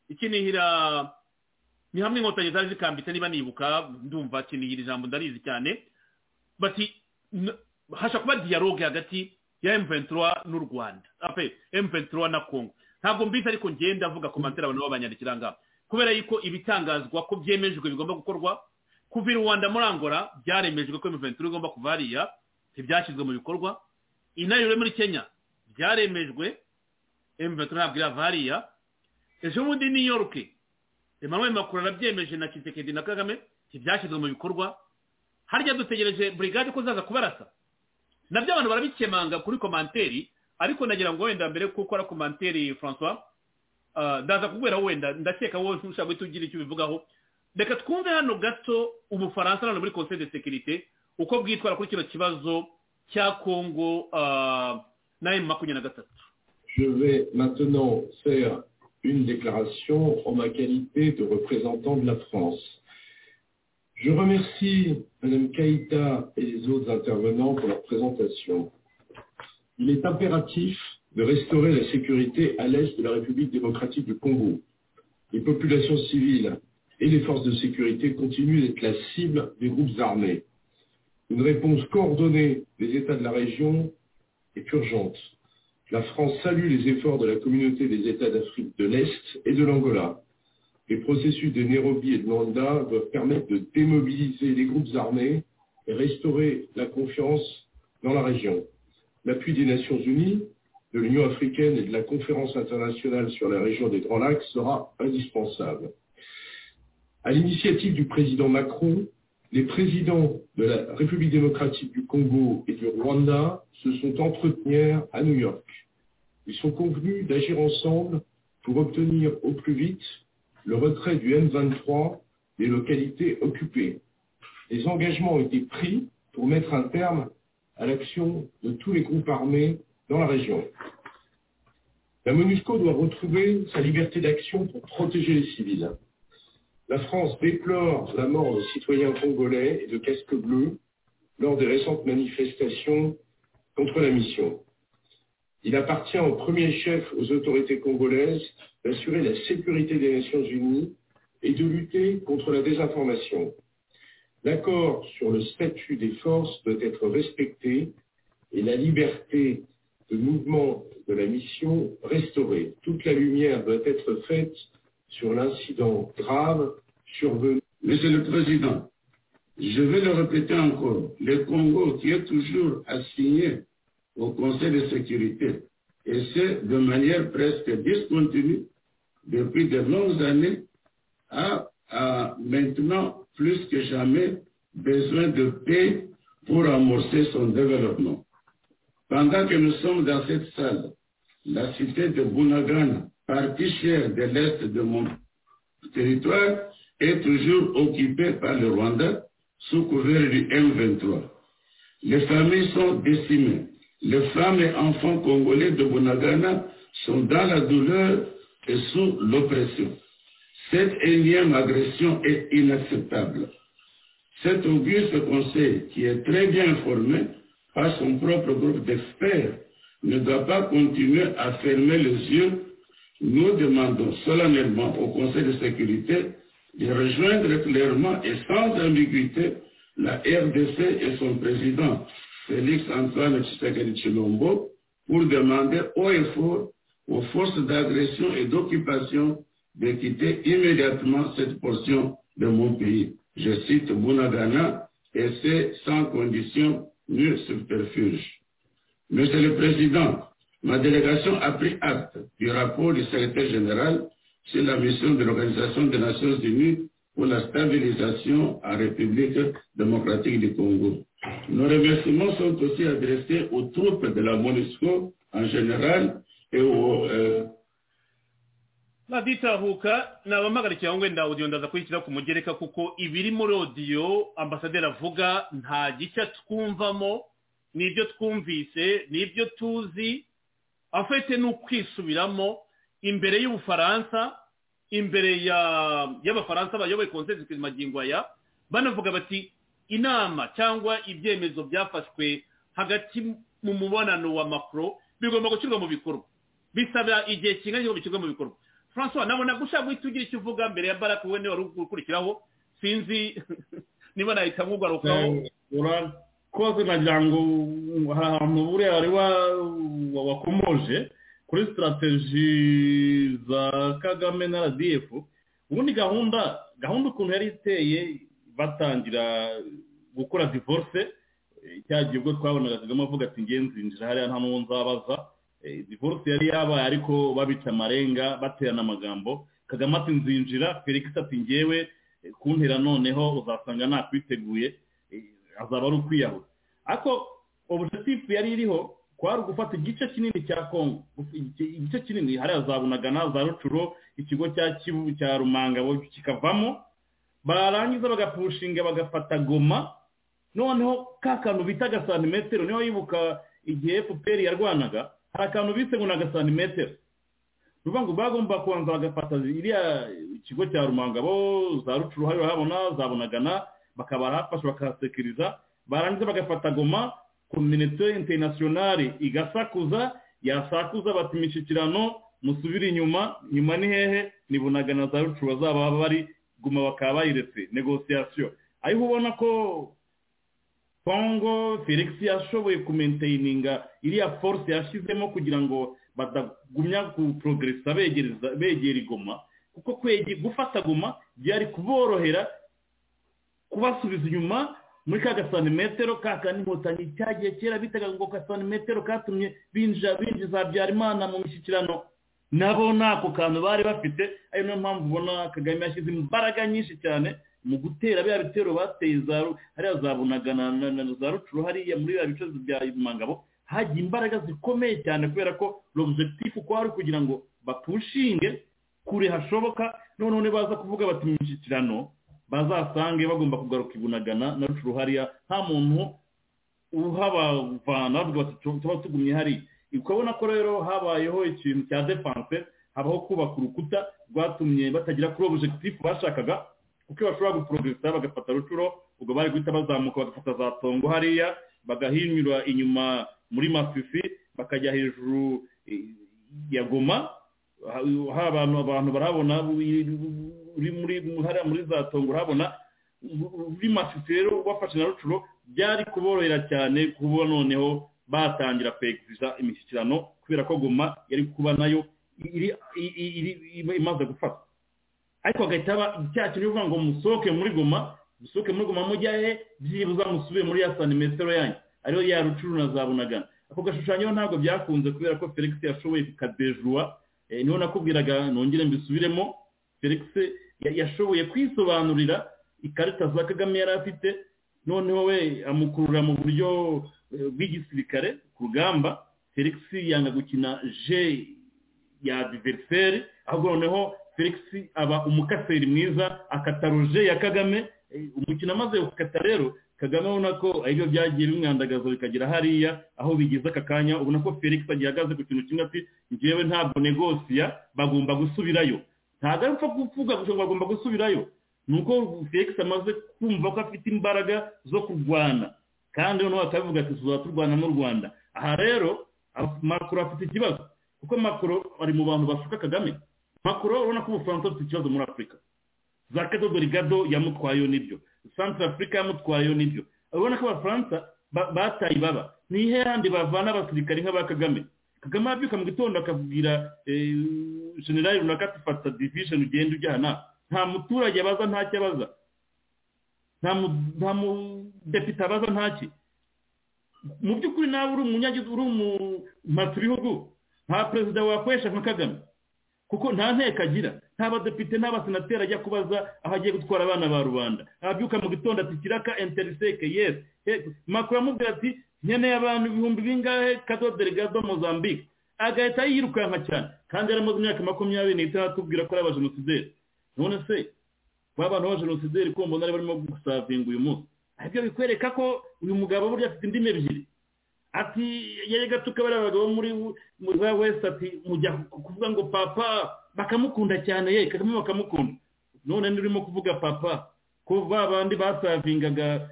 ikinihira ni hamwe inkotanyi zari zikambitse niba nibuka ndumva kinihira ijambo ndarizi cyane bati hashobora kuba diyaroge hagati ya emuventura n'u rwanda ape emuventura na kongo ntabwo mbizi ariko ngenda avuga komantere abantu b'abanyandikira ngaho kubera yuko ibitangazwa ko byemejwe bigomba gukorwa kuva i rwanda muri angola byaremejwe ko emuventura igomba kuva hariya ntibyashyizwe mu bikorwa inayure muri kenya byaremejwe emuventura ntabwo irava hariya ejo bundi new york emmanuel macron arabyemeje na kisekedi na kagame ntibyashyizwe mu bikorwa harya dutegereje burigade ko zaza kubarasa nabyo abantu barabikemanga kuri komanteri ariko nagira ngo wenda mbere kuko ari komanteri francois ndaza kubera wenda ndakeka wowe ushobora guhita ugira icyo ubivugaho reka twumve hano gato ubufaransa hano muri conseil de securite uko bwitwara kuri kino kibazo cya congo na emu makumyabiri na gatatu Je vais maintenant faire une déclaration en ma qualité de représentant de la France. Je remercie Mme Kaïta et les autres intervenants pour leur présentation. Il est impératif de restaurer la sécurité à l'est de la République démocratique du Congo. Les populations civiles et les forces de sécurité continuent d'être la cible des groupes armés. Une réponse coordonnée des États de la région est urgente. La France salue les efforts de la communauté des États d'Afrique de l'Est et de l'Angola les processus de Nairobi et de Luanda doivent permettre de démobiliser les groupes armés et restaurer la confiance dans la région. L'appui des Nations Unies, de l'Union africaine et de la conférence internationale sur la région des Grands Lacs sera indispensable. À l'initiative du président Macron, les présidents de la République démocratique du Congo et du Rwanda se sont entretenus à New York. Ils sont convenus d'agir ensemble pour obtenir au plus vite le retrait du M23 des localités occupées. Des engagements ont été pris pour mettre un terme à l'action de tous les groupes armés dans la région. La MONUSCO doit retrouver sa liberté d'action pour protéger les civils. La France déplore la mort de citoyens congolais et de casques bleus lors des récentes manifestations contre la mission. Il appartient au premier chef aux autorités congolaises d'assurer la sécurité des Nations Unies et de lutter contre la désinformation. L'accord sur le statut des forces doit être respecté et la liberté de mouvement de la mission restaurée. Toute la lumière doit être faite sur l'incident grave survenu. Monsieur le Président, je vais le répéter encore, le Congo qui est toujours assigné au Conseil de sécurité, et ce, de manière presque discontinue, depuis de longues années, a, a, maintenant plus que jamais besoin de paix pour amorcer son développement. Pendant que nous sommes dans cette salle, la cité de Bunagana, partie chère de l'est de mon territoire, est toujours occupée par le Rwanda sous couvert du M23. Les familles sont décimées. Les femmes et enfants congolais de Bunagana sont dans la douleur et sous l'oppression. Cette énième agression est inacceptable. Cet auguste conseil, qui est très bien informé par son propre groupe d'experts, ne doit pas continuer à fermer les yeux. Nous demandons solennellement au Conseil de sécurité de rejoindre clairement et sans ambiguïté la RDC et son président, Félix Antoine Tshisekedi Chilombo, pour demander haut et fort aux forces d'agression et d'occupation de quitter immédiatement cette portion de mon pays. Je cite Bounagana, et c'est sans condition ni subterfuge. Monsieur le Président, ma délégation a pris acte du rapport du secrétaire général sur la mission de l'Organisation des Nations Unies pour la stabilisation en République démocratique du Congo. Nos remerciements sont aussi adressés aux troupes de la MONUSCO en général et au, euh, radita huka nabamagarikira ngo wenda audio ndaza kuyishyira ku mugereka kuko ibiri muri audio ambasaderi avuga nta gishya twumvamo n'ibyo twumvise n'ibyo tuzi afite ni ukwisubiramo imbere y'ubufaransa imbere ya y'abafaransa bayoboye konsesi magingo aya banavuga bati inama cyangwa ibyemezo byafashwe hagati mu mubonano wa makuru bigomba gushyirwa mu bikorwa bisaba igihe kingana ngo bishyirwe mu bikorwa francois nabona gushaka guhita ugira icyo uvuga mbere ya baraka we niwe wari ukurikiraho sinzi niba nahita nkugarukaho urakoze nagira ngo hari ahantu buriya wari wakomoje kuri sitarategi za kagame na rdf ubundi gahunda gahunda ukuntu yari iteye batangira gukora divorce cya gihe ubwo twabonaga kagame avuga ati nzinjira hariya nta n'uwo nzabaza divorce yari yabaye ariko babica amarenga baterana amagambo kagame ati nzinjira felix ati ngewe kuntera noneho uzasanga nakwiteguye azaba ari ukwiyahura ariko objective yari iriho kwari gufata igice kinini cya kongo igice kinini hariya za bunagana za rucuro ikigo cya kivu cya rumangabo kikavamo barangiza bagapushinga bagafata goma noneho ka kantu bita agasantimetero niho yibuka igihe fpr yarwanaga hari akantu bise ngo ni agasantimetero ni ukuvuga ngo bagomba kubanza bagafata iriya ikigo cya rumangabo za rucuru hariya urahabona za bunagana bakabahafasha bakahasekiriza barangiza bagafata goma kominite interinasiyonari igasakuza yasakuza bati imishyikirano musubire inyuma nyuma ni hehe ni bunagana za rucuru bazaba bari guma bakaba bayiretse negosiyasiyo ariko ubona ko kongo felix yashoboye kumenteyininga iriya force yashyizemo kugira ngo batagumya kuprogeresa begera igoma kuko gufata goma byari kuborohera kubasubiza inyuma muri ka gasantimetero ka kandi inkotanyi cyagiye kera bitaga ngo gasantimetero katumye binjiza binjiza habyarimana mu mishyikirano nabo ntako kantu bari bafite ari niyo mpamvu ubona kagame yashyize imbaraga nyinshi cyane mu gutera biriya bitero bateye hariya zabunagana na za rucuru hariya muri biriya bice bya mangabo hagiye imbaraga zikomeye cyane kubera ko lobjectifu ko hari kugira ngo bapushinge kure hashoboka noneho nibaza kuvuga bati imishyikirano bazasange bagomba kugaruka ibunagana na rucuru hariya nta muntu uhabavana bavuga bati tuba tugumye hariya ukabona ko rero habayeho ikintu cya defanse habaho kubaka urukuta rwatumye batagira kuri objectif bashakaga kuko iyo bashobora guprogeresa bagafata rucuro ubwo bari guhita bazamuka bagafata za tongo hariya bagahinyura inyuma muri mafifi bakajya hejuru ya goma hari abantu abantu barabona hariya muri za tongo urabona muri mafifi rero bafashe na rucuro byari kuborohera cyane kuba noneho batangira kweguriza imishyikirano kubera ko goma yari kuba nayo imaze gufata ariko hagahita haba icyaha kintu bivuga ngo musohoke muri goma musohoke muri goma mujya he byibuza musubire muri ya santimetero yanyu ariyo ya rucuru na za bunagana ako gashushanyo ntabwo byakunze kubera ko felix yashoboye kukadejuwa niho nakubwiraga nongere mbisubiremo felix yashoboye kwisobanurira ikarita za kagame yari afite noneho we amukurura mu buryo bw'igisirikare ku rugamba felix yanga gukina je ya diveriseri ahubwo noneho felix aba umukaseri mwiza akata roje ya kagame umukino amaze gukata rero kagame ubona ko aribyo byagiye bimwandagaza bikagera hariya aho bigeze aka kanya ubona ko felix agihagaze ku kintu kimwe ati ngewe ntabwo negosiya bagomba gusubirayo ntabwo ari upfa kuvuga ngo bagomba gusubirayo ni uko felix amaze kumva ko afite imbaraga zo kurwana kandi noneho bakabivuga ati tuzaba turwana n'u rwanda aha rero makuru afite ikibazo kuko makuru ari mu bantu bashuka kagame makuru urabona ko ubufaransa bufite ikibazo muri afurika za kadodo rigado yamutwayeho n'ibyo santara afurika yamutwayeho n'ibyo urabona ko abafaransa bataye ibaba ni ihe handi bavana abasirikari nk'aba kagame kagame yabyuka mu gitondo akabwira generali runaka ati fata divisheni ugenda ujyana nta muturage abaza ntacyo abaza nta mudepite abaza ntaki mu by'ukuri nawe uri umunyagihugu uri umumatsibihugu nta perezida wakoresha nka kagame kuko nta nteko agira nta badepite nta basenateri ajya kubaza aho agiye gutwara abana ba rubanda abyuka mu gitondo ati kiraka interiseke yesi makuru amubwira ati nkeneye abantu ibihumbi bingahe kato delegado mozambique agahita yirukanka cyane kandi yaramaze imyaka makumyabiri n'itandatu tubwira ko ari abajenosideri none se ba bantu b'abajenosideri ko mbona barimo gusavinga uyu munsi aribyo bikwereka ko uyu mugabo burya afite indimi ebyiri ati yerega tukaba ari abagabo muri za west ati mujya kuvuga ngo papa bakamukunda cyane ye kagame bakamukunda none nurimo kuvuga papa ko ba bandi basavingaga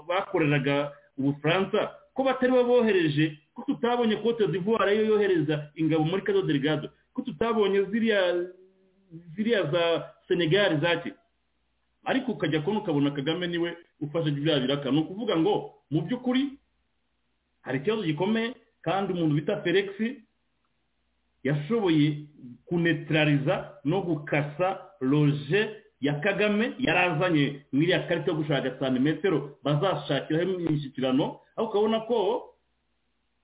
bakoreraga ubufaransa ko batari bo bohereje ko tutabonye kote d'ivoire ariyo yohereza ingabo muri kado delegado ko tutabonye ziriya ziriya za senegal zaki ariko ukajya kubona ukabona kagame niwe ufashe bya biraka ni ukuvuga ngo mu by'ukuri hari ikibazo gikomeye kandi umuntu bita felix yashoboye kunetrariza no gukasa roje ya kagame yarazanye muri iriya karita yo gushaka santimetero bazashakiraho imishyikirano aho ukabona ko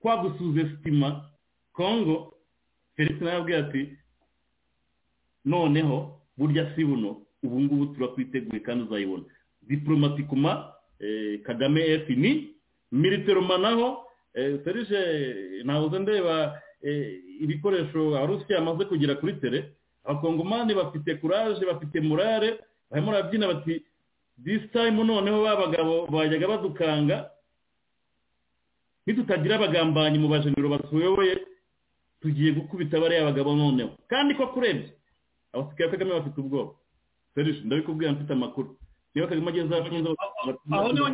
kwa gusuze sitima kongo felix nawe abwira ati noneho burya si buno ubu ngubu turakwiteguye kandi uzayibona diporomatikuma kagame efu ni militeroma naho serije ntabuze ndeba ibikoresho abarusiya bamaze kugera kuri tere abakongomani bafite kuraje bafite murare barimo barabyina bati disi tayimu noneho ba bagabo bajyaga badukanga ntitutagira abagambanyi mu bajenero batuyoboye tugiye gukubita bariya bagabo noneho kandi ko kurebye abasigaye kagame bafite ubwoba serije ndabikubwira mfite amakuru niba kagame ageze aho ageze aho niho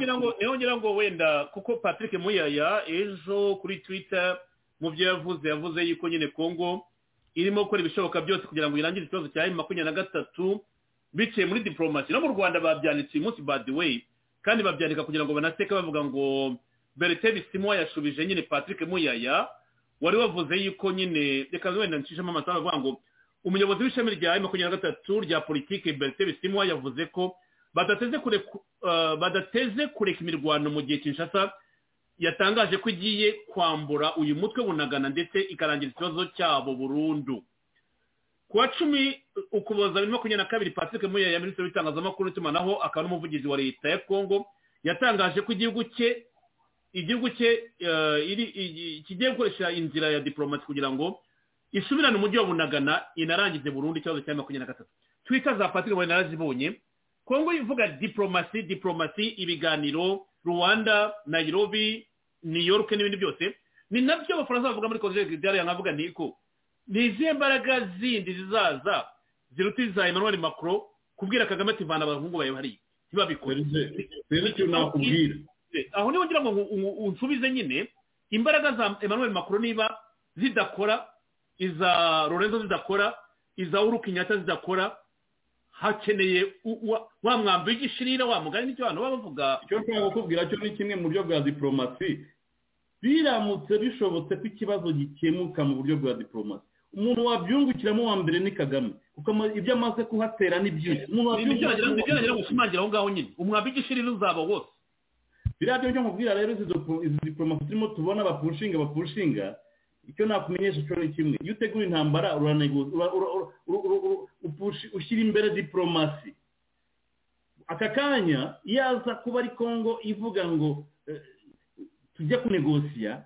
ngira ngo wenda kuko patrick muyaya ejo kuri twitter mu byo yavuze yavuze yuko nyine kongo irimo gukora ibishoboka byose kugira ngo irangire ikibazo cya emu makumyabiri na gatatu biciye muri diporomasi no mu rwanda babyanditse uyu munsi badi weyi kandi babyandika kugira ngo banateka bavuga ngo bereteri simwa yashubije nyine patrick muyaya wari wavuze yuko nyine reka wenda ncishemo amasaha avuga ngo umuyobozi w'ishami rya emu makumyabiri na gatatu rya politiki bereteri simwa yavuze ko badateze kureka imirwano mu gihe kinshasa yatangaje ko igiye kwambura uyu mutwe bunagana ndetse ikarangira ikibazo cyabo burundu ku wa cumi ukuboza bibiri makumyabiri na kabiri patrick muyaya minisitiri w'itangazamakuru n'itumanaho akaba n'umuvugizi wa leta ya kongo yatangaje ko igihugu cye igihugu cye kigiye gukoresha inzira ya diporomasi kugira ngo isubirane umujyi wa bunagana inarangize burundu ikibazo cya makumyabiri na gatatu twita za patrick muyaya narazibonye kongo ivuga diporomasi diporomasi ibiganiro rwanda nairobi new york n'ibindi byose ni nabyo abafaransa bavuga muri konseri gidari yankavuga ni ko ni izihe mbaraga zindi zizaza ziruta iza emmanuel macron kubwira kagame ati vana abahungu bawe bariya ntibabikore aho niho ngira ngo unsubize nyine imbaraga za emmanuel macron niba zidakora iza lorenzo zidakora iza uru kinyata zidakora hakeneye wa mwambi w'igishirira wa mugari n'icyo abantu baba bavuga icyo nshobora kukubwira cyo ni kimwe mu buryo bwa diporomasi biramutse bishobotse ko ikibazo gikemuka mu buryo bwa diporomasi umuntu wabyungukiramo wa mbere ni kagame kuko ibyo amaze kuhatera ni byinshi umuntu wabyungukiramo gushimangira aho ngaho nyine umwambi w'igishirira uzaba wose biriya byo nkubwira rero izi diporomasi turimo tubona bapushinga bapushinga icyo nakumenyesha cyo ni kimwe iyo utegura intambara ushyira imbere diporomasi aka kanya iyo aza kuba ari kongo ivuga ngo tujya kunegosiya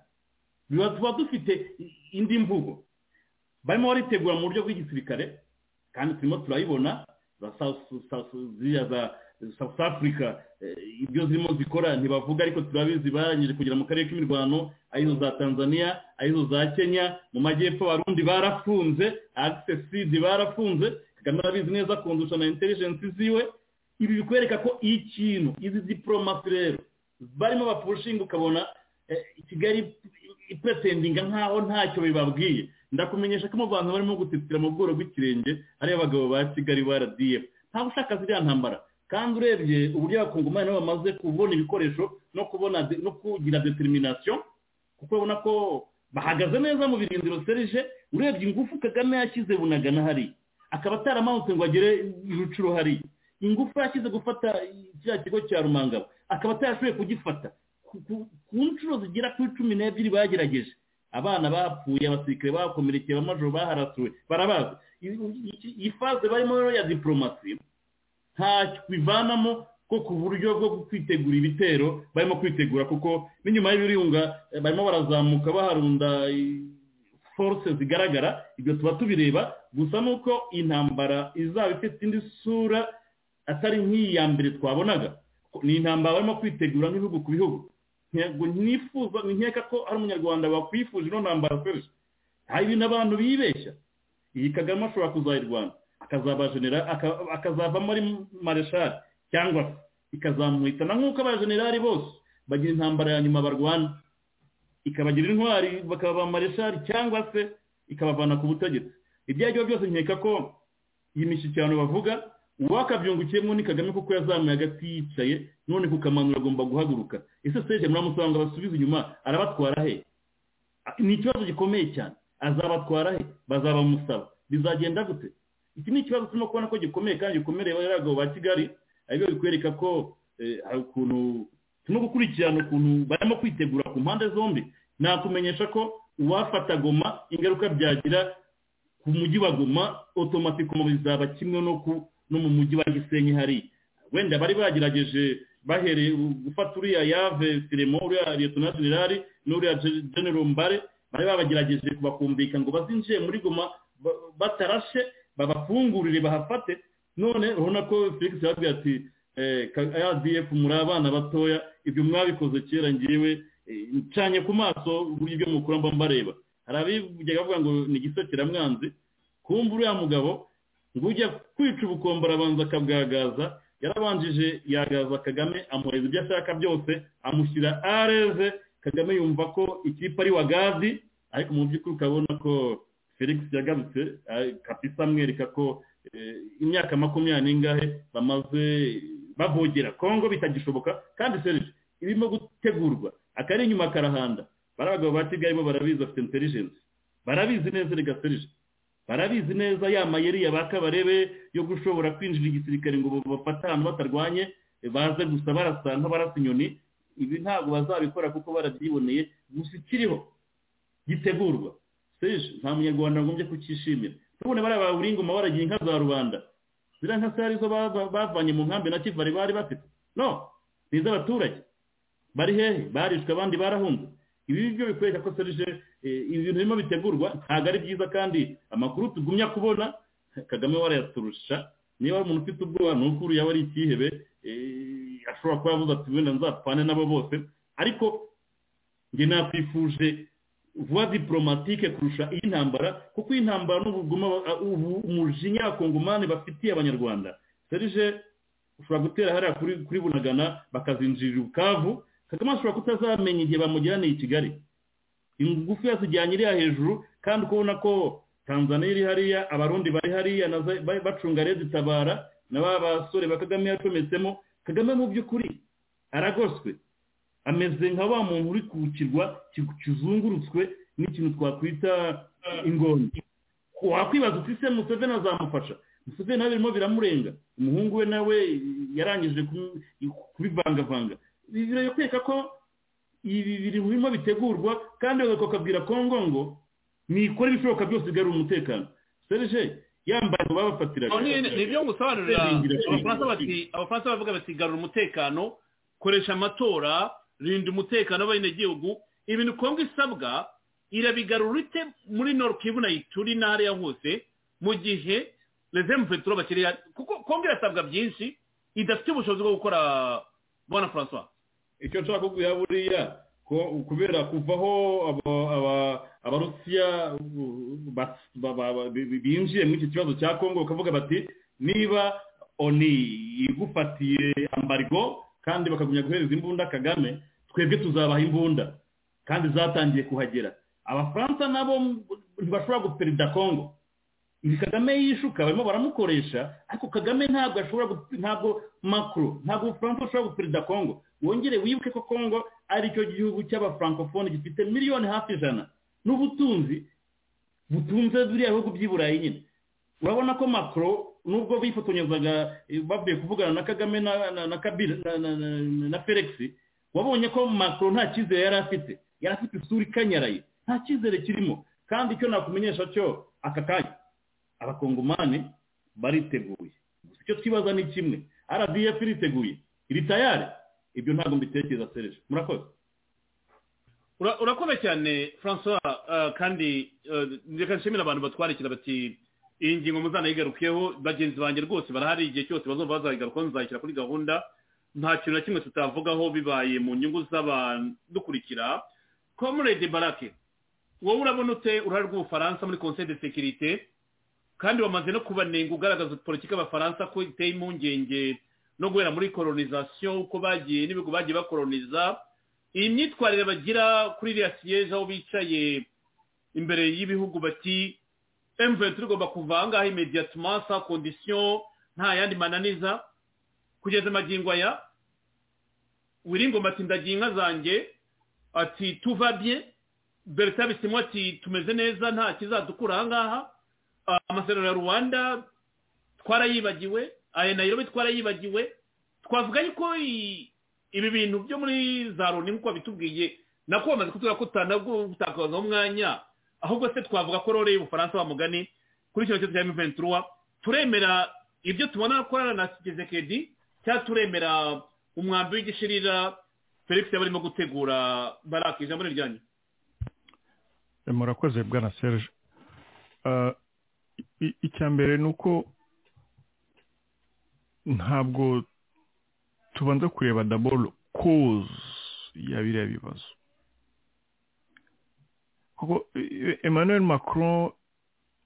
tuba dufite indi mvugo barimo baritegura mu buryo bw'igisirikare kandi turimo turayibona za south africa ibyo zirimo zikora ntibavuga ariko turabizi barangije kugera mu karere k'imirwano arizo za tanzania arizo za kenya mu majyepfo abarundi barafunze agisesidi barafunze kagame arabizi neza kundusha na intelligence ziwe ibi bikwereka ko ikintu izi diporomasi rero barimo bapushinga ukabona kigali ipretendinga nkaho ntacyo bibabwiye ndakumenyesha ko mu bantu barimo gutitira mu bworo bw'ikirenge ari abagabo ba kigali ba rdf ntawe ushaka ziriya ntambara kandi urebye uburyo abakungomani nabo bamaze kubona ibikoresho no kubona no kugira determination kuko ubona ko bahagaze neza mu birindiro serije urebye ingufu kagame yashyize bunagana hari akaba ataramanutse ngo agere irucuro hari ingufu yashyize gufata kiriya kigo cya rumangabo akaba atarashoboye kugifata ku nshuro zigera kuri cumi n'ebyiri bagerageje abana bapfuye abasirikare bakomerekeye abamajoro baharasuwe barabazi iyi faze barimo rero ya diporomasi ntacyo bivanamo ko ku buryo bwo kwitegura ibitero barimo kwitegura kuko n'inyuma y'ibirunga eh, barimo barazamuka baharunda i- force zigaragara ibyo tuba tubireba gusa nuko intambara izaba ifite indi sura atari nk'iyi ya mbere twabonaga ni intambara barimo kwitegura nk'ibihugu ku bihugu ntabwo nifuza nkeka ko ari umunyarwanda wakwifuje ino ntambara akoresha hari ibintu abantu bibeshya iyi kagame ashobora kuzayirwana akazaba generali aka- akazavamo ari mareshali cyangwa se ikazamuhitana nk'uko abajenerali bose bagira intambara ya nyuma barwana ikabagira intwari bakaba mareshali cyangwa se ikabavana ku butegetsi ibyo ari byo byose nkeka ko iyi mishyikirano bavuga uwakabyungukiyemo ni kagame kuko yazamuye agati yicaye none kukamanura agomba guhaguruka ese seje muramusanga basubize inyuma arabatwara he ni ikibazo gikomeye cyane azabatwara he bazabamusaba bizagenda gute iki ni ikibazo turimo kubona ko gikomeye kandi gikomereye bariya bagabo ba kigali aribyo bikwereka ko eh, hari ukuntu turimo gukurikirana ukuntu barimo kwitegura ku mpande zombi nakumenyesha ko uwafata goma ingaruka byagira ku mujyi wa goma otomatikoma bizaba kimwe no ku no mu mujyi wa gisenyi hariya wenda bari bagerageje bahereye gufata uriya yave firemo uriya liyetona generali n'uriya Gen- general mbare bari babagerageje kubakumvika ngo bazinjiye muri goma ba- batarashe babafungurire bahafate none urabona ko felix yababwiye ati eh, Ka- adf muri abana batoya ibyo mwabikoze kera ngewe eh, ncanye ku maso uburyo ibyo mukura mba mbareba hari abijya bavuga ngo ni igisokeramwanzi kumva uriya mugabo ngo ujya kwica ubukombe arabanza akabwagaza yarabanjije yagaza kagame amuhereza ibyo ashaka byose amushyira areze kagame yumva ko ikipe ari wagazi ariko mu by'ukuri ukabona ko felix yagarutse ari- kapisa amwereka ko eh, imyaka makumyabiri n'ingahe bamaze bavogera kongo bitagishoboka kandi serije irimo gutegurwa akari inyuma karahanda bariya bagabo ba kigali bo barabizi bafite intelligence barabizi neza reka serije barabizi neza ya mayeri ya ba kabarebe yo gushobora kwinjira igisirikare ngo bafate ahantu batarwanye baze gusa barasa nk'abarasa inyoni ibi ntabwo bazabikora kuko barabyiboneye gusa ikiriho gitegurwa serije nta munyarwanda wagombye kucyishimira tubone bariya babura ingoma baragiye inka za rubanda ziriya nka se arizo bava- bavanye mu nkambi na kivari bari bafite no ni iz'abaturage bari hehe barishwe abandi barahunze ibi byo bikwereka ko serije eh, ibintu birimo bitegurwa ntabwo ari byiza kandi amakuru tugumya kubona kagame warayaturusha niba ari umuntu ufite ubwoba ni ukuri yaba ari ikihebe eh, ashobora kuba yavuze ati wenda nzapfane nabo bose ariko njye nakwifuje vuba diplomatike kurusha iyi ntambara kuko iyi ntambara n'ubuguma ubu umujinya abakongomani bafitiye abanyarwanda serije ushobora gutera hariya kuri kuri bunagana bakazinjirira ubukavu kagame ashobora kutazamenya igihe bamujyaniye i kigali ingufu yazijyanye iriya hejuru kandi uko ubona ko tanzania iri hariya abarundi bari hariya na za- ba- bacunga rezitabara na ba basore ba kagame yacometsemo kagame mu by'ukuri aragoswe ameze nka wa muntu uri ku kirwa ki- kizungurutswe n'ikintu twakwita ingoni wakwibaza uti se museveni azamufasha museveni nawe birimo biramurenga umuhungu we nawe yarangije kumu- kubivangavanga birakwereka ko ibi biri birimo bitegurwa kandi bakakabwira kongo ngo nikora ibishoboka byose igarura umutekano serije yambaye ngo babafatiraga ni ibyo gusobanurira abafaransa bati abafaransa bavuga bati garura umutekano koresha amatora rinda umutekano w'abenegihugu ibintu kongo isabwa irabigarura ite muri norukivu na ituri n'ahariya hose mu gihe rezemu petero bakiri kuko kongo irasabwa byinshi idafite ubushobozi bwo gukora bona francois icyo nshaka kubwira buriya ko kubera kuvaho aba- aba- abarusiya uh, bas- ba- ba- ba- bi- bi- binjiye muri iki kibazo cya kongo bakavuga bati niba oni igufatiye ambargo kandi bakagumya guhereza imbunda kagame twebwe tuzabaha imbunda kandi zatangiye kuhagera abafaransa nabo ntibashobora guperida kongo ibi kagame yishuka barimo baramukoresha ariko kagame ntabwo ashobora gu- ntabwo macro ntabwo ubufaransa bushobora guperida kongo wongere wibuke ko kongo ari cyo gihugu cy'abafrancofone gifite miliyoni hafi ijana n'ubutunzi butunze biriya bihugu by'i burayi nyine urabona ko macro nubwo bifotonyezaga eh, bavuye kuvugana na kagame na na na kabila na, na, na, na, na felix wabonye ko macro nta cyizere yari afite yari afite isura ikanyaraye nta cyizere kirimo kandi icyo nakumenyesha cyo aka kanya abakongomani bariteguye gusa icyo twibaza ni kimwe rdf iriteguye ritayare ibyo ntabwo mbitekereza serije murakoze urakoze cyane francois kandi reka nshimira abantu batwarikira bati iyi ngingo muzanayigarukeho bagenzi banjye rwose barahari igihe cyose bazumva bazayigarukaho nzayishyira kuri gahunda nta kintu na kimwe tutavugaho bibaye mu nyungu z'abadukurikira comrade barake wowe urabona ute uruhare rw'ubufaransa muri conseil de sekirite kandi wamaze no kubanenga ugaragaza politiki y'abafaransa ko iteye impungenge no guhera muri koronisasiyo uko bagiye n'ibigo bagiye bakoroniza iyi myitwarire bagira kuri iriya siyeje aho bicaye imbere y'ibihugu bati emuventi tugomba kuva aha ngaha imediyatima sa kondisiyo nta yandi mananiza kugeza amagingo aya wiringoma ati ndagiye inka zanjye ati tuvabye berita bisimo ati tumeze neza nta kizadukura aha ngaha amasezerano ya rwanda twarayibagiwe aya nayirobe twarayibagiwe twavuga yuko ibi bintu byo muri za loni nk'uko babitubwiye nako bamaze kutubwira ko tutakazaho umwanya ahubwo se twavuga ko rore y'ubufaransa wa mugani kuri kino cyose cya emuventi turemera ibyo tubona korana na kedi cyangwa turemera umwambi w'igishirira felix yaba arimo gutegura barake ijambo riryanyu murakoze bwana serge icya mbere ni uko ntabwo tubanza kureba daboro koze ya biriya bibazo kuko emmanuel macron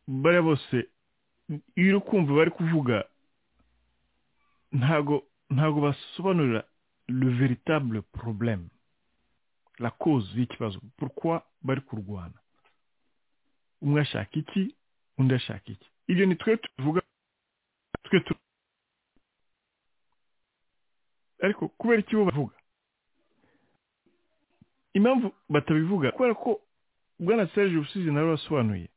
bariya bose iyo uri kumva bari kuvuga ntago ntago basobanurira le veritable problème la cause y'ikibazo pourquoi bari kurwana umwe ashaka iki undi ashaka iki ibyo ni twe tuvuga twe tu ariko kubera iki bo bavuga impamvu batabivuga kubera ko bwana serge usize nawe wasobanuye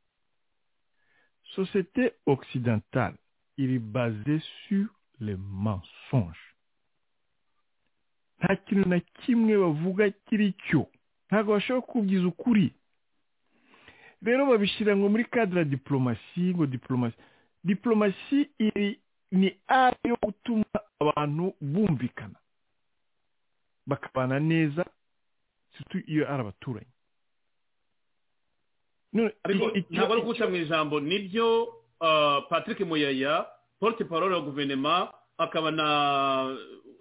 société occidentale il est basé sur les mensonges nta kintu na kimwe bavuga kiri cyo ntabwo bashobora kubyiza ukuri rero babishyira ngo muri kadira diporomasi ngo diporomasi diporomasi iri ni ari yo gutuma abantu bumvikana bakabana neza iyo ari abaturanyi ntabwo ari guca mu ijambo nibyo patrick muyaya porte parole ya guverinoma akaba na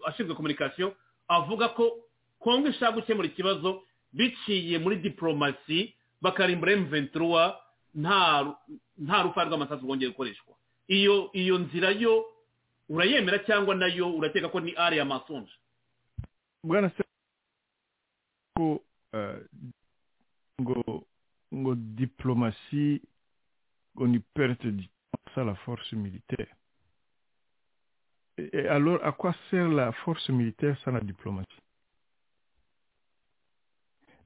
ashinzwe kominikasiyo avuga ko kongo ishaka gukemura ikibazo biciye muri diporomasi bakarimbura emuventuruwa nta rufa rw'amasasu rwongeye gukoreshwa iyo iyo nzira yo urayemera cyangwa nayo urakeka ko ni ari ya masonje bwana se ko ngo ngo diplomasi ngo ni perte du temps à la force militaire et alors à quoi sert la force militaire sans la diplomatie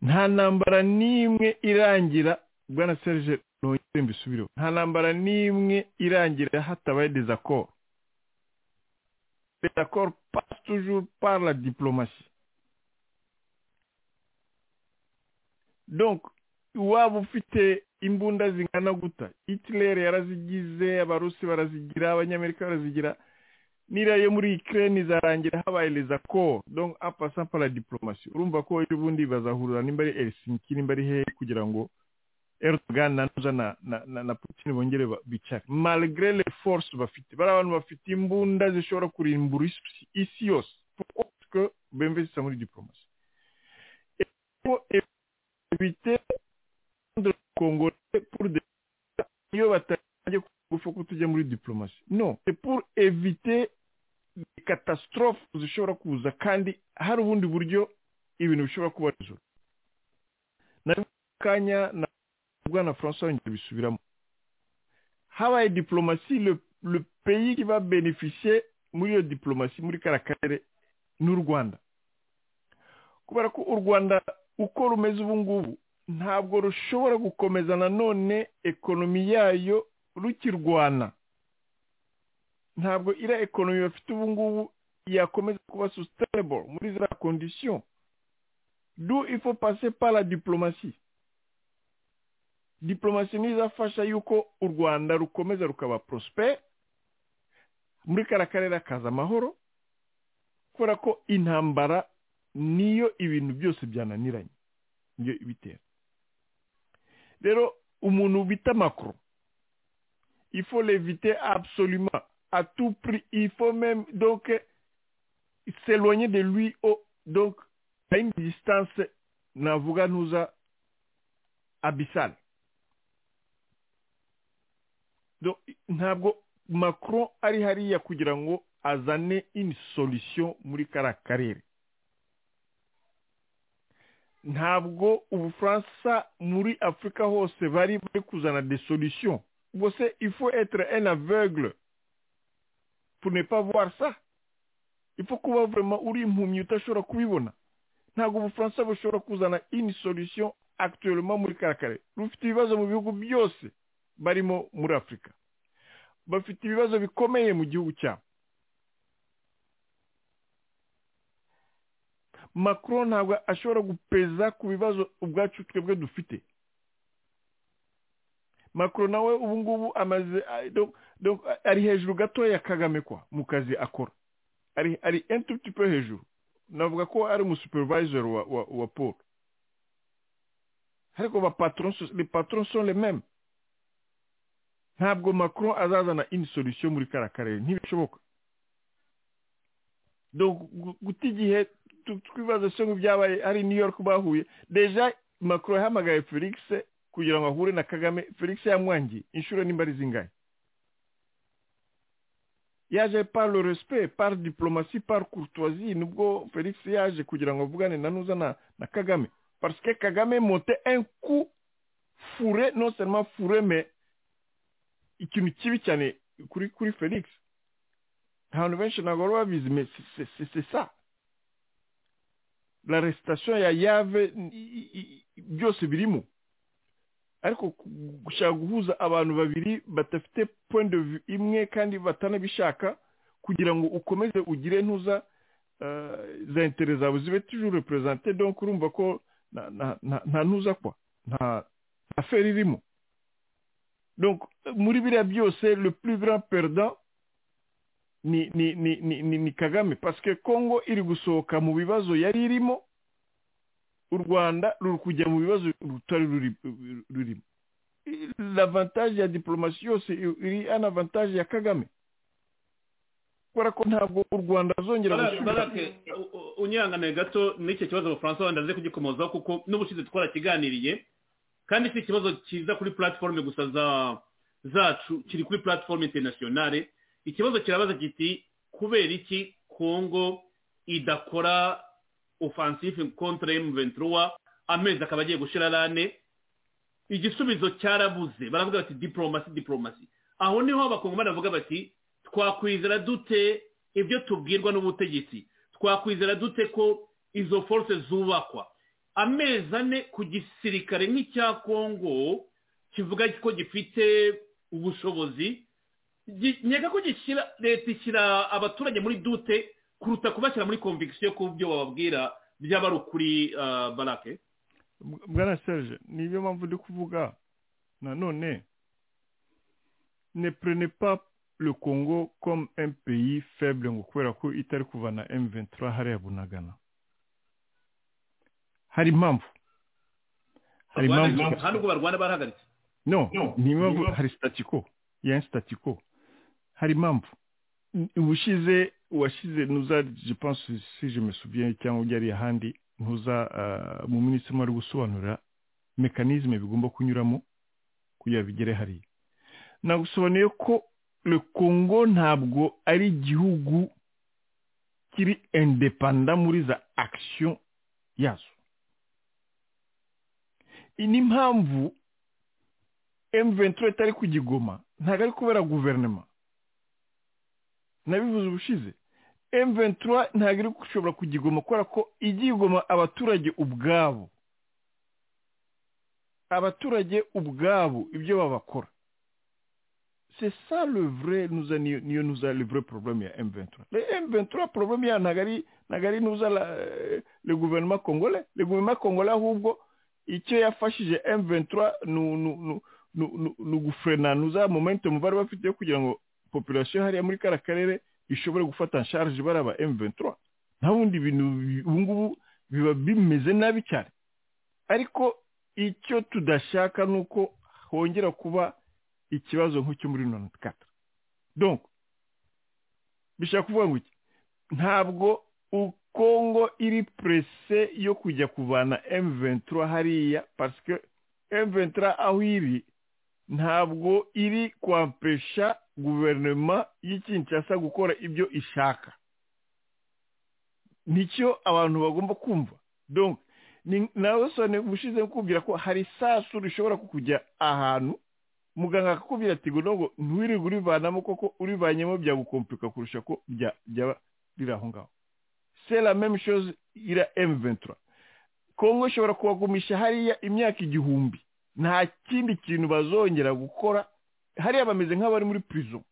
nta ntambara n'imwe irangira bwana serge nongere mbisubireho nta ntambara n'imwe irangira hatabaye désaccord les accords passent toujours par la diplomatie donc iwaba ufite imbunda zingana guta hitler yarazigize abarusi barazigira abanyamerika barazigira n'iriya yo muri ikirere izarangira habaye rezakoro donka apasa para diporomasi urumva ko ejo bundi bazahurira nimba ari erisinki nimba ari hehe kugira ngo erdogan na na na putin bongere bicare maligre le force bafite bari abantu bafite imbunda zishobora kurimbura isi yose kuko bemvesisa muri diporomasi de Congo pour des no c'est pour éviter catastrophe zishobora kuza kandi hari ubundi buryo ibintu bishobora kuba resolve na kanya na bwana François yongeye bisubiramo habaye diplomasi le, le pays qui va bénéficier muri iyo diplomasi muri kara karere n'u Rwanda kubera ko u Rwanda uko rumeze ubu ngubu ntabwo rushobora gukomeza nanone ekonomi yayo rukirwana ntabwo iriya ekonomi bafite ubu ngubu yakomeza kuba sustainable muri za kondisiyo du ifo pase para diporomasi diporomasi niyo izafasha yuko u rwanda rukomeza rukaba porosiperi muri kariya karere hakaza amahoro kubera ko intambara niyo ibintu byose byananiranye niyo ibitera rero umuntu bita makoro ifo levite absoluma atupri ifo meme donc s'éloigner de lui au donc à une distance navuga ntuza abisale ntabwo macron ari hariya kugira ngo azane ini solution muri kariya karere ntabwo ubufaransa muri afurika hose bari bari kuzana de solution ubwo se ifo etere en aveugle pour ne pas voir ça ifo kuba vraiment uri impumyi utashobora kubibona ntabwo ubufaransa bushobora kuzana ini solution akitiyeroma muri karakare rufite ibibazo mu bihugu byose barimo muri afurika bafite ibibazo bikomeye mu gihugu cyabo makuru ntabwo ashobora gupeza ku bibazo ubwacu twebwe dufite makuru nawe ubu ngubu amaze ari hejuru gatoya kagame kwa mu kazi akora ari entutipe hejuru navuga ko ari umusupervisor wa wa wa paul ariko ba patron sont les mêmes ntabwo macron azazana indi solution muri kariya karere ntibishoboka guta igihe twibaza se ngo byabaye ari new york bahuye deja macron yahamagaye felix kugira ngo ahure na kagame felix yamwangiye inshuro nimba ari zingahe yaje par le respect par diplomasi par courtoisie nubwo felix yaje kugira ngo avugane na nuza na, na kagame parce que kagame monte un coup fourré non seulement fourré mais ikintu kibi cyane kuri kuri felix abantu benshi ntabwo bari babizi mais c'est ça l'arrestation ya yave byose birimo ariko gushaka guhuza abantu babiri badafite point de vue imwe kandi batanabishaka kugira ngo ukomeze ugire ntuza za intere zawe zibe tujuru reperezante donc urumva ko nta ntuza kwa nta feri irimo donc muri biriya byose le plus grand perdant ni ni ni ni ni kagame parce que congo iri gusohoka mu bibazo yari irimo u rwanda ruri kujya mu bibazo rutari rurimo l'avantage ya diplomasi yose iri an avantage ya kagame kubera ko ntabwo u rwanda azongera gusubira unyangane gato n'icyo kibazo abafaransa wenda aze kugikomozaho kuko n'ubushize twarakiganiriye kandi si ikibazo kiza kuri platforme gusa zacu kiri kuri platforme internationale ikibazo kirabaza kiti kubera iki kongo idakora ofansifu kontra emu ventura amezi akaba agiye gushira rane igisubizo cyarabuze baravuga bati diporomasi diporomasi aho niho abakongomani bavuga bati twakwizera dute ibyo tubwirwa n'ubutegetsi twakwizera dute ko izo force zubakwa amezi ane ku gisirikare nk'icya kongo kivuga ko gifite ubushobozi nyega ko gishyira leta ishyira abaturage muri dute kuruta kubashyira muri komvigisiyo ku byo bababwira byaba ari ukuri barake bwana serge niyo mpamvu ndi kuvuga nanone ne prene pa le congo comme un pays faible ngo kubera ko itari kuvana m23 hariya bunagana hari impamvu hari impamvu nta nubwo barwana barahagaritse no ni impamvu hari statiko ya statiko hari impamvu ubushize washyize ntuza jipanse si jemesubiye cyangwa ujyariye ahandi ntuza mu minsi imwe ari gusobanura mekanizme bigomba kunyuramo kugira bigere hariya nagusobanuye ko le congo ntabwo ari igihugu kiri indepanda muri za akisiyo yazo ni impamvu emuventuro itari kugigoma ntabwo ari kubera guverinoma nabivuze ubushize M23 ntabwo iri gushobora kugigoma kubera ko igigoma abaturage ubwabo abaturage ubwabo ibyo babakora c'est ça le vrai nuza niyo nuza le vrai problème ya M23 le M23 problème ya ntabwo ari ntabwo ari nuza la, le gouvernement congolais le gouvernement congolais ahubwo icyo yafashije M23 nu nu nu nu nu gufrena nuza momentum bari bafite kugira ngo population hariya muri kara karere ishobore gufata nsharge baraba M23 nta bundi bintu bi- ubu ngubu biba bimeze nabi cyane ariko icyo tudashaka ni uko hongera kuba ikibazo nk'icyo muri mirongo itatu donc bishaka kuvuga ngo iki ntabwo u- kongo iri prese yo kujya kuvana M23 hariya parce que M23 aho iri ntabwo iri kwampesha guverinoma y'ikinshasa gukora ibyo ishaka nicyo abantu bagomba kumva donc ni- nawe sone ubushize kukubwira ko hari isasu rishobora kukujya ahantu muganga akakubwira ati ngo ntabwo ntiwirirwe urivanamo koko urivanyemo byagukomplika kurusha ko bya- byaba biri aho ngaho c'est la même chose ira M23 Kongo ishobora kubagumisha hariya imyaka igihumbi nta kindi kintu bazongera gukora hariya bameze nk'abari muri prison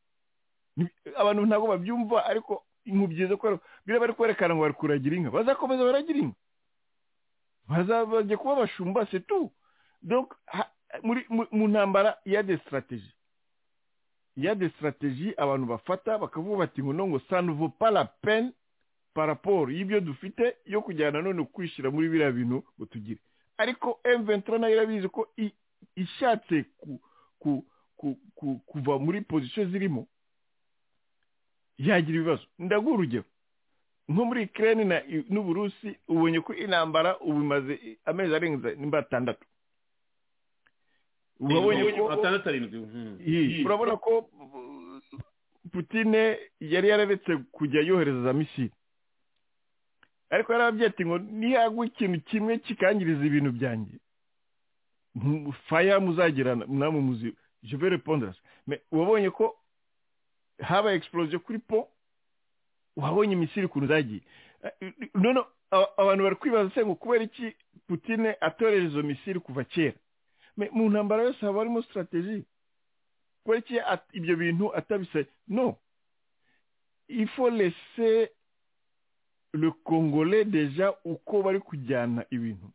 Ni- abantu ntabwo babyumva ariko inkubyiza ko biriya bari kwerekana ngo bari kuragira inka bazakomeza baragira inka bazabajya kuba abashumba c'est tout donc ha- muri mu- mu ntambara ya de strategie ya de strategie abantu bafata bakavuga bati ngo nongo ça ne vaut pas la peine paraporo y'ibyo dufite yo kujyana none kwishyira muri biriya bintu ngo tugire ariko M23 nayo irabizi ko i- ishatse ku- ku- ku- ku- kuva muri pozisiyo zirimo yagira ibibazo ndaguha urugero nko muri Ukraine na n'uburusi ubonye ko intambara ubu imaze amezi arenze nimba atandatu urabonye ko atandatu arindwi mhm. Iyi, urabona ko uh, putine yari yararetse kujya yohereza za misiri ariko yarababwiye ati ngo nihagwa ikintu kimwe kikangiriza ibintu byanjye mu- faya muzagirana namwe muzi je vais répondre à ça. Mais wabonye ko habaye explosion kuri po wabonye misiri ukuntu zagiye Eh, none aba- abantu bari kwibaza se ngo kubera iki putine atoreje izo misiri kuva kera Mais mu ntambara yose haba harimo strategie kubera iki at- ibyo bintu atabise no il faut laisser le congolais déjà uko bari kujyana ibintu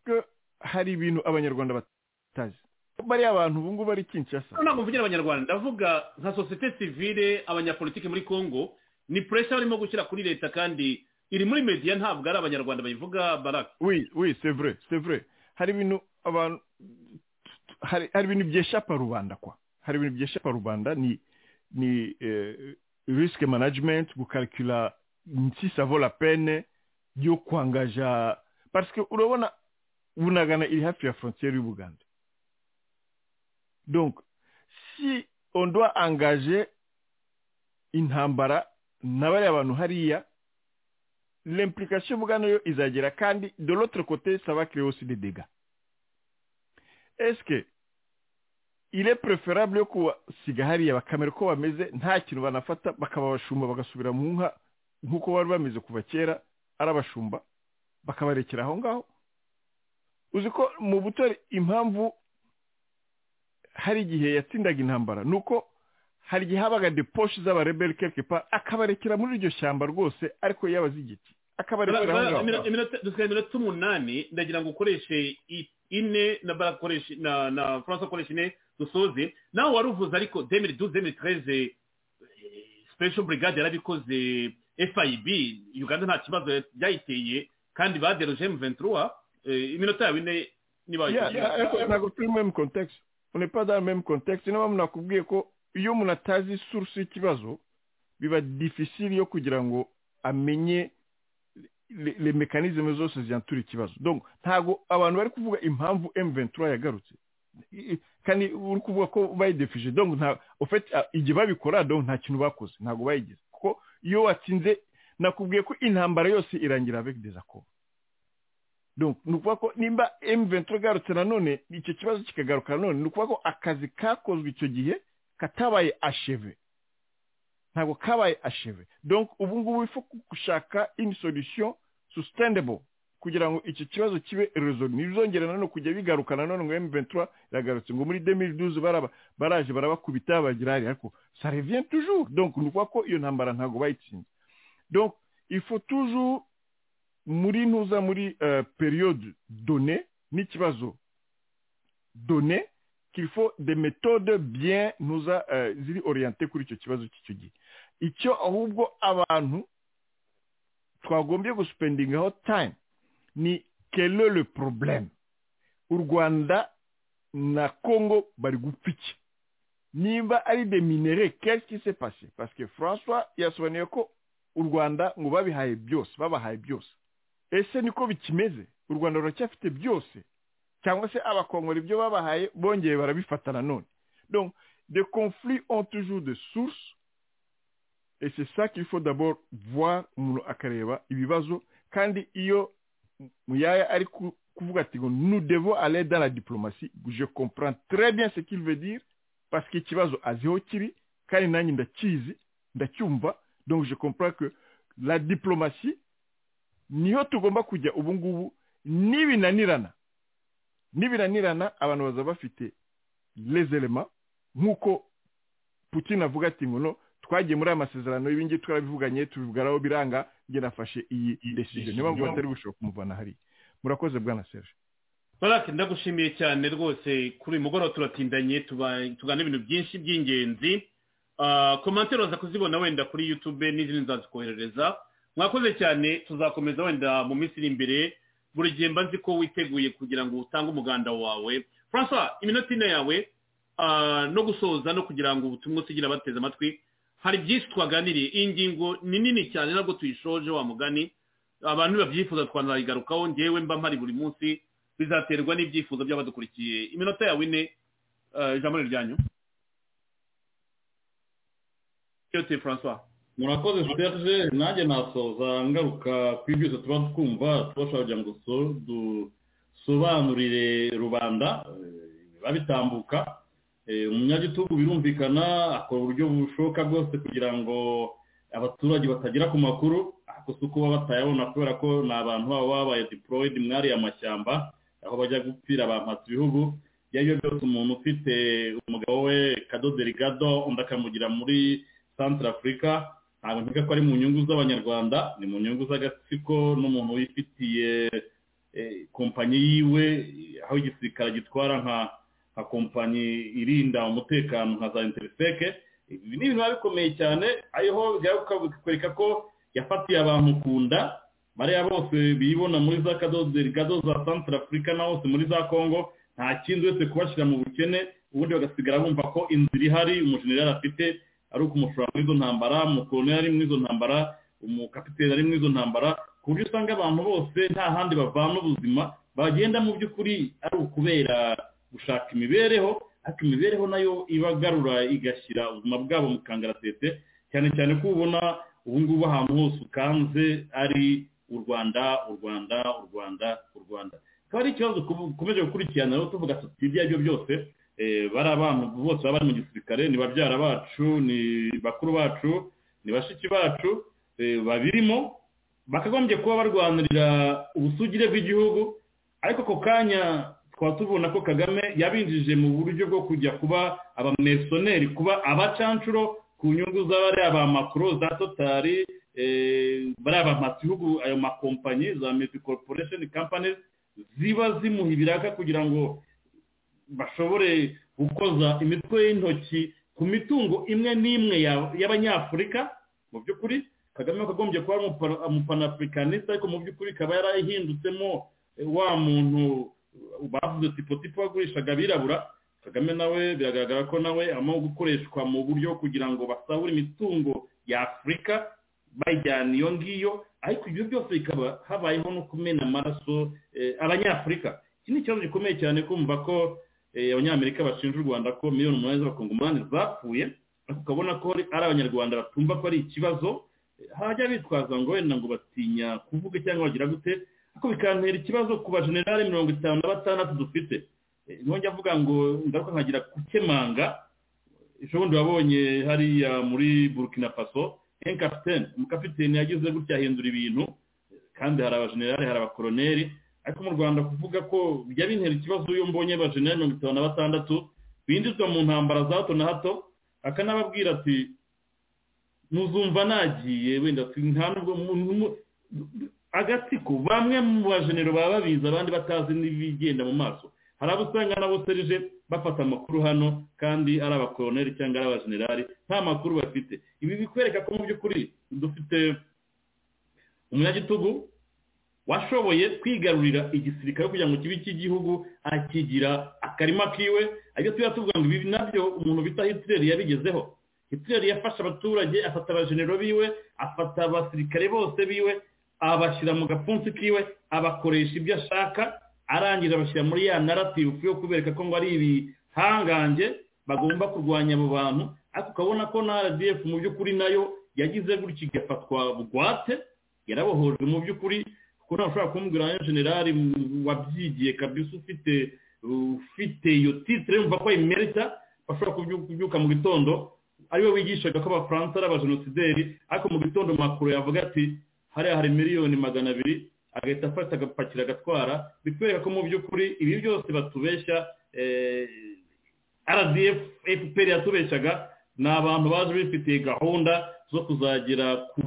Kuko hari ibintu abanyarwanda batazi bariya abantu ubu ngubu bari kinshasa hano ntabwo mvugira abanyarwanda ndavuga nka sosiyete sivile abanyapolitiki muri congo ni puresha barimo gushyira kuri leta kandi iri muri mediya ntabwo ari abanyarwanda bayivuga baraka oui oui c'est vrai c'est vrai hari ibintu abantu hari hari ibintu byeshapa rubanda kwa hari ibintu byeshapa rubanda ni ni eh, risk management gukalkula si ça vaut la peine yo kwangaja parce que urabona bunagana iri hafi ya frontière y'ubuganda donc si on doit engager intambara na bariya bantu hariya l'implication bwa nayo izagera kandi de l'autre côté ça va créer aussi des dégâts est-ce que il est préférable yo kubasiga hariya bakamera uko bameze nta kintu banafata bakaba abashumba bagasubira mu nka nk'uko bari bameze kuva kera ari abashumba bakabarekera aho ngaho uzi ko mu butore impamvu hari igihe yatsindaga intambara ni uko hari igihe habaga deposhe z'abareberi kekepa akabarekera muri iryo shyamba rwose ariko y'abazigiti akabarekera aho ngaho dusigaye iminota umunani ndagira ngo ukoreshe i- ine na Barack akoreshe- na na france akoresha ine dusoze nawe wari uvuze ariko demiri du demiri tereze special brigade yarabikoze fib uganda nta kibazo byayiteye kandi baderoje emu ventura iminota yawe ine niba Yeah, wayikoze. ariko ntabwo turi mu contexte on n'est pas dans le même contexte niba munakubwiye ko iyo umuntu atazi source y'ikibazo biba difficile yo kugira ngo amenye le- le mécanisme zose ziyantura ikibazo donc ntabwo abantu bari kuvuga impamvu M23 yagarutse I- i- kandi uri kuvuga ko bayidefije donc nta au fait ah, igihe babikora donc nta kintu bakoze ntabwo bayigize kuko iyo watsinze nakubwiye ko intambara yose irangira avec des accords donc ni ukuvuga ko nimba M23 igarutse nanone icyo kibazo kikagaruka nanone ni ukuvuga ko akazi kakozwe icyo gihe katabaye acheve ntabwo kabaye acheve donc ubu ngubu ifu gushaka une solution sustainable kugira ngo icyo kibazo kibe resolu ntibizongere nanone kujya bigaruka nanone ngo M23 iragarutse ngo muri 2012 baraba baraje barabakubita bagira hariya ariko ça revient toujours donc ni ukuvuga ko iyo ntambara ntabwo bayitsinze donc il faut toujours muri ntuza muri euh, période donnée n'ikibazo donné qu'il faut des méthodes bien nuza euh, ziri orienté kuri icyo kibazo cy'icyo gihe icyo ahubwo abantu twagombye gusupendingaho time ni kele le problème u rwanda na congo bari gupfa iki nimba ari de minere qu'est-ce qui s'est passé parce que françois yasobanuye ko u rwanda ngo babihaye byose babahaye byose ese niko bikimeze u rwanda ruracyafite byose cyangwa se abakongora ibyo babahaye bongeye barabifata nanone donc des conflits ont toujours des sources et c'est ça qu'il faut d'abord voir umuntu akareba ibibazo kandi iyo muyaya ari kuvuga ati ngo nous devons aller dans la diplomatie je comprends très bien ce qu'il veut dire parce que ikibazo azi aho kiri kandi nanjye ndakizi ndacyumva donc je comprends que la diplomatie niho tugomba kujya ubu ngubu n'ibinanirana n'ibinanirana abantu baza bafite les elements nk'uko putin avuga ati ngo no twagiye muri aya masezerano y'ibingibi turabivuganye tubivugaraho biranga njye nafashe iyi desiziyo niyo mpamvu batari gushobora kumuvana hariya murakoze bwana serge barake ndagushimiye cyane rwose kuri uyu mugoroba turatindanye tugana ibintu byinshi by'ingenzi komantere waza kuzibona wenda kuri yutube n'izindi nzazikoherereza mwakoze cyane tuzakomeza wenda mu minsi iri imbere buri gihe mba nzi ko witeguye kugira ngo utange umuganda wawe francois iminota ine yawe no gusoza no kugira ngo ubutumwa usigira bateze amatwi hari byinshi twaganiriye iyi ngingo ni nini cyane ntabwo tuyishoje wa mugani abantu babyifuza twanayigarukaho ngewe mba mpari buri munsi bizaterwa n'ibyifuzo by'abadukurikiye iminota yawe ine ijambo ryanyu yote francois murakoze serge nanjye nasoza ngaruka ku ibyo tuba twumva tubasha kugira ngo dusobanurire rubanda babitambuka umunyagitugu birumvikana akora uburyo bushoboka bwose kugira ngo abaturage batagera ku makuru ako si uko baba batayabona kubera ko ni abantu baba babaye diporoyid mwariye amashyamba aho bajya gupfira bampatse ibihugu iyo ari byo byose umuntu ufite umugabo we kadoderi gado undi akamugira muri santara afurika ntabwo ntiga ko ari mu nyungu z'abanyarwanda ni mu nyungu z'agatsiko n'umuntu wifitiye kompanyi yiwe aho igisirikare gitwara nka nka kompanyi irinda umutekano nka za interiseke ibi ni ibintu biba bikomeye cyane ariho bikwereka ko yafatiye abantu ku nda bariya bose bibona muri za kadoderi gado za santara afurika na hose muri za congo nta kindi uretse kubashyira mu bukene ubundi bagasigara bumva ko inzira ihari umujenerali afite ari ukumushora muri izo ntambara umukoloneli ari muri izo ntambara umukapiteri ari muri izo ntambara ku buryo usanga abantu bose nta handi bavana ubuzima bagenda mu by'ukuri ari ukubera gushaka imibereho ariko imibereho nayo ibagarura igashyira ubuzima bwabo mu kangaratete cyane cyane ko ubona ubu ngubu ahantu hose ukanze ari u rwanda u rwanda u rwanda u rwanda akaba ari ikibazo dukomeje gukurikirana rero tuvuga tuti ibyo ari byo byose bari abantu bose baba bari mu gisirikare ni babyara bacu ni bakuru bacu ni bashiki bacu babirimo bakagombye kuba barwanirira ubusugire bw'igihugu ariko ako kanya tukaba tubona ko kagame yabinjije mu buryo bwo kujya kuba abamesoneri kuba abacancuro ku nyungu z'abariya ba makuru za totari bariya ba ibihugu ayo makompanyi za miti corporation companies ziba zimuha ibiraka kugira ngo bashobore gukoza imitwe y'intoki ku mitungo imwe n'imwe y'abanyafurika mu by'ukuri kagame akagombye kuba umupanaafurikanista ariko mu by'ukuri ikaba yarahindutemo wa muntu bavuze tipotipo wagurishaga abirabura kagame nawe biragaragara ko nawe arimo gukoreshwa mu buryo kugira ngo basahura imitungo ya afurika bayijyana iyo ngiyo ariko ibyo byose bikaba habayeho no kumena amaraso abanyafurika iki ni ikibazo gikomeye cyane kumva ko abanyamerika bashinja u rwanda ko miliyoni umunani z'abakongomani zapfuye ariko ukabona ko ari abanyarwanda batumva ko ari ikibazo hajya bitwaza ngo wenda ngo batinya kuvuga cyangwa bagira gute ariko bikantera ikibazo ku bajenerali mirongo itanu na batandatu dufite ntujya avuga ngo ngaruka nkagira kukemanga ejo bundi wabonye hariya muri burkina faso enkapitene umukapitene yagize gutya ahindura ibintu kandi hari abajenerali hari abakoroneri ariko mu rwanda kuvuga ko bijya bintera ikibazo iyo mbonye abajenerali mirongo itanu na batandatu binjizwa mu ntambara za hato na hato akanababwira ati muzumva nagiye wenda nta nubwo agatsiko bamwe mu bajenero baba babizi abandi batazi n'ibigenda mu maso hari abo usanga nabo serije bafata amakuru hano kandi ari abakoroneri cyangwa ari abajenerali nta makuru bafite ibi bikwereka ko mu by'ukuri dufite umunyagitugu washoboye kwigarurira igisirikare kugira ngo kibe cy'igihugu akigira akarima kiwe ariko tuba tuvuga ngo ibi nabyo umuntu bita hitireri yabigezeho hitireri yafashe abaturage afata abajenero biwe afata abasirikare bose biwe abashyira mu gapfunsi kiwe abakoresha ibyo ashaka arangiza abashyira muri ya narativu yo kubereka ko ngo ari ibihangange bagomba kurwanya abo bantu ariko ukabona ko na rdf mu by'ukuri nayo yagize gutya igafatwa bugwate yarabohojwe mu by'ukuri kuko ntabwo ushobora kumubwira nka generali wabyigiye kabisa ufite ufite iyo titire yumva ko ayimerita bashobora kubyuka mu gitondo ariwe wigishaga ko abafaransa ari abajenosideri ariko mu gitondo makuru yavuga ati hariya hari miliyoni magana abiri agahita afata agapakira agatwara bikwereka ko mu by'ukuri ibi byose batubeshya rdf fpr yatubeshyaga ni abantu baje bifitiye gahunda zo kuzagera ku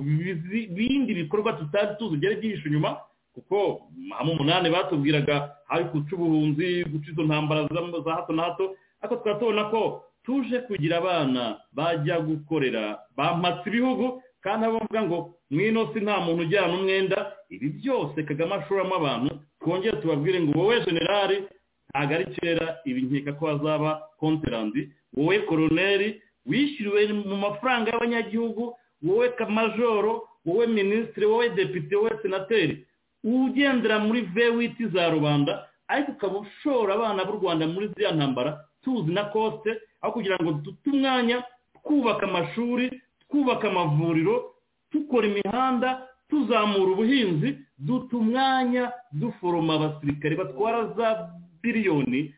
bindi bikorwa tutari tuzi ugere byihishe inyuma kuko hamwe umunani batubwiraga hari guca ubuhunzi guca izo ntambara za hato na hato ariko tukaba tubona ko tuje kugira abana bajya gukorera bampatse ibihugu kandi abo bavuga ngo mwino si nta muntu ujyana umwenda ibi byose kagame ashoramo abantu twongere tubabwire ngo wowe generali ntabwo ari kera ibi nkeka ko hazaba konterandi wowe koroneri wishyuriwe mu mafaranga y'abanyagihugu wowe kamajoro wowe minisitiri wowe depite wowe senateri ugendera muri vewiti za rubanda ariko ukaba ushora abana b'u rwanda muri ziriya ntambara tuzi na kosite aho kugira ngo dute umwanya twubaka amashuri twubaka amavuriro dukora imihanda tuzamura ubuhinzi duta umwanya duforoma abasirikare batwara za biriyoni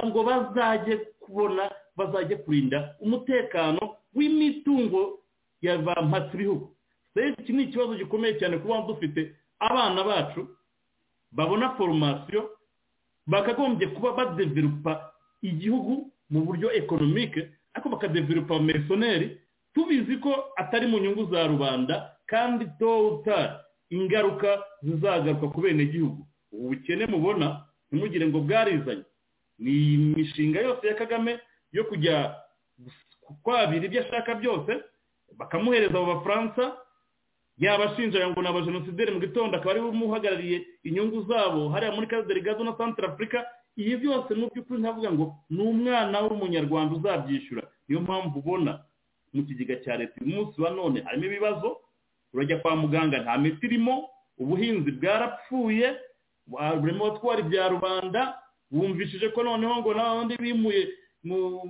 ngo bazajye kubona bazajya kurinda umutekano w'imitungo ya ba mpatsibihugu rero iki ni ikibazo gikomeye cyane kuba dufite abana bacu babona foromasiyo bakagombye kuba badeverupa igihugu mu buryo ekonomike ariko bakadeverupa mesoneri tubizi ko atari mu nyungu za rubanda kandi towutari ingaruka zizagaruka ku bene gihugu ubu bukene mubona ntimugire ngo bwarizanye ni imishinga yose ya kagame yo kujya kwabira ibyo ashaka byose bakamuhereza abo bafaransa yabashinja ngo ni abajenosideri mu gitondo akaba ariwe umuhagarariye inyungu zabo hariya muri karideri gazo na santara afurika ibi byose mu by'ukuri ntavuga ngo ni umwana w'umunyarwanda uzabyishyura niyo mpamvu ubona mu kigega cya leta uyu munsi wa none harimo ibibazo urajya kwa muganga nta miti irimo ubuhinzi bwarapfuye burimo abatwara ibya rubanda wumvishije ko noneho ngo n'abandi bimuye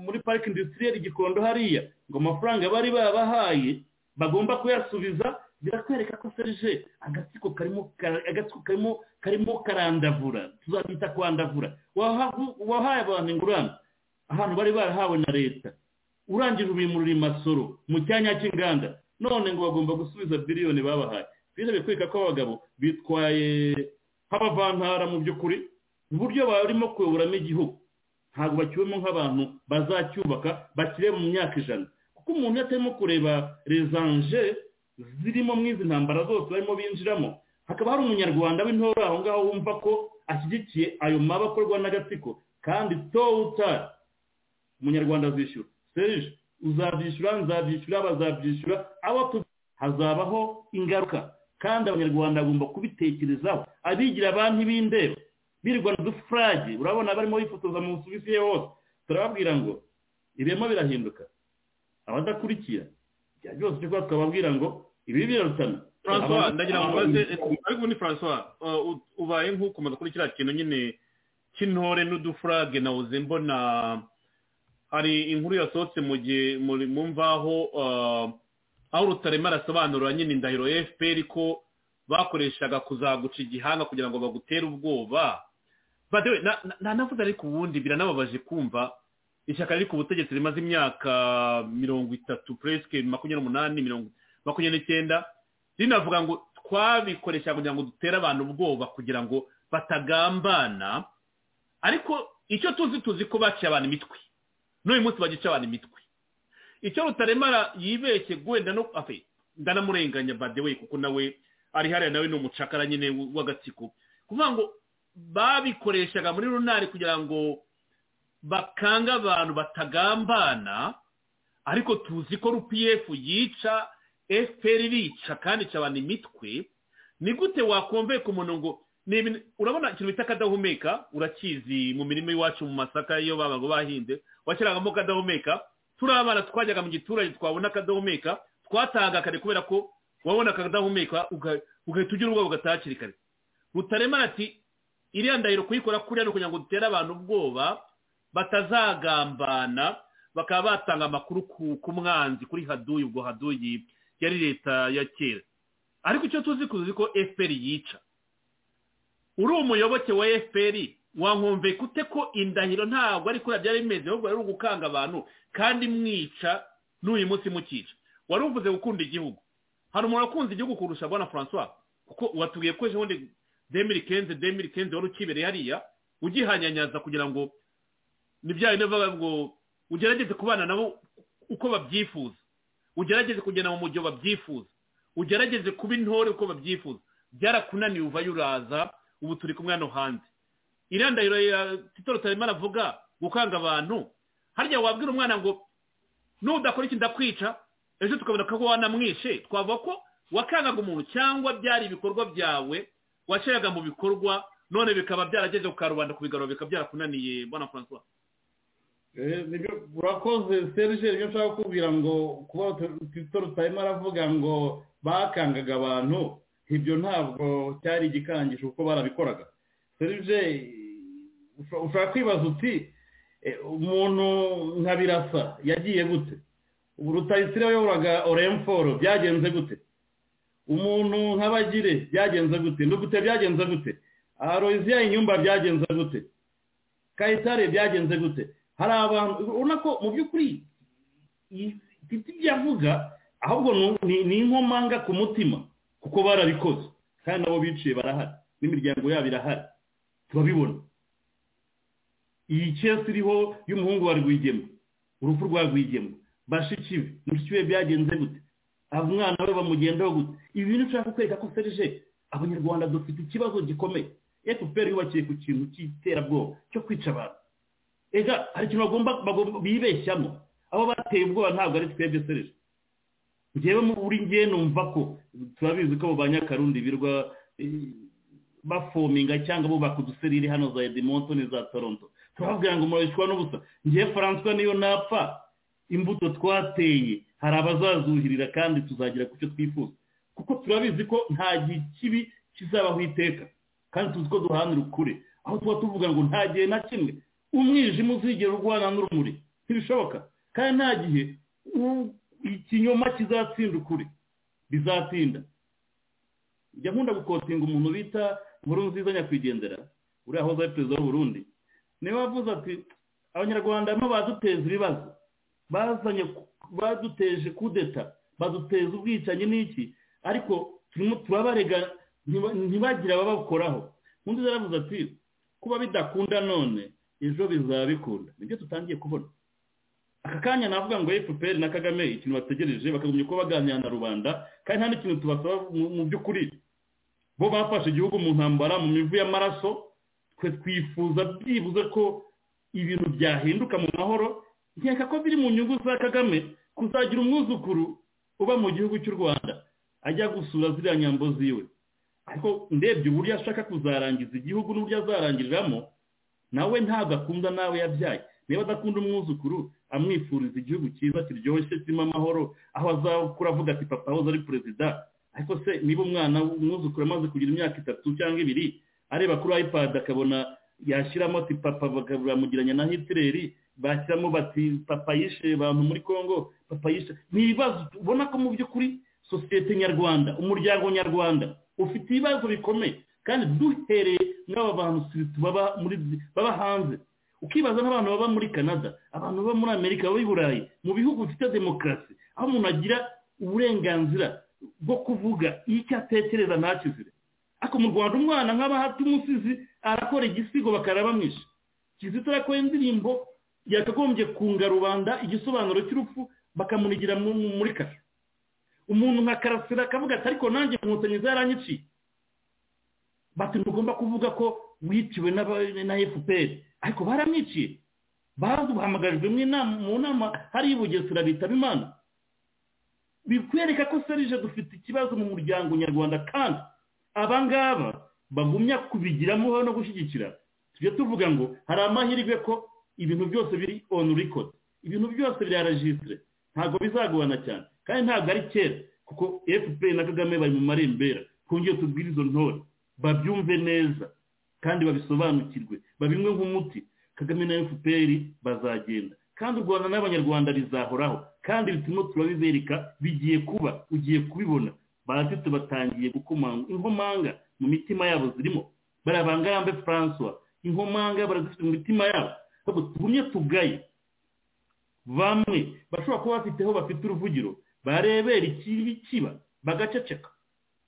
muri parike indusitiriya igikondo hariya ngo amafaranga bari babahaye bagomba kuyasubiza birakwereka ko serije agatsiko karimo karimo karandavura tuzabita kwandavura wahaye abantu ingurane ahantu bari barahawe na leta urangije ubimurira imasoro mu cyanya cy'inganda none ngo bagomba gusubiza biriyoni babahaye birebye kwereka ko abagabo bitwaye nk'abavantara mu by'ukuri uburyo barimo kuyoboramo igihugu ntabwo bakiwemo nk'abantu bazacyubaka bakire mu myaka ijana kuko umuntu atarimo kureba rezanje zirimo mu izi ntambara zose barimo binjiramo hakaba hari umunyarwanda w'intore aho ngaho wumva ko ashyigikiye ayo maba akorwa n'agatsiko kandi towutari umunyarwanda azishyura serije uzabyishyura nzabyishyura bazabyishyura abo hazabaho ingaruka kandi abanyarwanda bagomba kubitekerezaho abigira banki b'indeba birirwa dufurage urabona barimo bifotoza mu busuwisi ye hose turababwira ngo ibirimo birahinduka abadakurikira ibya byose turi kuba twababwira ngo ibi birarutana francois ndagira ngo ubaze ariko ni francois ubaye nk'ukomeza kuri kiriya kintu nyine cy'intore n'udufurage nawuze mbona hari inkuru yasohotse mu gihe mu mvaho aho rutarema arasobanura nyine indahiro fpr ko bakoreshaga kuzaguca igihanga kugira ngo bagutere ubwoba ntanavuze ariko ubundi biranababaje kumva ishyaka riri ku butegetsi rimaze imyaka mirongo itatu puresike makumyabiri n'umunani makumyabiri n'icyenda rinavuga ngo twabikoresha kugira ngo dutere abantu ubwoba kugira ngo batagambana ariko icyo tuzi tuzi ko baciye abantu imitwe n'uyu munsi bagica abantu imitwe icyo rutaremara yibeshye wenda no ndanamurenganya badewe kuko nawe ari hariya nawe ni umucakara nyine w'agatsiko kuvuga ngo babikoreshaga muri runari kugira ngo bakanga abantu batagambana ariko tuzi ko rupiyefu yica efuperi irica kandi ica abantu imitwe ni gute wakumve ku muntu ngo ni ibintu urabona ikintu bita akadahumeka urakizi mu mirima iwacu mu masaka iyo babaga bahinze washyiragamo akadahumeka turi abana twajyaga mu giturage twabona akadahumeka twatanga kare kubera ko wabona akadahumeka ugahita ugira ubwoba ugataha hakiri kare rutarema ati iriya ndahiro kuyikora kuriya ni ukugira ngo dutere abantu ubwoba batazagambana bakaba batanga amakuru ku mwanzi kuri haduyi ubwo haduyi yari leta ya kera ariko icyo tuzi kuzi ko fpr yica uri umuyoboke wa fpr wankumve kute ko indahiro ntabwo ari kuriya byari bimeze ahubwo ari ugukanga abantu kandi mwica n'uyu munsi mukica wari uvuze gukunda igihugu hari umuntu wakunze igihugu kurusha bwana francois kuko watubwiye ko ejo bundi demiri kenze demiri kenze wari ukibereye hariya ugihanyanyaza kugira ngo ni bya bintu bivuga ngo ugerageze kubana nabo uko babyifuza ugerageze kugenda mu mujyo babyifuza ugerageze kuba intore uko babyifuza byarakunaniye uvayo uraza ubu turi kumwe hano hanze irandahiro ya titoro tarimo aravuga gukanga abantu harya wabwira umwana ngo nudakora iki ndakwica ejo tukabona ko wanamwishe twavuga ko wakangaga umuntu cyangwa byari ibikorwa byawe washyiraga mu bikorwa none bikaba byarageze ku karubanda kubigarura bikaba byarakunaniye mbona francois urakoze serge rero nshaka kukubwira ngo kuba titoro tarimo aravuga ngo bakangaga abantu ibyo ntabwo cyari igikangisho kuko barabikoraga serge ushobora kwibaza uti umuntu nka birasa yagiye gute ubu rutayisire wayoboraga oremforo byagenze gute umuntu nk'abagire byagenze gute ndugute byagenze gute aroziya inyumba byagenze gute kayitare byagenze gute hari abantu ubona ko mu by'ukuri ibyo byavuga ahubwo ni inkomanga ku mutima kuko barabikoze kandi nabo biciye barahari n'imiryango yabo irahari turabibona iyi kesi iriho y'umuhungu wa rwigema urupfu rwa rwigema bashiki be mushiki we byagenze gute umwana we bamugendaho gute ibi bintu ushaka kwereka ko serije abanyarwanda dufite ikibazo gikomeye efuperi yubakiye ku kintu cy'iterabwoba cyo kwica abantu ega hari ikintu bagomba bibeshyamo abo bateye ubwoba ntabwo ari twebwe serije ngewe buri ngewe numva ko turabizi ko ba nyakarundi birwa bafominga cyangwa bubaka uduserire hano za edmonton za toronto turababwira ngo murabishwa n'ubusa ngewe faranswa niyo napfa imbuto twateye hari abazazuhirira kandi tuzagira ku cyo twifuza kuko turabizi ko nta gihe kibi kizabaho iteka kandi tuzi ko duhanira ukure aho tuba tuvuga ngo nta gihe na kimwe umwijima uzigera urwana n'urumuri ntibishoboka kandi nta gihe ikinyoma kizatsinda ukuri bizatinda njya nkunda gukotinga umuntu bita inkuru nziza nyakwigendera uriya ahoze ari perezida w'uburundi niba avuze ati abanyarwanda barimo baduteza ibibazo bazanye baduteje kudeta baduteza ubwicanyi n'iki ariko turimo turabarega ntibagire ababakoraho undi yaravuze ati kuba bidakunda none ejo bizaba bikunda nibyo tutangiye kubona aka kanya navuga ngo efuperi na kagame ikintu bategereje bakagumya uko baganira na rubanda kandi nta n'ikintu tubasaba mu by'ukuri bo bafashe igihugu mu ntambara mu mivu y'amaraso twe twifuza byibuze ko ibintu byahinduka mu mahoro nkeka ko biri mu nyungu za kagame kuzagira umwuzukuru uba mu gihugu cy'u rwanda ajya gusura ziriya nyambo ziwe ariko ndebye uburyo ashaka kuzarangiza igihugu n'uburyo azarangiriramo nawe ntabwo akunda nawe yabyaye niba adakunda umwuzukuru amwifuriza igihugu cyiza kiryoshye kirimo amahoro aho azakura avuga ati papa ahoze ari perezida ariko se niba umwana umwuzukuru amaze kugira imyaka itatu cyangwa ibiri areba kuri ipad akabona yashyiramo ati papa bamugiranya na hitileri bashyiramo bati papa yishe abantu muri congo papa yishe ni ibibazo ubona ko mu by'ukuri sosiyete nyarwanda umuryango nyarwanda ufite ibibazo bikomeye kandi duhereye nk'aba bantu baba hanze ukibaza nk'abantu baba muri canada abantu baba muri amerika baba i burayi mu bihugu bifite demokarasi aho umuntu agira uburenganzira bwo kuvuga icyo atekereza ntakizire ariko mu rwanda umwana nk'aba hati umusizi arakora igisigo bakaraba mwishe kizito yakoze indirimbo yakagombye kunga rubanda igisobanuro cy'urupfu bakamunigira muri kasho umuntu nka karasira akavuga ati ariko nanjye inkotanyi zaranyiciye bati ntugomba kuvuga ko wiciwe na efuperi ariko baramwiciye bahamagarijwe mu nama hari ibugesera bitaba imana bikwereka ko serije dufite ikibazo mu muryango nyarwanda kandi aba ngaba bagumya kubigiramo no gushyigikira tujya tuvuga ngo hari amahirwe ko ibintu byose biri on record ibintu byose birarajisitire ntabwo bizagorana cyane kandi ntabwo ari kera kuko efuperi na kagame bari mu marembera twongere tubwire izo ntore babyumve neza kandi babisobanukirwe babinywe nk'umuti kagame na efuperi bazagenda kandi u rwanda n'abanyarwanda bizahoraho kandi ibipimo turabibereka bigiye kuba ugiye kubibona baratitse batangiye gukomanga inkomanga mu mitima yabo zirimo barabangarambe francois inkomanga barazifite mu mitima yabo ntabwo tugumye tugaye bamwe bashobora kuba bafite aho bafite uruvugiro barebera ikibi kiba bagaceceka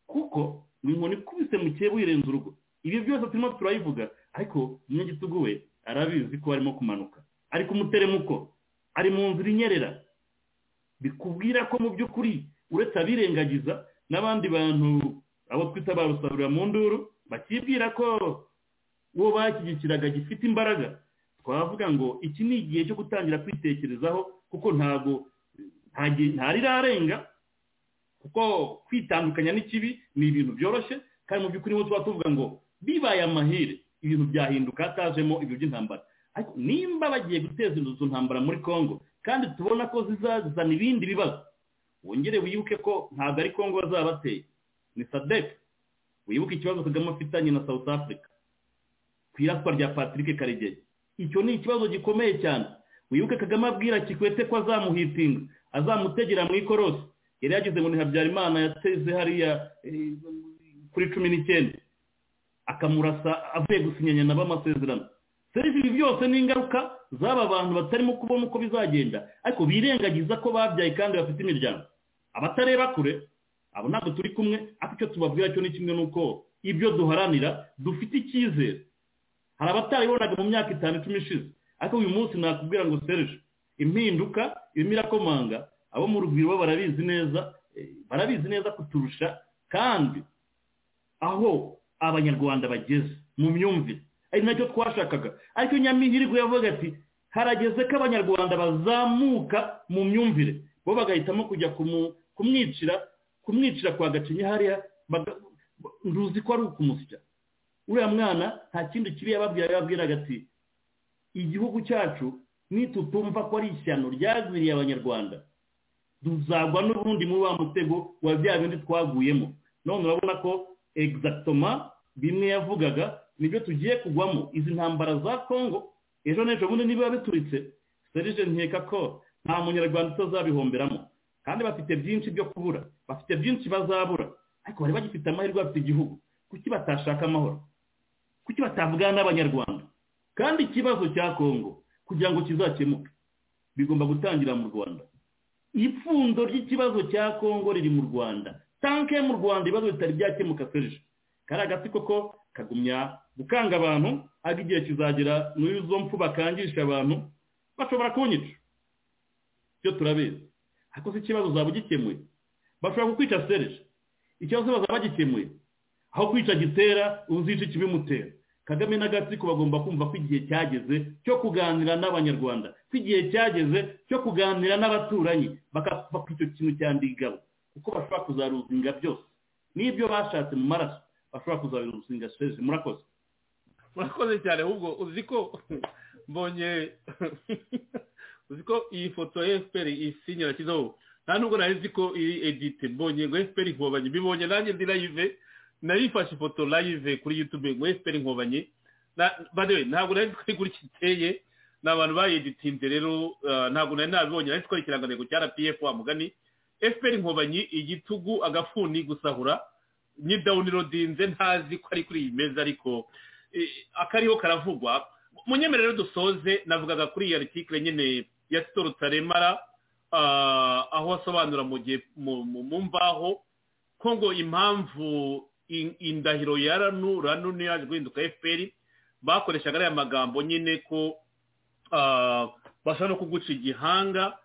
kuko ni inkoni ikubise mu kihe wirenza urugo ibi byose turimo turayivuga ariko umunyagitugu we arabizi ko arimo kumanuka ari ku muteremuko ari mu nzira inyerera bikubwira ko mu by'ukuri uretse abirengagiza n'abandi bantu abo twita ba rusarura mu nduru bakibwira ko uwo bashyigikiraga gifite imbaraga twavuga ngo iki ni igihe cyo gutangira kwitekerezaho kuko ntabwo ntarirenga kuko kwitandukanya n'ikibi ni ibintu byoroshye kandi mu by'ukuri tuba tuvuga ngo bibaye amahire ibintu byahinduka hatajemo ibyo by'intambara nimba bagiye guteza inzu ntambara muri congo kandi tubona ko zizazana ibindi bibazo wongere wibuke ko ntabwo ari congo bazabateye ni sadek wibuke ikibazo kagame afitanye na south africa ku iraswa rya patrick karegeye icyo ni ikibazo gikomeye cyane wibuke kagame abwira kikwete ko azamuhitinga azamutegera mu ikorosi yari yageze ngo ni habyarimana yateze hariya kuri cumi n'icyenda akamurasa avuye gusinyanya nabo amasezerano serivisi ibi byose ni ingaruka z'aba bantu batarimo kubona uko bizagenda ariko birengagiza ko babyaye kandi bafite imiryango abatareba kure abo ntabwo turi kumwe ariko icyo tubabwira cyo ni kimwe n'uko ibyo duharanira dufite icyizere hari abataribonaga mu myaka itanu icumi ishize ariko uyu munsi nakubwira ngo serije impinduka irimo irakomanga abo mu rugwiro bo barabizi neza barabizi neza kuturusha kandi aho abanyarwanda bageze mu myumvire ari nacyo twashakaga ariko nyamihirwe yavuga ati harageze ko abanyarwanda bazamuka mu myumvire bo bagahitamo kujya kumwicira kumwicira kwa gacinya hariya ntuzi ko ari ukumusya uriya mwana nta kindi kibi yababwira yababwiraga ati igihugu cyacu nitutumva ko ari ishyano ryagwiriye abanyarwanda tuzagwa n'ubundi muri wa mutego wa bya bindi twaguyemo none urabona ko egizagitoma bimwe yavugaga nibyo tugiye kugwamo izi ntambara za congo ejo n'ejo bundi niba bituritse serije nkeka ko nta munyarwanda utazabihomberamo kandi bafite byinshi byo kubura bafite byinshi bazabura ariko bari bagifite amahirwe bafite igihugu kuki batashaka amahoro kuki batavugana n'abanyarwanda kandi ikibazo cya congo kugira ngo kizakemuke bigomba gutangira mu rwanda ipfundo ry'ikibazo cya congo riri mu rwanda tanke mu rwanda ibibazo bitari byakemuka serije kariya gati koko kagumya gukanga abantu ariko igihe kizagera muri izo mpfu bakangisha abantu bashobora kunyica ibyo turabizi ariko si ikibazo uzaba ugikemuye bashobora kukwica serije ikibazo bazaba bagikemuye aho kwica gitera uzica ikibimutera kagame na gatsiko bagomba kumva ko igihe cyageze cyo kuganira n'abanyarwanda ko igihe cyageze cyo kuganira n'abaturanyi bakapfa ko icyo kintu cyandigabo kuko bashobora kuzaruzinga byose n'ibyo bashatse mu maraso bashobora kuzaruzinga serivisi murakoze murakoze cyane ahubwo uzi ko mbonye uzi ko iyi foto ya efuperi isinya yashyizeho nta nubwo nari nzi ko iri edite mbonye ngo efuperi nkobanye mbibonye nanjye ndi nayive nayifashe ifoto live kuri yutube ngo efuperi nkobanyi ntabwo nari twari kuri kiteye ni abantu bayegitinze rero ntabwo nari nabibonye nari twari ikirangantego cya rpf wa mugani efuperi nkobanyi igitugu agafuni gusahura n'idawunirodinze ntazi ko ari kuri iyi meza ariko akariho karavugwa munyemerero dusoze navugaga kuri iyi artikire nyine ya sitoro taremara aho asobanura mu gihe mu mvaho ko ngo impamvu indahiro ya ranu ranu niyo yaje guhinduka efuperi bakoreshaga ariya magambo nyine ko bashobora no kuguca igihanga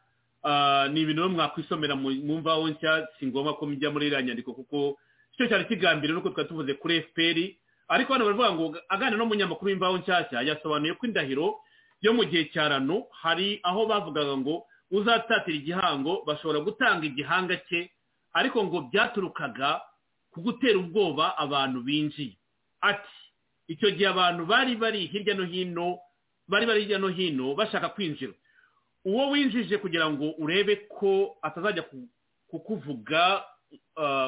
ni ibintu mwakwisomera mu mvaho nshya si ngombwa ko mujya muri iriya nyandiko kuko icyo cyari kigambiriwe nuko twari tuvuze kuri efuperi ariko hano baravuga ngo aganira n'umunyamakuru w'imvaho nshyashya yasobanuye ko indahiro yo mu gihe cya ranu hari aho bavugaga ngo uzatatira igihango bashobora gutanga igihanga cye ariko ngo byaturukaga ku gutera ubwoba abantu binjiye ati icyo gihe abantu bari bari hirya no hino bari bari hirya no hino bashaka kwinjira uwo winjije kugira ngo urebe ko atazajya kukuvuga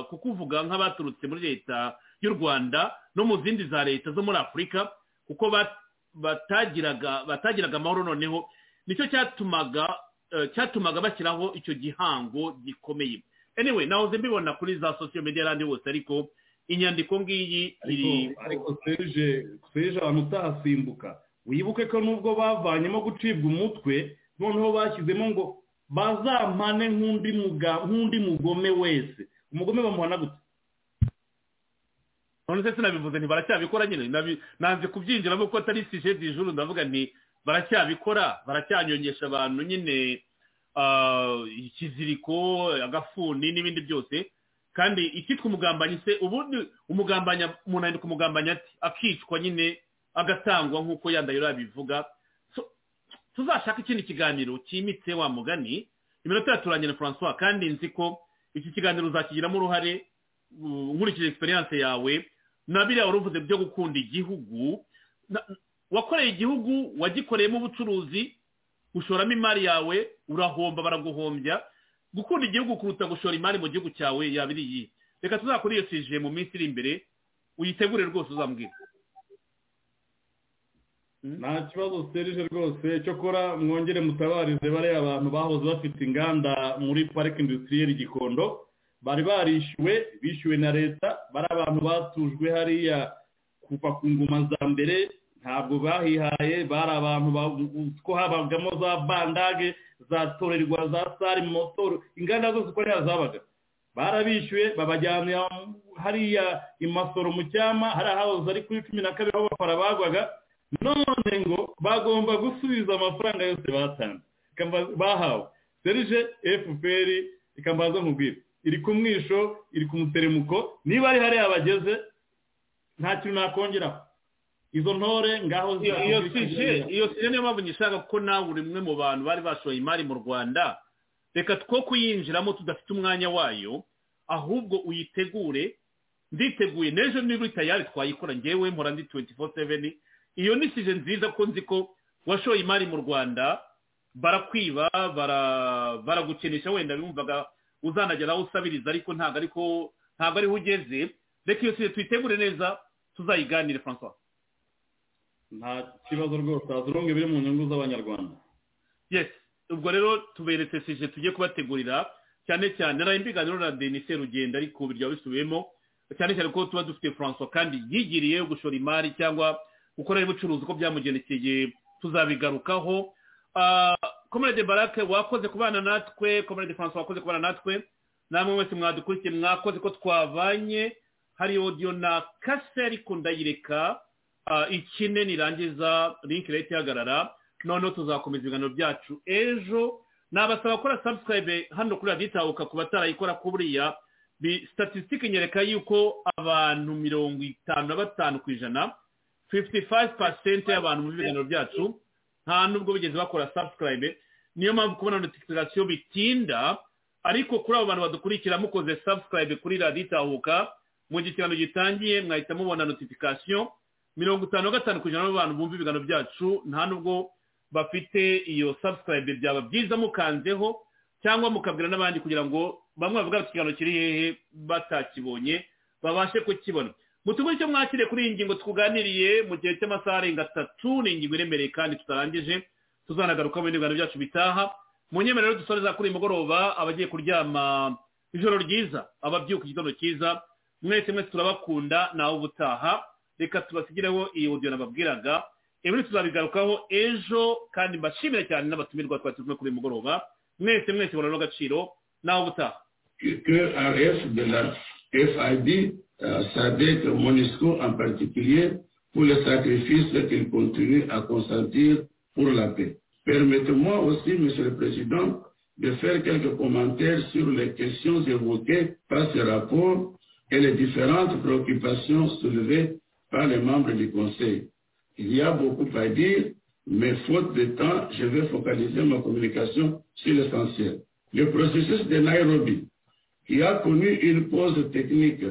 kukuvuga nk'abaturutse muri leta y'u rwanda no mu zindi za leta zo muri afurika kuko batagiraga batagiraga amahoro noneho nicyo cyatumaga cyatumaga bashyiraho icyo gihango gikomeye anyway nahoze mbibona kuri za sosiyo media n'ahandi hose ariko inyandiko ngiyi iri ariko serije serije abantu utahasimbuka wibuke ko nubwo bavanyemo gucibwa umutwe noneho bashyizemo ngo bazampane nk'undi mugome wese umugome bamuhana gutya none se sinabivuze nti baracyabikora nyine nanze kubyinjiramo kuko atari sije dijuru ndavuga nti baracyabikora baracyanyongesha abantu nyine ikiziriko agafuni n'ibindi byose kandi icyitwa umugambanyi se ubundi umugambanya umuntu yandika umugambanya ati akicwa nyine agatangwa nk'uko yandahiro yabivuga tuzashaka ikindi kiganiro cyimitse wa mugani iminota yaturanye na francois kandi nzi ko iki kiganiro uzakigiramo uruhare nkurikije egisperiyanse yawe na biriya wari uvuze byo gukunda igihugu wakoreye igihugu wagikoreyemo ubucuruzi ushoramo imari yawe urahomba baraguhombya gukunda igihugu kuruta gushora imari mu gihugu cyawe yaba iri iyi reka tuzakora iyo sije mu minsi iri imbere uyitegure rwose uzambwira nta kibazo serije rwose cyokora mwongere mutabarize bariya abantu bahoze bafite inganda muri parike indusitiri gikondo bari barishyuwe bishyuwe na leta bari abantu batujwe hariya kuva ku ngoma za mbere ntabwo bahihaye bari abantu ko habagamo za bandage za torerwa za sari motoro inganda zose uko ntiyazabaga zabaga barabishyuye babajyana hariya imasoro mu cyama hariya hahoze ari kuri cumi na kabiri aho bafara bagwaga none ngo bagomba gusubiza amafaranga yose batanze bahawe serije efuperi ikambaza nkubwira iri ku mwisho iri ku muteremuko niba ari hariya bageze nta kintu nakongeraho izo ntore ngaho iyo sije niyo mpamvu nyishaka ko nawe uri umwe mu bantu bari bashoye imari mu rwanda reka two kuyinjiramo tudafite umwanya wayo ahubwo uyitegure nditeguye n'ejo niba tayari twayikora ngewe mpora ndi tuwenti fo seveni iyo ni sije nziza ko nzi ko washoye imari mu rwanda barakwiba baragukenesha wenda bimvaga uzanagera aho usabiriza ariko ntabwo ariko ntabwo ariho ugeze reka iyo sije tuyitegure neza tuzayiganire francois nta kibazo rwose hazurungu biri mu nyungu z'abanyarwanda yes ubwo rero tuberetse sije tujye kubategurira cyane cyane nari imbiganiro na denise rugenda ariko byaba bisubiyemo cyane cyane ko tuba dufite francois kandi yigiriye gushora imari cyangwa gukora ubucuruzi uko byamugendekeye tuzabigarukaho komerede barake wakoze kubana natwe komerede francois wakoze kubana natwe namwe mwese mwadukurikiye mwakoze ko twavanye hari odiyo na kase ariko ndayireka ikine nirangiza linki leta ihagarara noneho tuzakomeza ibiganiro byacu ejo nabasaba gukora sabusikarayibe hano kuri radiyo itahuka ku batarayikora kuriya sitatisitika nyereka yuko abantu mirongo itanu na batanu ku ijana fifuti fayive pasenti y'abantu mu biganiro byacu nta nubwo bigeze bakora sabusikarayibe niyo mpamvu kubona notifikasiyo bitinda ariko kuri abo bantu badukurikira mukoze sabusikarayibe kuri radiyo itahuka mu gihe ikiganiro gitangiye mwahita mubona notifikasiyo mirongo itanu na gatanu ku ijana b'abantu bumva ibiganiro byacu nta nubwo bafite iyo sabusikarayibe byaba byiza mukanzeho cyangwa mukabwira n'abandi kugira ngo bamwe bavuga bati ikiganiro kiri hehe batakibonye babashe kukibona mutuguhe icyo mwakiriye kuri iyi ngingo twuganiriye mu gihe cy'amasaha arenga atatu ni ingingo iremereye kandi tutarangije tuzanagaruka mu bindi byacu bitaha mu nyemerero rero dusoreza kuri uyu mugoroba abagiye kuryama ijoro ryiza ababyuka igitondo cyiza mwese mwese turabakunda nawe ubutaha reka tubasigireho iyi odiyo nababwiraga ibi tuzabigarukaho ejo kandi mbashimira cyane n'abatumirwa twatumiwe kuri uyu mugoroba mwese mwese murabona agaciro nawe ubutaha SADC, MONUSCO en particulier, pour le sacrifice qu'il continue à consentir pour la paix. Permettez-moi aussi, Monsieur le Président, de faire quelques commentaires sur les questions évoquées par ce rapport et les différentes préoccupations soulevées par les membres du Conseil. Il y a beaucoup à dire, mais faute de temps, je vais focaliser ma communication sur l'essentiel. Le processus de Nairobi, qui a connu une pause technique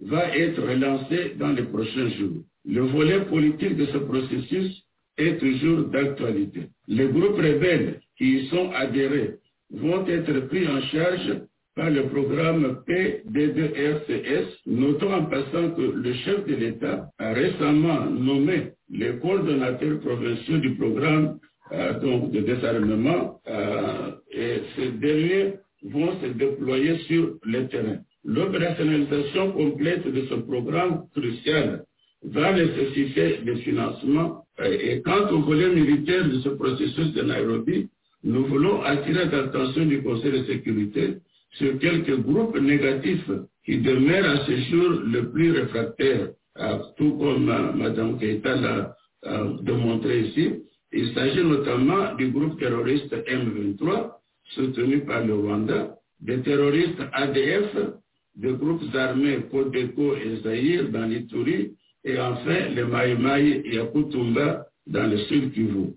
va être relancé dans les prochains jours. Le volet politique de ce processus est toujours d'actualité. Les groupes rebelles qui y sont adhérés vont être pris en charge par le programme PDDRCS. Notons en passant que le chef de l'État a récemment nommé les coordonnateurs provinciaux du programme euh, donc de désarmement euh, et ces derniers vont se déployer sur le terrain. L'opérationnalisation complète de ce programme crucial va nécessiter des financements. Euh, Et quant au volet militaire de ce processus de Nairobi, nous voulons attirer l'attention du Conseil de sécurité sur quelques groupes négatifs qui demeurent à ce jour le plus réfractaires, euh, tout comme euh, Mme Keita l'a euh, démontré ici. Il s'agit notamment du groupe terroriste M23, soutenu par le Rwanda, des terroristes ADF, des groupes armés Codeco et Zaïre dans l'Itourie, et enfin les Maïmaï et Akutumba dans le sud Kivu.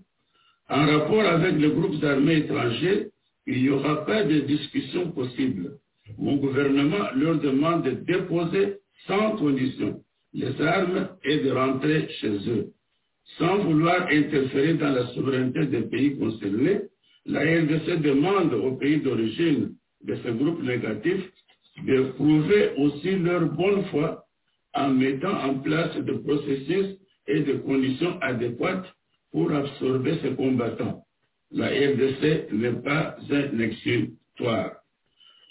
En rapport avec les groupes armés étrangers, il n'y aura pas de discussion possible. Mon gouvernement leur demande de déposer sans condition les armes et de rentrer chez eux. Sans vouloir interférer dans la souveraineté des pays concernés, la RDC demande aux pays d'origine de ce groupe négatif de prouver aussi leur bonne foi en mettant en place des processus et des conditions adéquates pour absorber ces combattants. La RDC n'est pas un exutoire.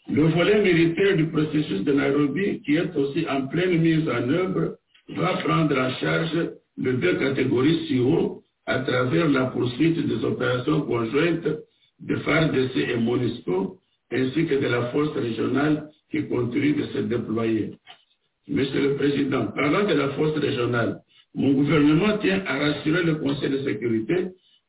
Le volet militaire du processus de Nairobi, qui est aussi en pleine mise en œuvre, va prendre en charge les deux catégories CIO à travers la poursuite des opérations conjointes de FARDC et MONUSCO, ainsi que de la force régionale qui continue de se déployer. Monsieur le Président, parlant de la force régionale, mon gouvernement tient à rassurer le Conseil de sécurité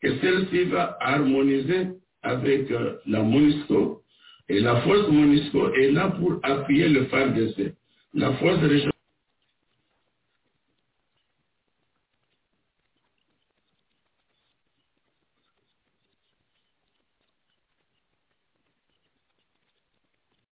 que celle-ci va harmoniser avec euh, la MONUSCO et la force MONUSCO est là pour appuyer le FARDC. La force régionale